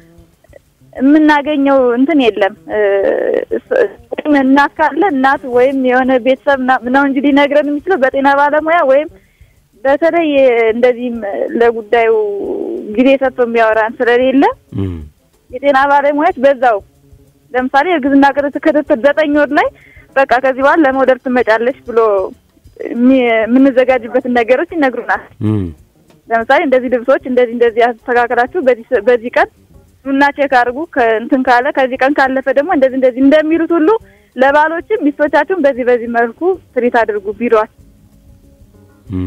የምናገኘው እንትን የለም። እ፣ እስ- ወይም እናት ካለ እናት ወይም የሆነ ቤተሰብ ና- ነው እንጂ ሊነግረን የሚችለው በጤና ባለሙያ ወይም በተለይ እንደዚህም ለጉዳዩ ጊዜ ሰጥቶ የሚያወራን ስለሌለ እህ የጤና ባለሙያዎች በዛው ለምሳሌ እርግዝና ክትትል ክትትል ዘጠኝ ወር ላይ በቃ ከዚህ በኋላ ለመውለድ ትመጫለሽ ብሎ የሚ- የምንዘጋጅበትን ነገሮች ይነግሩናል። እህ ለምሳሌ እንደዚህ ልብሶች እንደዚህ እንደዚህ አስተካከላችሁ በዚህ ሰ- በዚህ ቀን ኑና ቼክ አድርጉ ከእንትን ካለ ከዚህ ቀን ካለፈ ደግሞ እንደዚህ እንደዚህ እንደሚሉት ሁሉ ለባሎችም ሚስቶቻችሁን በዚህ በዚህ መልኩ ትሪት አድርጉ ቢሯል እህ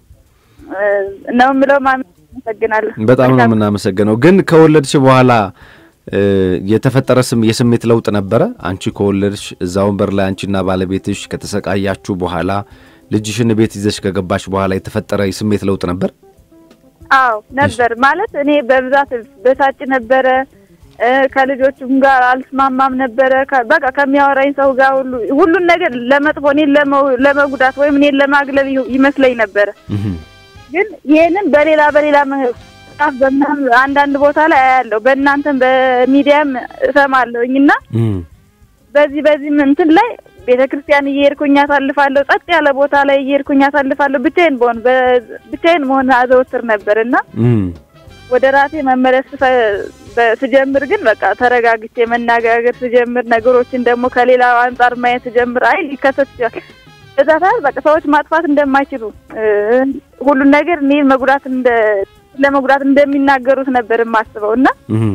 ነው የምለው። ማሚ አመሰግናለሁ። በጣም ነው የምናመሰግነው። ግን ከወለድሽ በኋላ እ፣ የተፈጠረ ስም የስሜት ለውጥ ነበረ? አንቺ ከወለድሽ እዛ ወንበር ላይ አንቺና ባለቤትሽ ከተሰቃያችሁ በኋላ ልጅሽን ቤት ይዘሽ ከገባሽ በኋላ የተፈጠረ የስሜት ለውጥ ነበር? አዎ ነበር። ማለት እኔ በብዛት በሳጭ ነበረ እ፣ ከልጆቹም ጋር አልስማማም ነበረ። ከ- በቃ ከሚያወራኝ ሰው ጋር ሁሉ ሁሉን ነገር ለመጥፎ እኔን ለመው- ለመጉዳት ወይም እኔን ለማግለል ይ- ይመስለኝ ነበረ። እህ ግን ይህንን በሌላ በሌላ መጽሐፍ በምናምን አንዳንድ ቦታ ላይ አያለሁ፣ በእናንተም በሚዲያም እሰማለሁኝ እና እህ በዚህ በዚህ እንትን ላይ ቤተ ክርስቲያን እየሄድኩኝ አሳልፋለሁ። ጸጥ ያለ ቦታ ላይ እየሄድኩኝ አሳልፋለሁ። ብቻዬን በሆን በ- ብቻዬን መሆን አዘወትር ነበር እና እህ ወደ ራሴ መመለስ ስፈ- በ- ስጀምር ግን በቃ ተረጋግቼ መነጋገር ስጀምር ነገሮችን ደግሞ ከሌላ አንጻር ማየት ስጀምር አይ ሊከሰት ይችላል። በዛ ሰዓት በቃ ሰዎች ማጥፋት እንደማይችሉ እ፣ ሁሉን ነገር እኔ መጉዳት እንደ ለመጉዳት እንደሚናገሩት ነበር የማስበው እና እህም።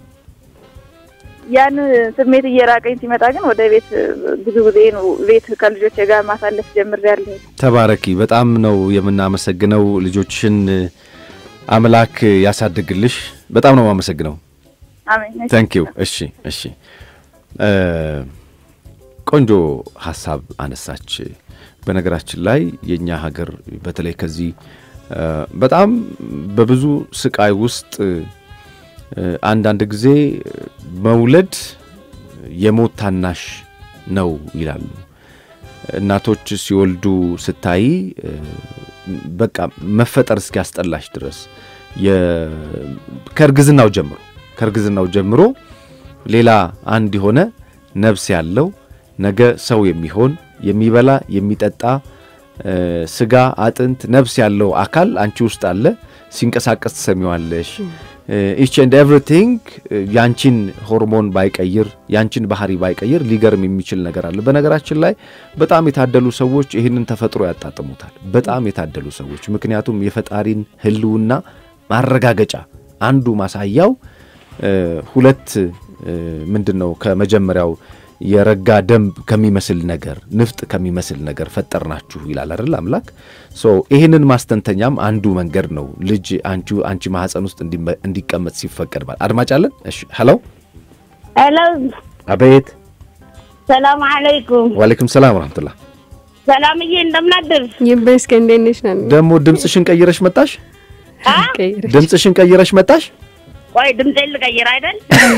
ያን ስሜት እየራቀኝ ሲመጣ ግን ወደ ቤት ብዙ ጊዜ ነው ቤት ከልጆች ጋር ማሳለፍ ጀምሬያለሁ። ተባረኪ። በጣም ነው የምናመሰግነው። ልጆችሽን አምላክ ያሳድግልሽ። በጣም ነው የማመሰግነው። አሜን። ታንክ ዩ። እሺ፣ እሺ። እ፣ ቆንጆ ሀሳብ አነሳች። በነገራችን ላይ የእኛ ሀገር በተለይ ከዚህ እ፣ በጣም በብዙ ስቃይ ውስጥ እ፣ አንዳንድ ጊዜ መውለድ የሞት ታናሽ ነው ይላሉ። እናቶች ሲወልዱ ስታይ እ፣ በቃ መፈጠር እስኪያስጠላሽ ድረስ የ- ከእርግዝናው ጀምሮ ከእርግዝናው ጀምሮ ሌላ አንድ የሆነ ነፍስ ያለው ነገ ሰው የሚሆን የሚበላ የሚጠጣ እ፣ ስጋ አጥንት ነፍስ ያለው አካል አንቺ ውስጥ አለ። ሲንቀሳቀስ ትሰሚዋለሽ። ኢች ኤንድ ኤቭሪቲንግ ያንቺን ሆርሞን ባይቀይር ያንቺን ባህሪ ባይቀይር ሊገርም የሚችል ነገር አለ። በነገራችን ላይ በጣም የታደሉ ሰዎች ይህንን ተፈጥሮ ያጣጥሙታል። በጣም የታደሉ ሰዎች ምክንያቱም የፈጣሪን ሕልውና ማረጋገጫ አንዱ ማሳያው እ፣ ሁለት እ፣ ምንድን ነው ከመጀመሪያው የረጋ ደም ከሚመስል ነገር ንፍጥ ከሚመስል ነገር ፈጠርናችሁ ይላል አይደል አምላክ። ሶ ይህንን ማስተንተኛም አንዱ መንገድ ነው። ልጅ አንቺ አንቺ ማህፀን ውስጥ እንዲመ- እንዲቀመጥ ሲፈቀድ ባል አድማጭ አለን። እሺ ሄሎ፣ ሄሎ አቤት። ሰላም አለይኩም። ዋሌኩም ሰላም ወራህመቱላህ። ሰላምዬ እንደምናድር ይመስገን። እንዴት ነሽ? ናኒ ደግሞ ድምፅሽን ቀይረሽ መጣሽ። ቀይረሽ ድምፅሽን ቀይረሽ መጣሽ። ቆይ ድምፄን ልቀይር አይደል?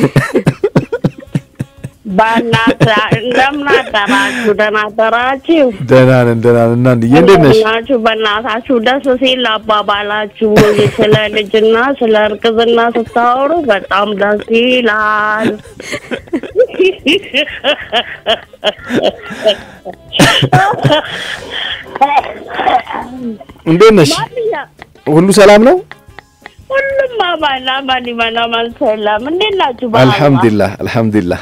በእናትህ እንደምናደራችሁ ደህና አደራችሁ? ደህና ነን ደህና ነን። እናንዬ እንዴት ነሽ? ናችሁ? በእናታችሁ ደስ ሲል አባባላችሁ ስለ ልጅና ስለ እርግዝና ስታወሩ በጣም ደስ ይላል። እንዴት ነሽ? ሁሉ ሰላም ነው? ሁሉም አማን አማን ይመን አማን ሰላም። እንዴት ናችሁ? በአላህ? አልሐምዱሊላህ አልሐምዱሊላህ።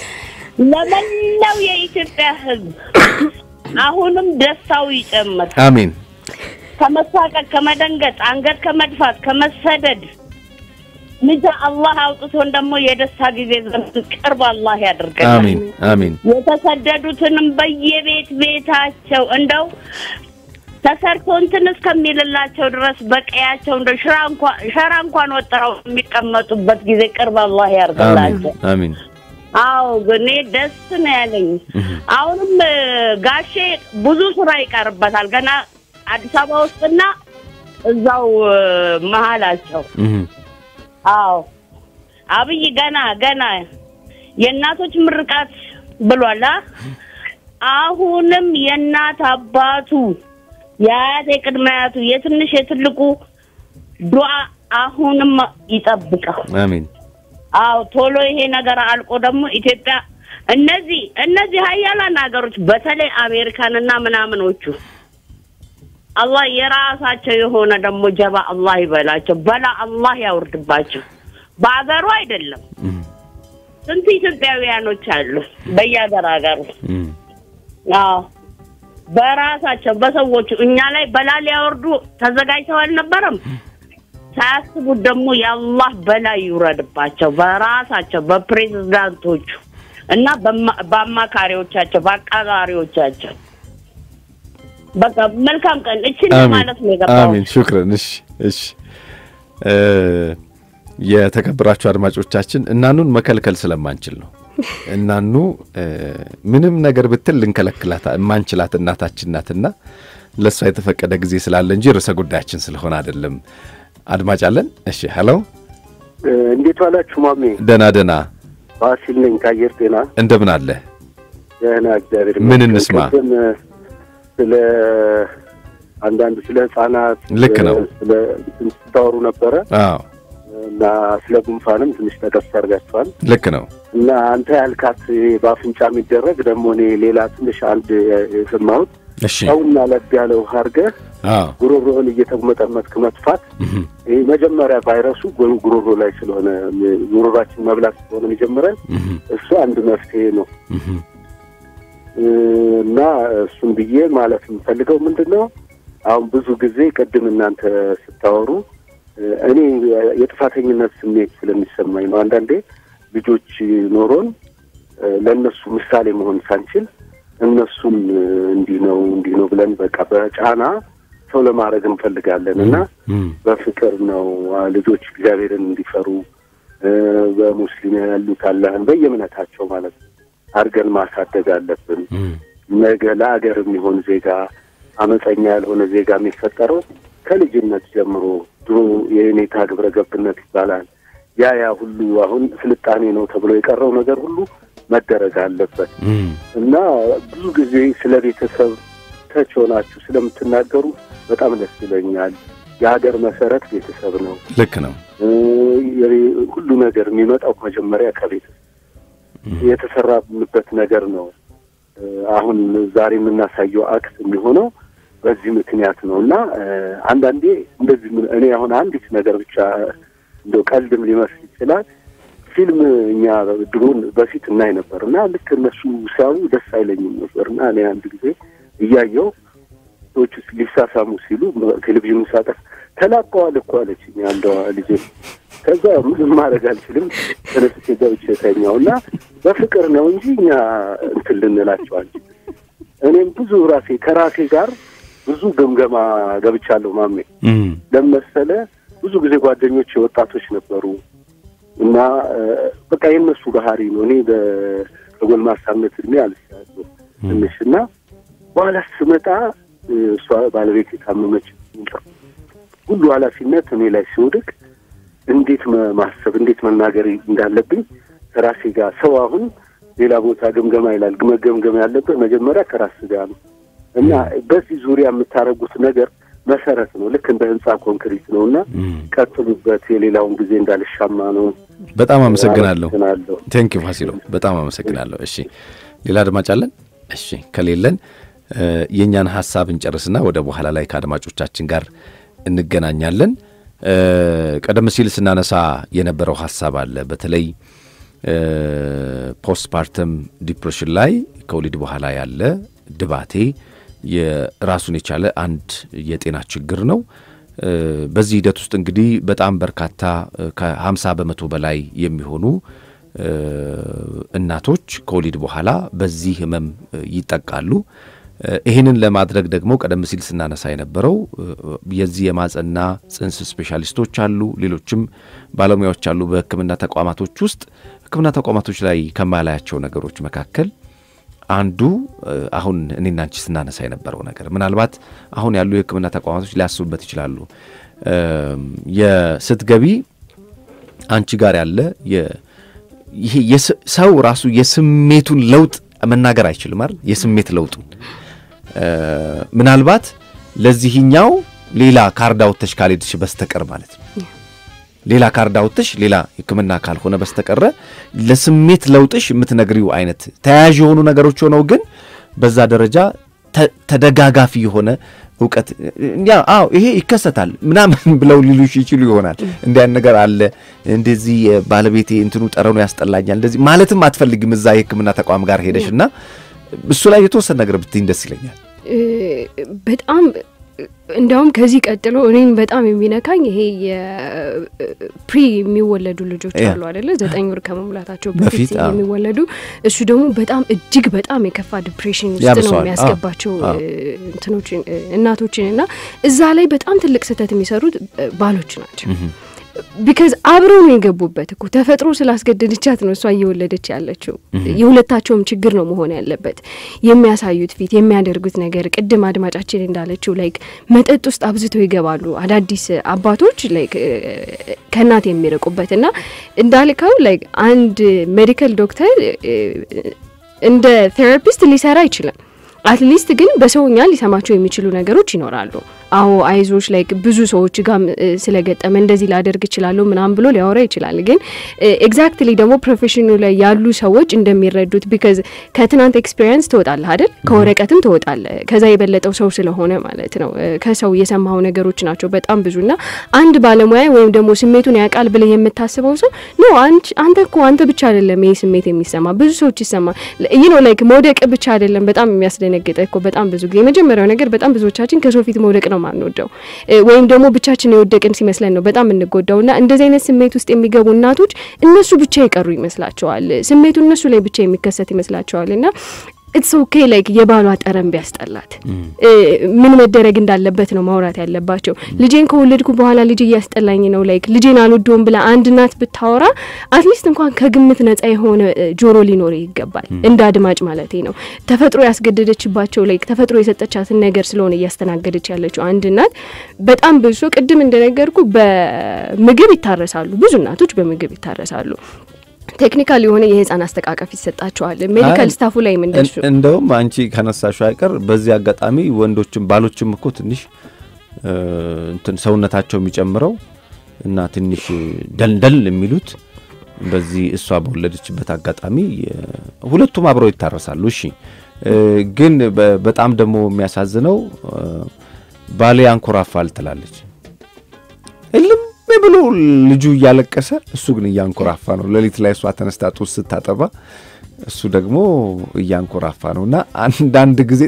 ለመላው የኢትዮጵያ ሕዝብ አሁንም ደስታው ይጨምር። አሜን ከመሳቀቅ፣ ከመደንገጥ፣ አንገት ከመድፋት፣ ከመሰደድ ልጅ አላህ አውጥቶን ደግሞ የደስታ ጊዜ ዘመን ቅርብ አላህ ያድርገን። አሜን አሜን የተሰደዱትንም በየቤት ቤታቸው እንደው ተሰርቶ እንትን እስከሚልላቸው ድረስ በቀያቸው እንደ ሽራ እንኳን ሸራ እንኳን ወጥረው የሚቀመጡበት ጊዜ ቅርብ አላህ አሜን ያርግላቸው። አሜን አዎ ግን እኔ ደስ ነው ያለኝ። አሁንም እ፣ ጋሼ ብዙ ስራ ይቀርበታል ገና አዲስ አበባ ውስጥና እዛው እ፣ መሀላቸው። እህ አዎ አብይ ገና ገና የእናቶች ምርቃት ብሏል። አ? አሁንም የእናት አባቱ የአያት የቅድመ አያቱ የትንሽ የትልቁ ዱዓ አሁንም ይጠብቀው። አሜን አዎ ቶሎ ይሄ ነገር አልቆ ደግሞ ኢትዮጵያ እነዚህ እነዚህ ሀያላን ሀገሮች በተለይ አሜሪካንና ምናምኖቹ አላህ የራሳቸው የሆነ ደግሞ ጀባ አላህ ይበላቸው፣ በላ አላህ ያውርድባቸው። በአገሩ አይደለም እህ ስንት ኢትዮጵያውያኖች አሉ በየሀገር ሀገሩ። እህ አዎ በራሳቸው በሰዎቹ እኛ ላይ በላ ሊያወርዱ ተዘጋጅተው አልነበረም። ሳያስቡት ደግሞ የአላህ በላይ ይውረድባቸው በራሳቸው በፕሬዝዳንቶቹ እና በማ- በአማካሪዎቻቸው በአቃጣሪዎቻቸው። በቃ መልካም ቀን እችን አሜን ማለት ነው የገባው። አሜን ሹክረን። እሺ እሺ እ የተከበራችሁ አድማጮቻችን እናኑን መከልከል ስለማንችል ነው። እናኑ እ ምንም ነገር ብትል ልንከለክላት የማንችላት እናታችን ናትና ለእሷ የተፈቀደ ጊዜ ስላለ እንጂ ርዕሰ ጉዳያችን ስለሆነ አይደለም። አድማጭ አለን። እሺ ሄሎ፣ እንዴት ዋላችሁ ማሜ? ደህና ደህና፣ ፋሲል ነኝ ከአየር ጤና። እንደምን አለ? ደህና እግዚአብሔር ምን ይመስገን። እንስማ? ቅድም ስለ አንዳንድ ስለ ህጻናት ልክ ነው። ስለ እንትን ስታወሩ ነበረ አዎ እና ስለ ጉንፋንም ትንሽ ጠቀስ አድርጋችኋል ልክ ነው። እና አንተ ያልካት ይሄ በአፍንጫ የሚደረግ ደግሞ እኔ ሌላ ትንሽ አንድ የሰማሁት እሺ ጨውና ለብ ያለ ውሃ አድርገህ አዎ ጉሮሮህን እየተጉመጠመጥክ መጥፋት እህም፣ ይህ መጀመሪያ ቫይረሱ ጉ- ጉሮሮ ላይ ስለሆነ ጉሮሯችን መብላት ስለሆነ የሚጀምረን እህም፣ እሱ አንድ መፍትሄ ነው እህም፣ እና እሱን ብዬ ማለት የምፈልገው ምንድን ነው አሁን ብዙ ጊዜ ቅድም እናንተ ስታወሩ እኔ የጥፋተኝነት ስሜት ስለሚሰማኝ ነው። አንዳንዴ ልጆች ኖሮን ለእነሱ ምሳሌ መሆን ሳንችል እነሱም እንዲህ ነው እንዲህ ነው ብለን በቃ በጫና ሰው ለማድረግ እንፈልጋለን እና እህም፣ በፍቅር ነው ልጆች እግዚአብሔርን እንዲፈሩ እ፣ በሙስሊም ያሉት አላህን በየእምነታቸው ማለት ነው አድርገን ማሳደግ አለብን። እህም፣ ነገ ለአገር የሚሆን ዜጋ አመፀኛ ያልሆነ ዜጋ የሚፈጠረው ከልጅነት ጀምሮ ድሮ የኔታ ግብረ ገብነት ይባላል። ያ ያ ሁሉ አሁን ስልጣኔ ነው ተብሎ የቀረው ነገር ሁሉ መደረግ አለበት እህም፣ እና ብዙ ጊዜ ስለ ቤተሰብ ተች ሆናችሁ ስለምትናገሩ በጣም ደስ ይለኛል። የሀገር መሰረት ቤተሰብ ነው። ልክ ነው። እ፣ የቤ- ሁሉ ነገር የሚመጣው መጀመሪያ ከቤተሰብ የተሰራበት ነገር ነው። እ፣ አሁን ዛሬ የምናሳየው አክት የሚሆነው በዚህ ምክንያት ነው እና እ፣ አንዳንዴ እንደዚህ ምን- እኔ አሁን አንዲት ነገር ብቻ እንደው ቀልድም ሊመስል ይችላል። ፊልም እኛ ድሮን በፊት እናይ ነበር እና ልክ እነሱ ሲያዩ ደስ አይለኝም ነበር እና እኔ አንድ ጊዜ እያየው ሰዎች ሊሳሳሙ ሲሉ ቴሌቪዥኑ ሳጠፍ ተላቀዋል እኮ አለችኝ አንዷ ልጄ። ከዛ ምንም ማድረግ አልችልም ተነስቼ ገብቼ ተኛው እና በፍቅር ነው እንጂ እኛ እንትን ልንላቸው አንችልም። እኔም ብዙ ራሴ ከራሴ ጋር ብዙ ግምገማ ገብቻለሁ ማሜ እህም፣ ለመሰለ ብዙ ጊዜ ጓደኞች ወጣቶች ነበሩ እና እ፣ በቃ የእነሱ ባህሪ ነው። እኔ በ- በጎልማሳነት እድሜ አልሻለሁ ትንሽ እና በኋላ ስመጣ እ፣ እሷ ባለቤት የታመመች ሁሉ ኃላፊነት እኔ ላይ ሲወድቅ እንዴት መ- ማሰብ እንዴት መናገር እንዳለብኝ ከራሴ ጋር ሰው አሁን ሌላ ቦታ ግምገማ ይላል። መገምገም ያለበት መጀመሪያ ከራስ ጋር ነው እና በዚህ ዙሪያ የምታደርጉት ነገር መሰረት ነው። ልክ እንደ ህንፃ ኮንክሪት ነው እና እህም። ቀጥሉበት። የሌላውን ጊዜ እንዳልሻማ ነው። በጣም አመሰግናለሁ። አመሰግናለሁ። ቴንክ ዩ ፋሲሎ፣ በጣም አመሰግናለሁ። እሺ ሌላ አድማጭ አለን? እሺ ከሌለን እ፣ የእኛን ሀሳብ እንጨርስና ወደ በኋላ ላይ ከአድማጮቻችን ጋር እንገናኛለን። እ፣ ቀደም ሲል ስናነሳ የነበረው ሀሳብ አለ። በተለይ ፖስትፓርተም ዲፕሬሽን ላይ ከወሊድ በኋላ ያለ ድባቴ የራሱን የቻለ አንድ የጤና ችግር ነው። እ፣ በዚህ ሂደት ውስጥ እንግዲህ በጣም በርካታ ከ50 በመቶ በላይ የሚሆኑ እ፣ እናቶች ከወሊድ በኋላ በዚህ ህመም እ፣ ይጠቃሉ። እ፣ ይህንን ለማድረግ ደግሞ ቀደም ሲል ስናነሳ የነበረው እ፣ የዚህ የማጸና ጽንስ ስፔሻሊስቶች አሉ፣ ሌሎችም ባለሙያዎች አሉ በሕክምና ተቋማቶች ውስጥ። ሕክምና ተቋማቶች ላይ ከማላያቸው ነገሮች መካከል አንዱ እ፣ አሁን እኔና አንቺ ስናነሳ የነበረው ነገር ምናልባት አሁን ያሉ የሕክምና ተቋማቶች ሊያስቡበት ይችላሉ። እም፣ የስትገቢ አንቺ ጋር ያለ የ- ይሄ የስ- ሰው ራሱ የስሜቱን ለውጥ መናገር አይችልም አይደል? የስሜት ለውጡን እ፣ ምናልባት ለዚህኛው ሌላ ካርድ አውጥተሽ ካልሄድሽ በስተቀር ማለት ነው ሌላ ካርድ አውጥተሽ ሌላ ሕክምና ካልሆነ በስተቀረ ለስሜት ለውጥሽ የምትነግሪው አይነት ተያያዥ የሆኑ ነገሮች ሆነው ግን በዛ ደረጃ ተ- ተደጋጋፊ የሆነ እውቀት ያ አዎ ይሄ ይከሰታል ምናምን ብለው ሊሉሽ ይችሉ ይሆናል። እንዲህ አይነት ነገር አለ፣ እንደዚህ ባለቤቴ እንትኑ ጠረኑ ያስጠላኛል፣ እንደዚህ ማለትም አትፈልግም እዛ የሕክምና ተቋም ጋር ሄደሽ እና እሱ ላይ የተወሰነ ነገር ብትይኝ ደስ ይለኛል። እ፣ በጣም እንዲያውም ከዚህ ቀጥሎ እኔን በጣም የሚነካኝ ይሄ የፕሪ የሚወለዱ ልጆች ያ። አሉ አደለ? ዘጠኝ ወር ከመሙላታቸው በፊት፣ በፊት አዎ። የሚወለዱ እሱ ደግሞ በጣም እጅግ በጣም የከፋ ዲፕሬሽን ውስጥ ነው ያብሰዋል። የሚያስገባቸው አዎ። እ፣ እንትኖችን እ፣ እናቶችን እና እዛ ላይ በጣም ትልቅ ስህተት የሚሰሩት እ፣ ባሎች ናቸው። ቢካዝ አብረው ነው የገቡበት እኮ ተፈጥሮ ስላስገደደቻት ነው እሷ እየወለደች ያለችው። የሁለታቸውም ችግር ነው መሆን ያለበት። የሚያሳዩት ፊት፣ የሚያደርጉት ነገር ቅድም አድማጫችን እንዳለችው ላይክ መጠጥ ውስጥ አብዝተው ይገባሉ አዳዲስ አባቶች ላይክ ከእናት የሚርቁበት እና እንዳልከው ላይክ አንድ ሜዲካል ዶክተር እ፣ እንደ ቴራፒስት ሊሰራ አይችልም። አትሊስት ግን በሰውኛ ሊሰማቸው የሚችሉ ነገሮች ይኖራሉ። አዎ አይዞች ላይክ ብዙ ሰዎች ጋር ስለገጠመ እንደዚህ ላደርግ እችላለሁ ምናምን ብሎ ሊያወራ ይችላል። ግን ኤግዛክትሊ ደግሞ ፕሮፌሽኑ ላይ ያሉ ሰዎች እንደሚረዱት ቢካዝ ከትናንት ኤክስፔሪንስ ትወጣለህ አይደል? ከወረቀትም ትወጣለህ። ከዛ የበለጠው ሰው ስለሆነ ማለት ነው። ከሰው የሰማው ነገሮች ናቸው በጣም ብዙና አንድ ባለሙያ ወይም ደግሞ ስሜቱን ያውቃል ብለህ የምታስበው ሰው ኖ አንተ እኮ አንተ ብቻ አይደለም ይሄ ስሜት የሚሰማ ብዙ ሰዎች ይሰማ ይህ ነው ላይክ መውደቅ ብቻ አይደለም። በጣም የሚያስደነግጠ እኮ በጣም ብዙ ጊዜ የመጀመሪያው ነገር በጣም ብዙዎቻችን ከሰው ፊት መውደቅ ነው ማንወደው ወይም ደግሞ ብቻችን የወደቅን ሲመስለን ነው በጣም እንጎዳው እና እንደዚህ አይነት ስሜት ውስጥ የሚገቡ እናቶች እነሱ ብቻ የቀሩ ይመስላቸዋል። ስሜቱ እነሱ ላይ ብቻ የሚከሰት ይመስላቸዋል እና ኢትስ ኦኬ ላይክ የባሏ ጠረን ቢያስጠላት ምን መደረግ እንዳለበት ነው ማውራት ያለባቸው። ልጄን ከወለድኩ በኋላ ልጅ እያስጠላኝ ነው ላይክ ልጄን አልወደውም ብላ አንድ እናት ብታወራ አትሊስት እንኳን ከግምት ነጻ የሆነ ጆሮ ሊኖር ይገባል። እንደ አድማጭ ማለቴ ነው። ተፈጥሮ ያስገደደችባቸው ላይክ ተፈጥሮ የሰጠቻትን ነገር ስለሆነ እያስተናገደች ያለችው አንድ እናት በጣም ብዙ ቅድም እንደነገርኩ በምግብ ይታረሳሉ። ብዙ እናቶች በምግብ ይታረሳሉ። ቴክኒካል የሆነ የህፃን አስተቃቀፍ ይሰጣቸዋል። ሜዲካል ስታፉ ላይ ምንደሱ እንደውም አንቺ ከነሳሹ አይቀር በዚህ አጋጣሚ ወንዶችም ባሎችም እኮ ትንሽ እንትን ሰውነታቸው የሚጨምረው እና ትንሽ ደልደል የሚሉት በዚህ እሷ በወለደችበት አጋጣሚ ሁለቱም አብረው ይታረሳሉ። እሺ፣ ግን በጣም ደግሞ የሚያሳዝነው ባሌ ያንኮራፋል ትላለች እልም ብሎ ልጁ እያለቀሰ እሱ ግን እያንኮራፋ ነው። ሌሊት ላይ እሷ ተነስታ ጡት ስታጠባ እሱ ደግሞ እያንኮራፋ ነው። እና አንዳንድ ጊዜ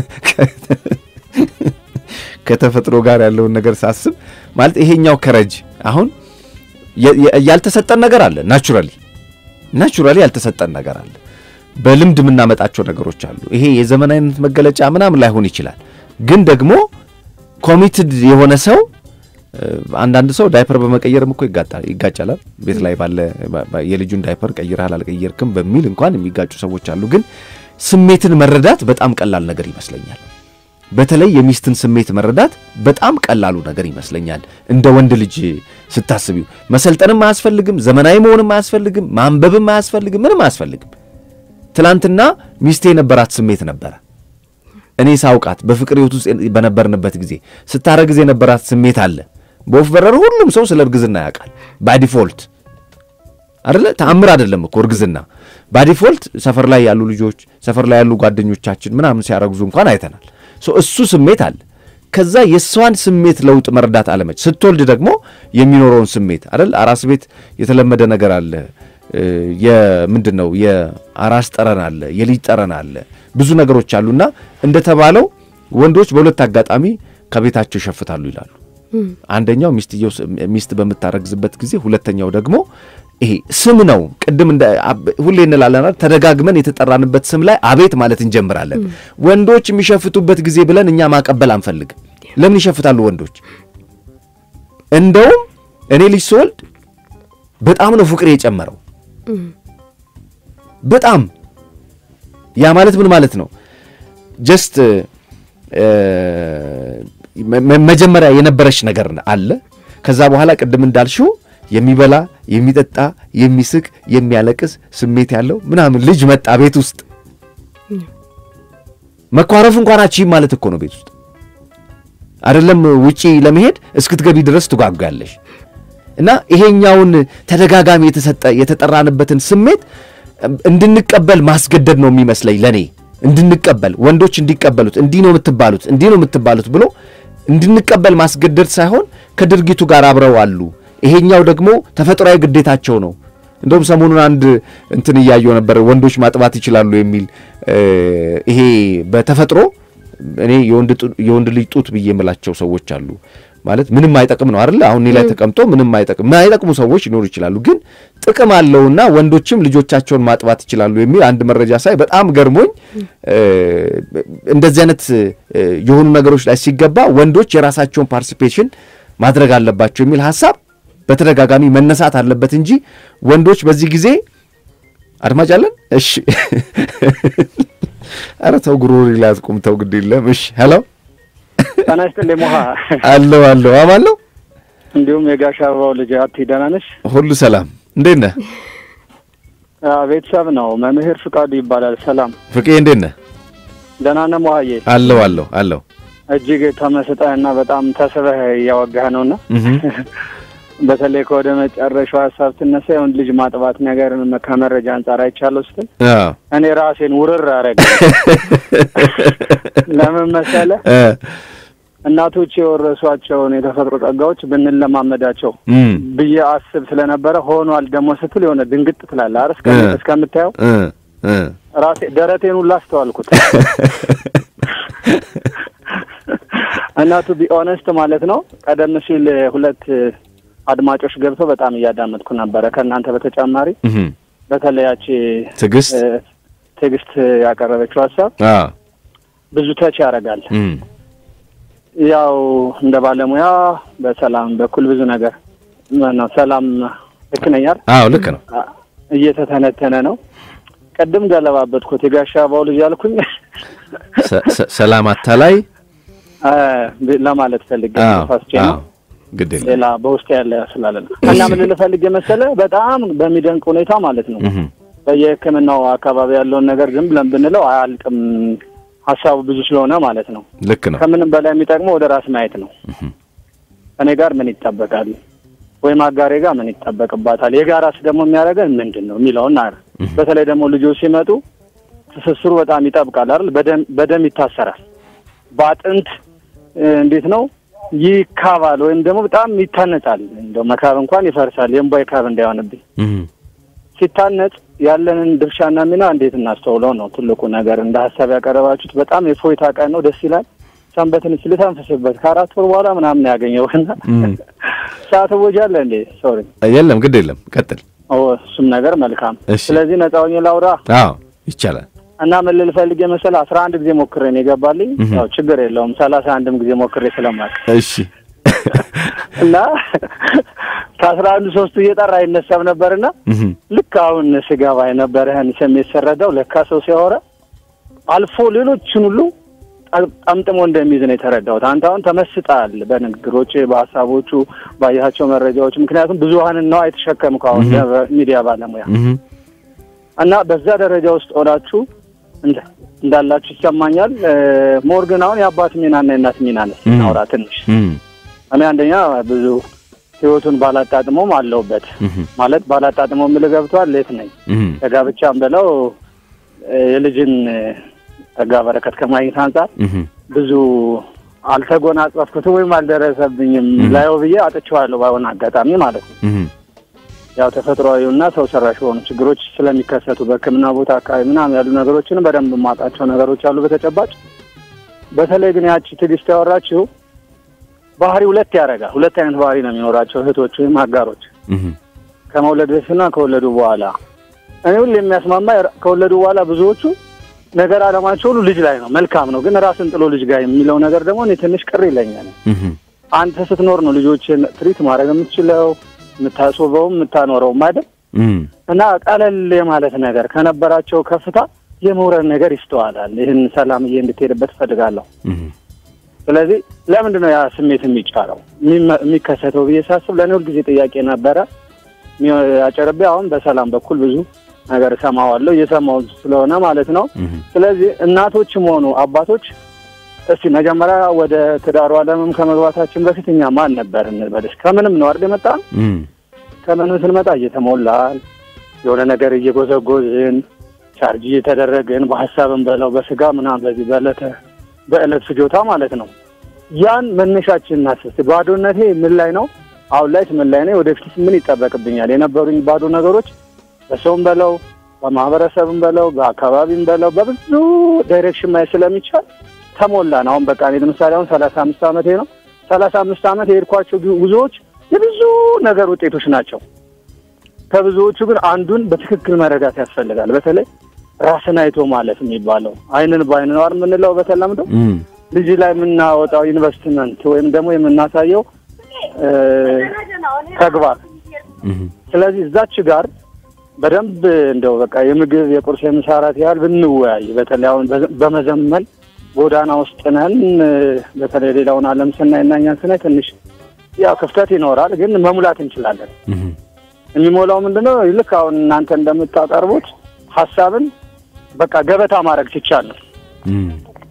ከተፈጥሮ ጋር ያለውን ነገር ሳስብ ማለት ይሄኛው ከረጅ አሁን ያልተሰጠን ነገር አለ። ናቹራሊ ናቹራሊ ያልተሰጠን ነገር አለ። በልምድ የምናመጣቸው ነገሮች አሉ። ይሄ የዘመናዊነት መገለጫ ምናምን ላይሆን ይችላል። ግን ደግሞ ኮሚትድ የሆነ ሰው አንዳንድ ሰው ዳይፐር በመቀየርም እኮ ይጋጫላል። ቤት ላይ ባለ የልጁን ዳይፐር ቀይረሃል አልቀየርክም በሚል እንኳን የሚጋጩ ሰዎች አሉ። ግን ስሜትን መረዳት በጣም ቀላል ነገር ይመስለኛል። በተለይ የሚስትን ስሜት መረዳት በጣም ቀላሉ ነገር ይመስለኛል። እንደ ወንድ ልጅ ስታስቢው መሰልጠንም አያስፈልግም፣ ዘመናዊ መሆንም አያስፈልግም፣ ማንበብም አያስፈልግም፣ ምንም አያስፈልግም። ትናንትና ሚስቴ የነበራት ስሜት ነበረ እኔ ሳውቃት በፍቅር ህይወት ውስጥ በነበርንበት ጊዜ ስታረግዝ የነበራት ስሜት አለ። በወፍ በረር ሁሉም ሰው ስለ እርግዝና ያውቃል። ባዲፎልት አደለ? ተአምር አይደለም እኮ እርግዝና። ባዲፎልት ሰፈር ላይ ያሉ ልጆች፣ ሰፈር ላይ ያሉ ጓደኞቻችን ምናምን ሲያረግዙ እንኳን አይተናል። እሱ ስሜት አለ። ከዛ የእሷን ስሜት ለውጥ መረዳት አለመች። ስትወልድ ደግሞ የሚኖረውን ስሜት አደል? አራስ ቤት የተለመደ ነገር አለ። የምንድን ነው የአራስ ጠረን አለ፣ የልጅ ጠረን አለ፣ ብዙ ነገሮች አሉና እንደተባለው ወንዶች በሁለት አጋጣሚ ከቤታቸው ይሸፍታሉ ይላሉ። አንደኛው ሚስትየው ሚስት በምታረግዝበት ጊዜ፣ ሁለተኛው ደግሞ ይሄ ስም ነው። ቅድም ሁሌ እንላለን ተደጋግመን የተጠራንበት ስም ላይ አቤት ማለት እንጀምራለን። ወንዶች የሚሸፍቱበት ጊዜ ብለን እኛ ማቀበል አንፈልግም። ለምን ይሸፍታሉ ወንዶች? እንደውም እኔ ልጅ ስወልድ በጣም ነው ፍቅሬ የጨመረው። በጣም ያ ማለት ምን ማለት ነው? ጀስት መጀመሪያ የነበረች ነገር አለ። ከዛ በኋላ ቅድም እንዳልሽው የሚበላ የሚጠጣ፣ የሚስቅ፣ የሚያለቅስ ስሜት ያለው ምናምን ልጅ መጣ ቤት ውስጥ መኳረፍ እንኳን አቺ ማለት እኮ ነው። ቤት ውስጥ አይደለም ውጪ ለመሄድ እስክትገቢ ድረስ ትጓጓለሽ። እና ይሄኛውን ተደጋጋሚ የተሰጠ የተጠራንበትን ስሜት እንድንቀበል ማስገደድ ነው የሚመስለኝ ለኔ። እንድንቀበል ወንዶች እንዲቀበሉት እንዲህ ነው የምትባሉት እንዲህ ነው የምትባሉት ብሎ እንድንቀበል ማስገደድ ሳይሆን ከድርጊቱ ጋር አብረው አሉ። ይሄኛው ደግሞ ተፈጥሯዊ ግዴታቸው ነው። እንደውም ሰሞኑን አንድ እንትን እያየው ነበር፣ ወንዶች ማጥባት ይችላሉ የሚል ይሄ በተፈጥሮ እኔ የወንድ ልጅ ጡት ብዬ የምላቸው ሰዎች አሉ። ማለት ምንም አይጠቅም ነው አይደል? አሁን እኔ ላይ ተቀምጦ ምንም አይጠቅም የማይጠቅሙ ሰዎች ሊኖሩ ይችላሉ። ግን ጥቅም አለውና ወንዶችም ልጆቻቸውን ማጥባት ይችላሉ የሚል አንድ መረጃ ሳይ በጣም ገርሞኝ፣ እንደዚህ አይነት የሆኑ ነገሮች ላይ ሲገባ ወንዶች የራሳቸውን ፓርቲሲፔሽን ማድረግ አለባቸው የሚል ሀሳብ በተደጋጋሚ መነሳት አለበት እንጂ ወንዶች በዚህ ጊዜ አድማጭ አለን። እሺ፣ ኧረ ተው ጉሮሮ ላይ አትቁም፣ ተው ግድ የለም። እሺ፣ ሄሎ ጤና ይስጥልኝ ሞሃ። አለው አለው አማን ነው። እንዲሁም የጋሽ አበባው ልጅ አቲ ደህና ነሽ? ሁሉ ሰላም፣ እንዴት ነህ? ቤተሰብ ነው። መምህር ፍቃዱ ይባላል። ሰላም ፍቄ፣ እንዴት ነህ? ደህና ነህ ሞሃዬ? አለው አለው አለው። እጅግ ተመስጠህና በጣም ተስበህ እያወጋህ ነውና እህ በተለይ ከወደ መጨረሻው ሀሳብ ትነሳ የወንድ ልጅ ማጥባት ነገር ከመረጃ አንጻር አይቻለሁ ስትል አዎ እኔ ራሴን ውርር አረገ። ለምን መሰለ እ እናቶች የወረሷቸውን የተፈጥሮ ጸጋዎች ብንለማመዳቸው እም ብዬ አስብ ስለነበረ ሆኗል ደግሞ ስትል የሆነ ድንግጥ ትላለህ አይደል? እስከ- እ። እስከምታየው እ እ ራሴ ደረቴን ሁላ አስተዋልኩት። እና ቱ ቢ ኦነስት ማለት ነው ቀደም ሲል ሁለት አድማጮች ገብተው በጣም እያዳመጥኩ ነበረ ከእናንተ በተጨማሪ እህ በተለያች ትዕግስት ትዕግስት ያቀረበችው ሀሳብ አዎ ብዙ ተች ያደርጋል። እም ያው እንደ ባለሙያ በሰላም በኩል ብዙ ነገር ነው። ሰላም ልክ ነኝ አይደል? አዎ ልክ ነው። እየተተነተነ ነው። ቅድም ገለባበጥኩት የጋሻ አባው ልጅ አልኩኝ ሰ- ሰ- ሰላም አታላይ አ፣ ለማለት ፈልጌ አዎ ፋስቼ አዎ ነው። ግድ የለም ሌላ በውስጥ ያለ ስላለ ነው። እና ምን ልፈልግ የመሰለ በጣም በሚደንቅ ሁኔታ ማለት ነው እህ በየሕክምናው አካባቢ ያለውን ነገር ዝም ብለን ብንለው አያልቅም። ሀሳቡ ብዙ ስለሆነ ማለት ነው። ልክ ነው። ከምንም በላይ የሚጠቅመው ወደ ራስ ማየት ነው። እኔ ጋር ምን ይጠበቃል ወይም አጋሬ ጋር ምን ይጠበቅባታል፣ የጋራስ ደግሞ የሚያደርገን ምንድን ነው የሚለውን አ በተለይ ደግሞ ልጆች ሲመጡ ትስስሩ በጣም ይጠብቃል አይደል? በደም በደም ይታሰራል፣ በአጥንት እ፣ እንዴት ነው ይካባል፣ ወይም ደግሞ በጣም ይታነጻል። እንደው መካብ እንኳን ይፈርሳል። የእምቧይ ካብ እንዳይሆንብኝ እህ ሲታነጽ ያለንን ድርሻና ሚና እንዴት እናስተውለው ነው ትልቁ ነገር። እንደ ሀሳብ ያቀረባችሁት በጣም የፎይታ ቀን ነው፣ ደስ ይላል። ሰንበትን ልተንፍስበት ከአራት ወር በኋላ ምናምን ያገኘውና እም ሰዓት ወጃለ እንዴ ሶሪ የለም ግድ የለም ቀጥል። ኦ እሱም ነገር መልካም። እሺ። ስለዚህ ነፃ ሆኜ ላውራ አዎ ይቻላል። እና ምን ልል ፈልጌ መሰለህ አስራ አንድ ጊዜ ሞክሬ ነው የገባልኝ። እህ። ያው ችግር የለውም ሰላሳ አንድም ጊዜ ሞክሬ ስለማቅ እሺ እና ከአስራ አንዱ ሶስቱ እየጠራ አይነሳም ነበርና እህ ልክ አሁን ስገባ የነበረህን ስሜት ስረዳው ለካ ሰው ሲያወራ አልፎ ሌሎችን ሁሉ ጠ- ጠምጥሞ እንደሚይዝ ነው የተረዳሁት። አንተ አሁን ተመስጣል በንግግሮች፣ በሀሳቦቹ፣ ባያቸው መረጃዎች። ምክንያቱም ብዙሀንን ነው የተሸከምከው አሁን ሚዲያ ባለሙያ እህ እና በዛ ደረጃ ውስጥ ሆናችሁ እንደ- እንዳላችሁ ይሰማኛል። ሞር ግን አሁን የአባት ሚናና የእናት ሚና ነው እናውራ ትንሽ። እህ እኔ አንደኛ ብዙ ህይወቱን ባላጣጥመውም አለሁበት እህ ማለት ባላጣጥመው የምልህ ገብቶሃል። ሌት ነኝ እህ ከጋብቻም ብለው እ፣ የልጅን እ፣ ጸጋ በረከት ከማግኘት አንጻር እህ ብዙ አልተጎናጸፍኩትም ወይም አልደረሰብኝም ላየው ብዬ አጥቼዋለሁ ባይሆን አጋጣሚ ማለት ነው። እህ ያው ተፈጥሯዊና ሰው ሰራሽ የሆኑ ችግሮች ስለሚከሰቱ በሕክምና ቦታ አካባቢ ምናምን ያሉ ነገሮችን በደንብ የማውቃቸው ነገሮች አሉ በተጨባጭ። በተለይ ግን ያቺ ትዕግስት ያወራችው ባህሪ ሁለት ያደርጋል። ሁለት አይነት ባህሪ ነው የሚኖራቸው እህቶች ወይም አጋሮች እህ ከመውለድ በፊትና ከወለዱ በኋላ። እኔ ሁሉ የሚያስማማ ከወለዱ በኋላ ብዙዎቹ ነገር አለማቸው ሁሉ ልጅ ላይ ነው። መልካም ነው፣ ግን ራስን ጥሎ ልጅ ጋር የሚለው ነገር ደግሞ እኔ ትንሽ ቅር ይለኛል። እህ አንተ ስትኖር ነው ልጆችን ትሪት ማድረግ የምትችለው የምታስውበውም የምታኖረውም አይደል? እህ እና ቀለል የማለት ነገር ከነበራቸው ከፍታ የመውረድ ነገር ይስተዋላል። ይህን ሰላምዬ እንድትሄድበት እፈልጋለሁ። እህ ስለዚህ ለምንድን ነው ያ ስሜት የሚጫረው የሚመ- የሚከሰተው ብዬ ሳስብ ለእኔ ሁልጊዜ ጥያቄ ነበረ። የሚ- አጨርቤ አሁን በሰላም በኩል ብዙ ነገር እሰማዋለሁ እየሰማው ስለሆነ ማለት ነው። እህ ስለዚህ እናቶችም ሆኑ አባቶች እስቲ መጀመሪያ ወደ ትዳሩ ዓለምም ከመግባታችን በፊት እኛ ማን ነበር እንበልሽ? ከምንም ነው አይደል የመጣ እህ ከምንም ስንመጣ እየተሞላን የሆነ ነገር እየጎዘጎዝን ቻርጅ እየተደረግን በሀሳብን በለው በስጋ ምናምን በዚህ በዕለተ በዕለት ፍጆታ ማለት ነው። ያን መነሻችን እናስስ። ባዶነቴ ምን ላይ ነው? አሁን ላይ ምን ላይ ነው? ወደፊት ምን ይጠበቅብኛል? የነበሩኝ ባዶ ነገሮች በሰውም በለው በማህበረሰብም በለው በአካባቢም በለው በብዙ ዳይሬክሽን ማየት ስለሚቻል ተሞላን። አሁን በቃ እኔ ለምሳሌ አሁን ሰላሳ አምስት ዓመቴ ነው። ሰላሳ አምስት ዓመት የሄድኳቸው ጉዞዎች የብዙ ነገር ውጤቶች ናቸው። ከብዙዎቹ ግን አንዱን በትክክል መረዳት ያስፈልጋል። በተለይ ራስን አይቶ ማለት የሚባለው አይንን በአይን ነው አይደል የምንለው በተለምዶ እህ ልጅ ላይ የምናወጣው ኢንቨስትመንት ወይም ደግሞ የምናሳየው እ፣ ተግባር እህ ስለዚህ እዛች ጋር በደንብ እንደው በቃ የምግብ የቁርስ የምሳ እራት ያህል ብንወያይ በተለይ አሁን በዘ- በመዘመን ጎዳና ውስጥ ነን። እ፣ በተለይ ሌላውን ዓለም ስናይ እና እኛን ስናይ ትንሽ ያው ክፍተት ይኖራል፣ ግን መሙላት እንችላለን። እህ የሚሞላው ምንድነው? ልክ አሁን እናንተ እንደምታቀርቡት ሀሳብን በቃ ገበታ ማድረግ ሲቻል ነው። እህ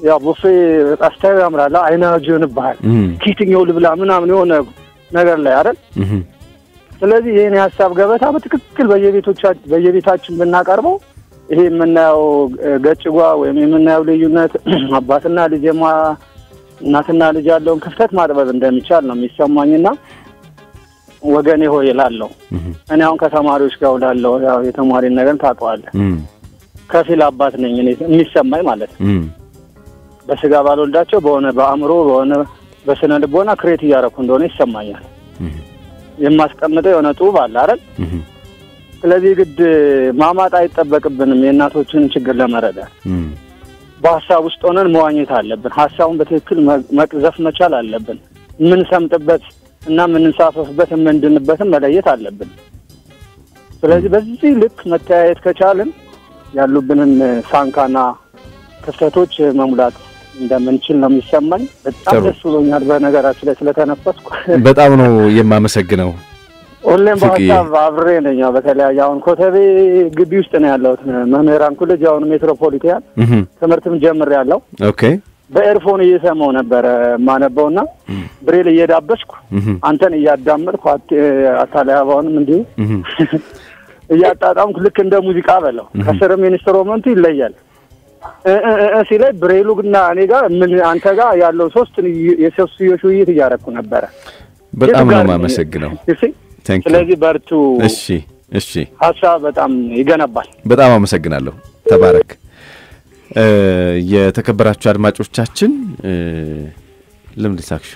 ያው ቡፌ ስታዩ ያምራል፣ አይናጅ ይሆንብሃል። እም፣ ከየትኛው ልብላ ምናምን የሆነ ነገር ላይ አይደል? እም፣ ስለዚህ ይህን የሀሳብ ገበታ በትክክል በየቤቶቻ- በየቤታችን ብናቀርበው ይሄ የምናየው እ፣ ገጭጓ ወይም የምናየው ልዩነት አባትና ልጅ የማ እናትና ልጅ ያለውን ክፍተት ማጥበብ እንደሚቻል ነው የሚሰማኝና ወገኔ ሆይ እላለሁ። እም፣ እኔ አሁን ከተማሪዎች ጋር ውላለሁ። ያው የተማሪን ነገር ታውቀዋለህ። እም፣ ከፊል አባት ነኝ እኔ የሚሰማኝ ማለት ነው። እም፣ በስጋ ባልወልዳቸው በሆነ በአእምሮ በሆነ በስነ ልቦና ክሬት እያደረኩ እንደሆነ ይሰማኛል። እም፣ የማስቀምጠው የሆነ ጡብ አለ አይደል? እም፣ ስለዚህ ግድ ማማጥ አይጠበቅብንም። የእናቶችን ችግር ለመረዳት እም፣ በሀሳብ ውስጥ ሆነን መዋኘት አለብን። ሀሳቡን በትክክል መ- መቅዘፍ መቻል አለብን። የምንሰምጥበት እና የምንሳፈፍበት የምንድንበትን መለየት አለብን። ስለዚህ በዚህ ልክ መተያየት ከቻልን ያሉብንን ሳንካና ክፍተቶች መሙላት እንደምንችል ነው የሚሰማኝ። በጣም ጥሩ። ደስ ብሎኛል። በነገራችን ላይ ስለተነፈስኩ በጣም ነው የማመሰግነው። ሁሌም ፍቅዬ። በሀሳብ አብሬ ነኝ። ያው በተለያየ አሁን ኮተቤ ግቢ ውስጥ ነው ያለሁት መምህራን ኮሌጅ አሁን ሜትሮፖሊቲያን እም፣ ትምህርትም ጀምር ያለው ኦኬ። በኤርፎን እየሰማው ነበረ ማነበውና ብሬል እየዳበስኩ እም፣ አንተን እያዳመጥኩ አት- አታላይ አበባውንም እንዲሁ እም፣ እያጣጣምኩ ልክ እንደ ሙዚቃ በለው ከስርም ኢንስትሩመንቱ ይለያል እ እ እ እ ሲለኝ ብሬሉ ግና እኔ ጋር ምን አንተ ጋር ያለው ሶስት የሶስትዮሽ ውይይት እያደረኩ ነበረ። በጣም የቱ ነው ጋር የማመሰግነው። you see? ታንክ ዩ። ስለዚህ በርቱ። እሺ፣ እሺ። ሀሳብ በጣም ይገነባል። በጣም አመሰግናለሁ። ተባረክ። እ፣ የተከበራችሁ አድማጮቻችን እ፣ ልምድ ሳክሹ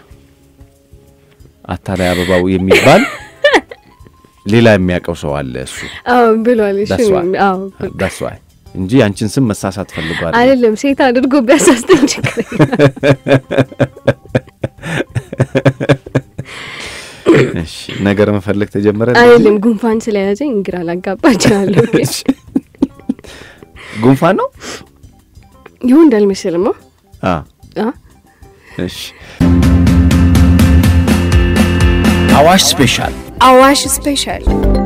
አታላይ አበባው የሚባል ሌላ የሚያውቀው ሰው አለ። እሱ አዎ ብሏል። እሺ That's why. አዎ ዳስ ዋይ እንጂ አንቺን ስም መሳሳት ፈልጓል። አይደለም ሴት አድርጎ ቢያሳስተኝ ችግር የለም። እሺ፣ ነገር መፈለግ ተጀመረ። አይደለም ጉንፋን ስለያዘኝ ግራ ላጋባ እችላለሁ። ግን ጉንፋን ነው። ይሁን እንዳልመስልማ አ አ እሺ አዋሽ ስፔሻል አዋሽ ስፔሻል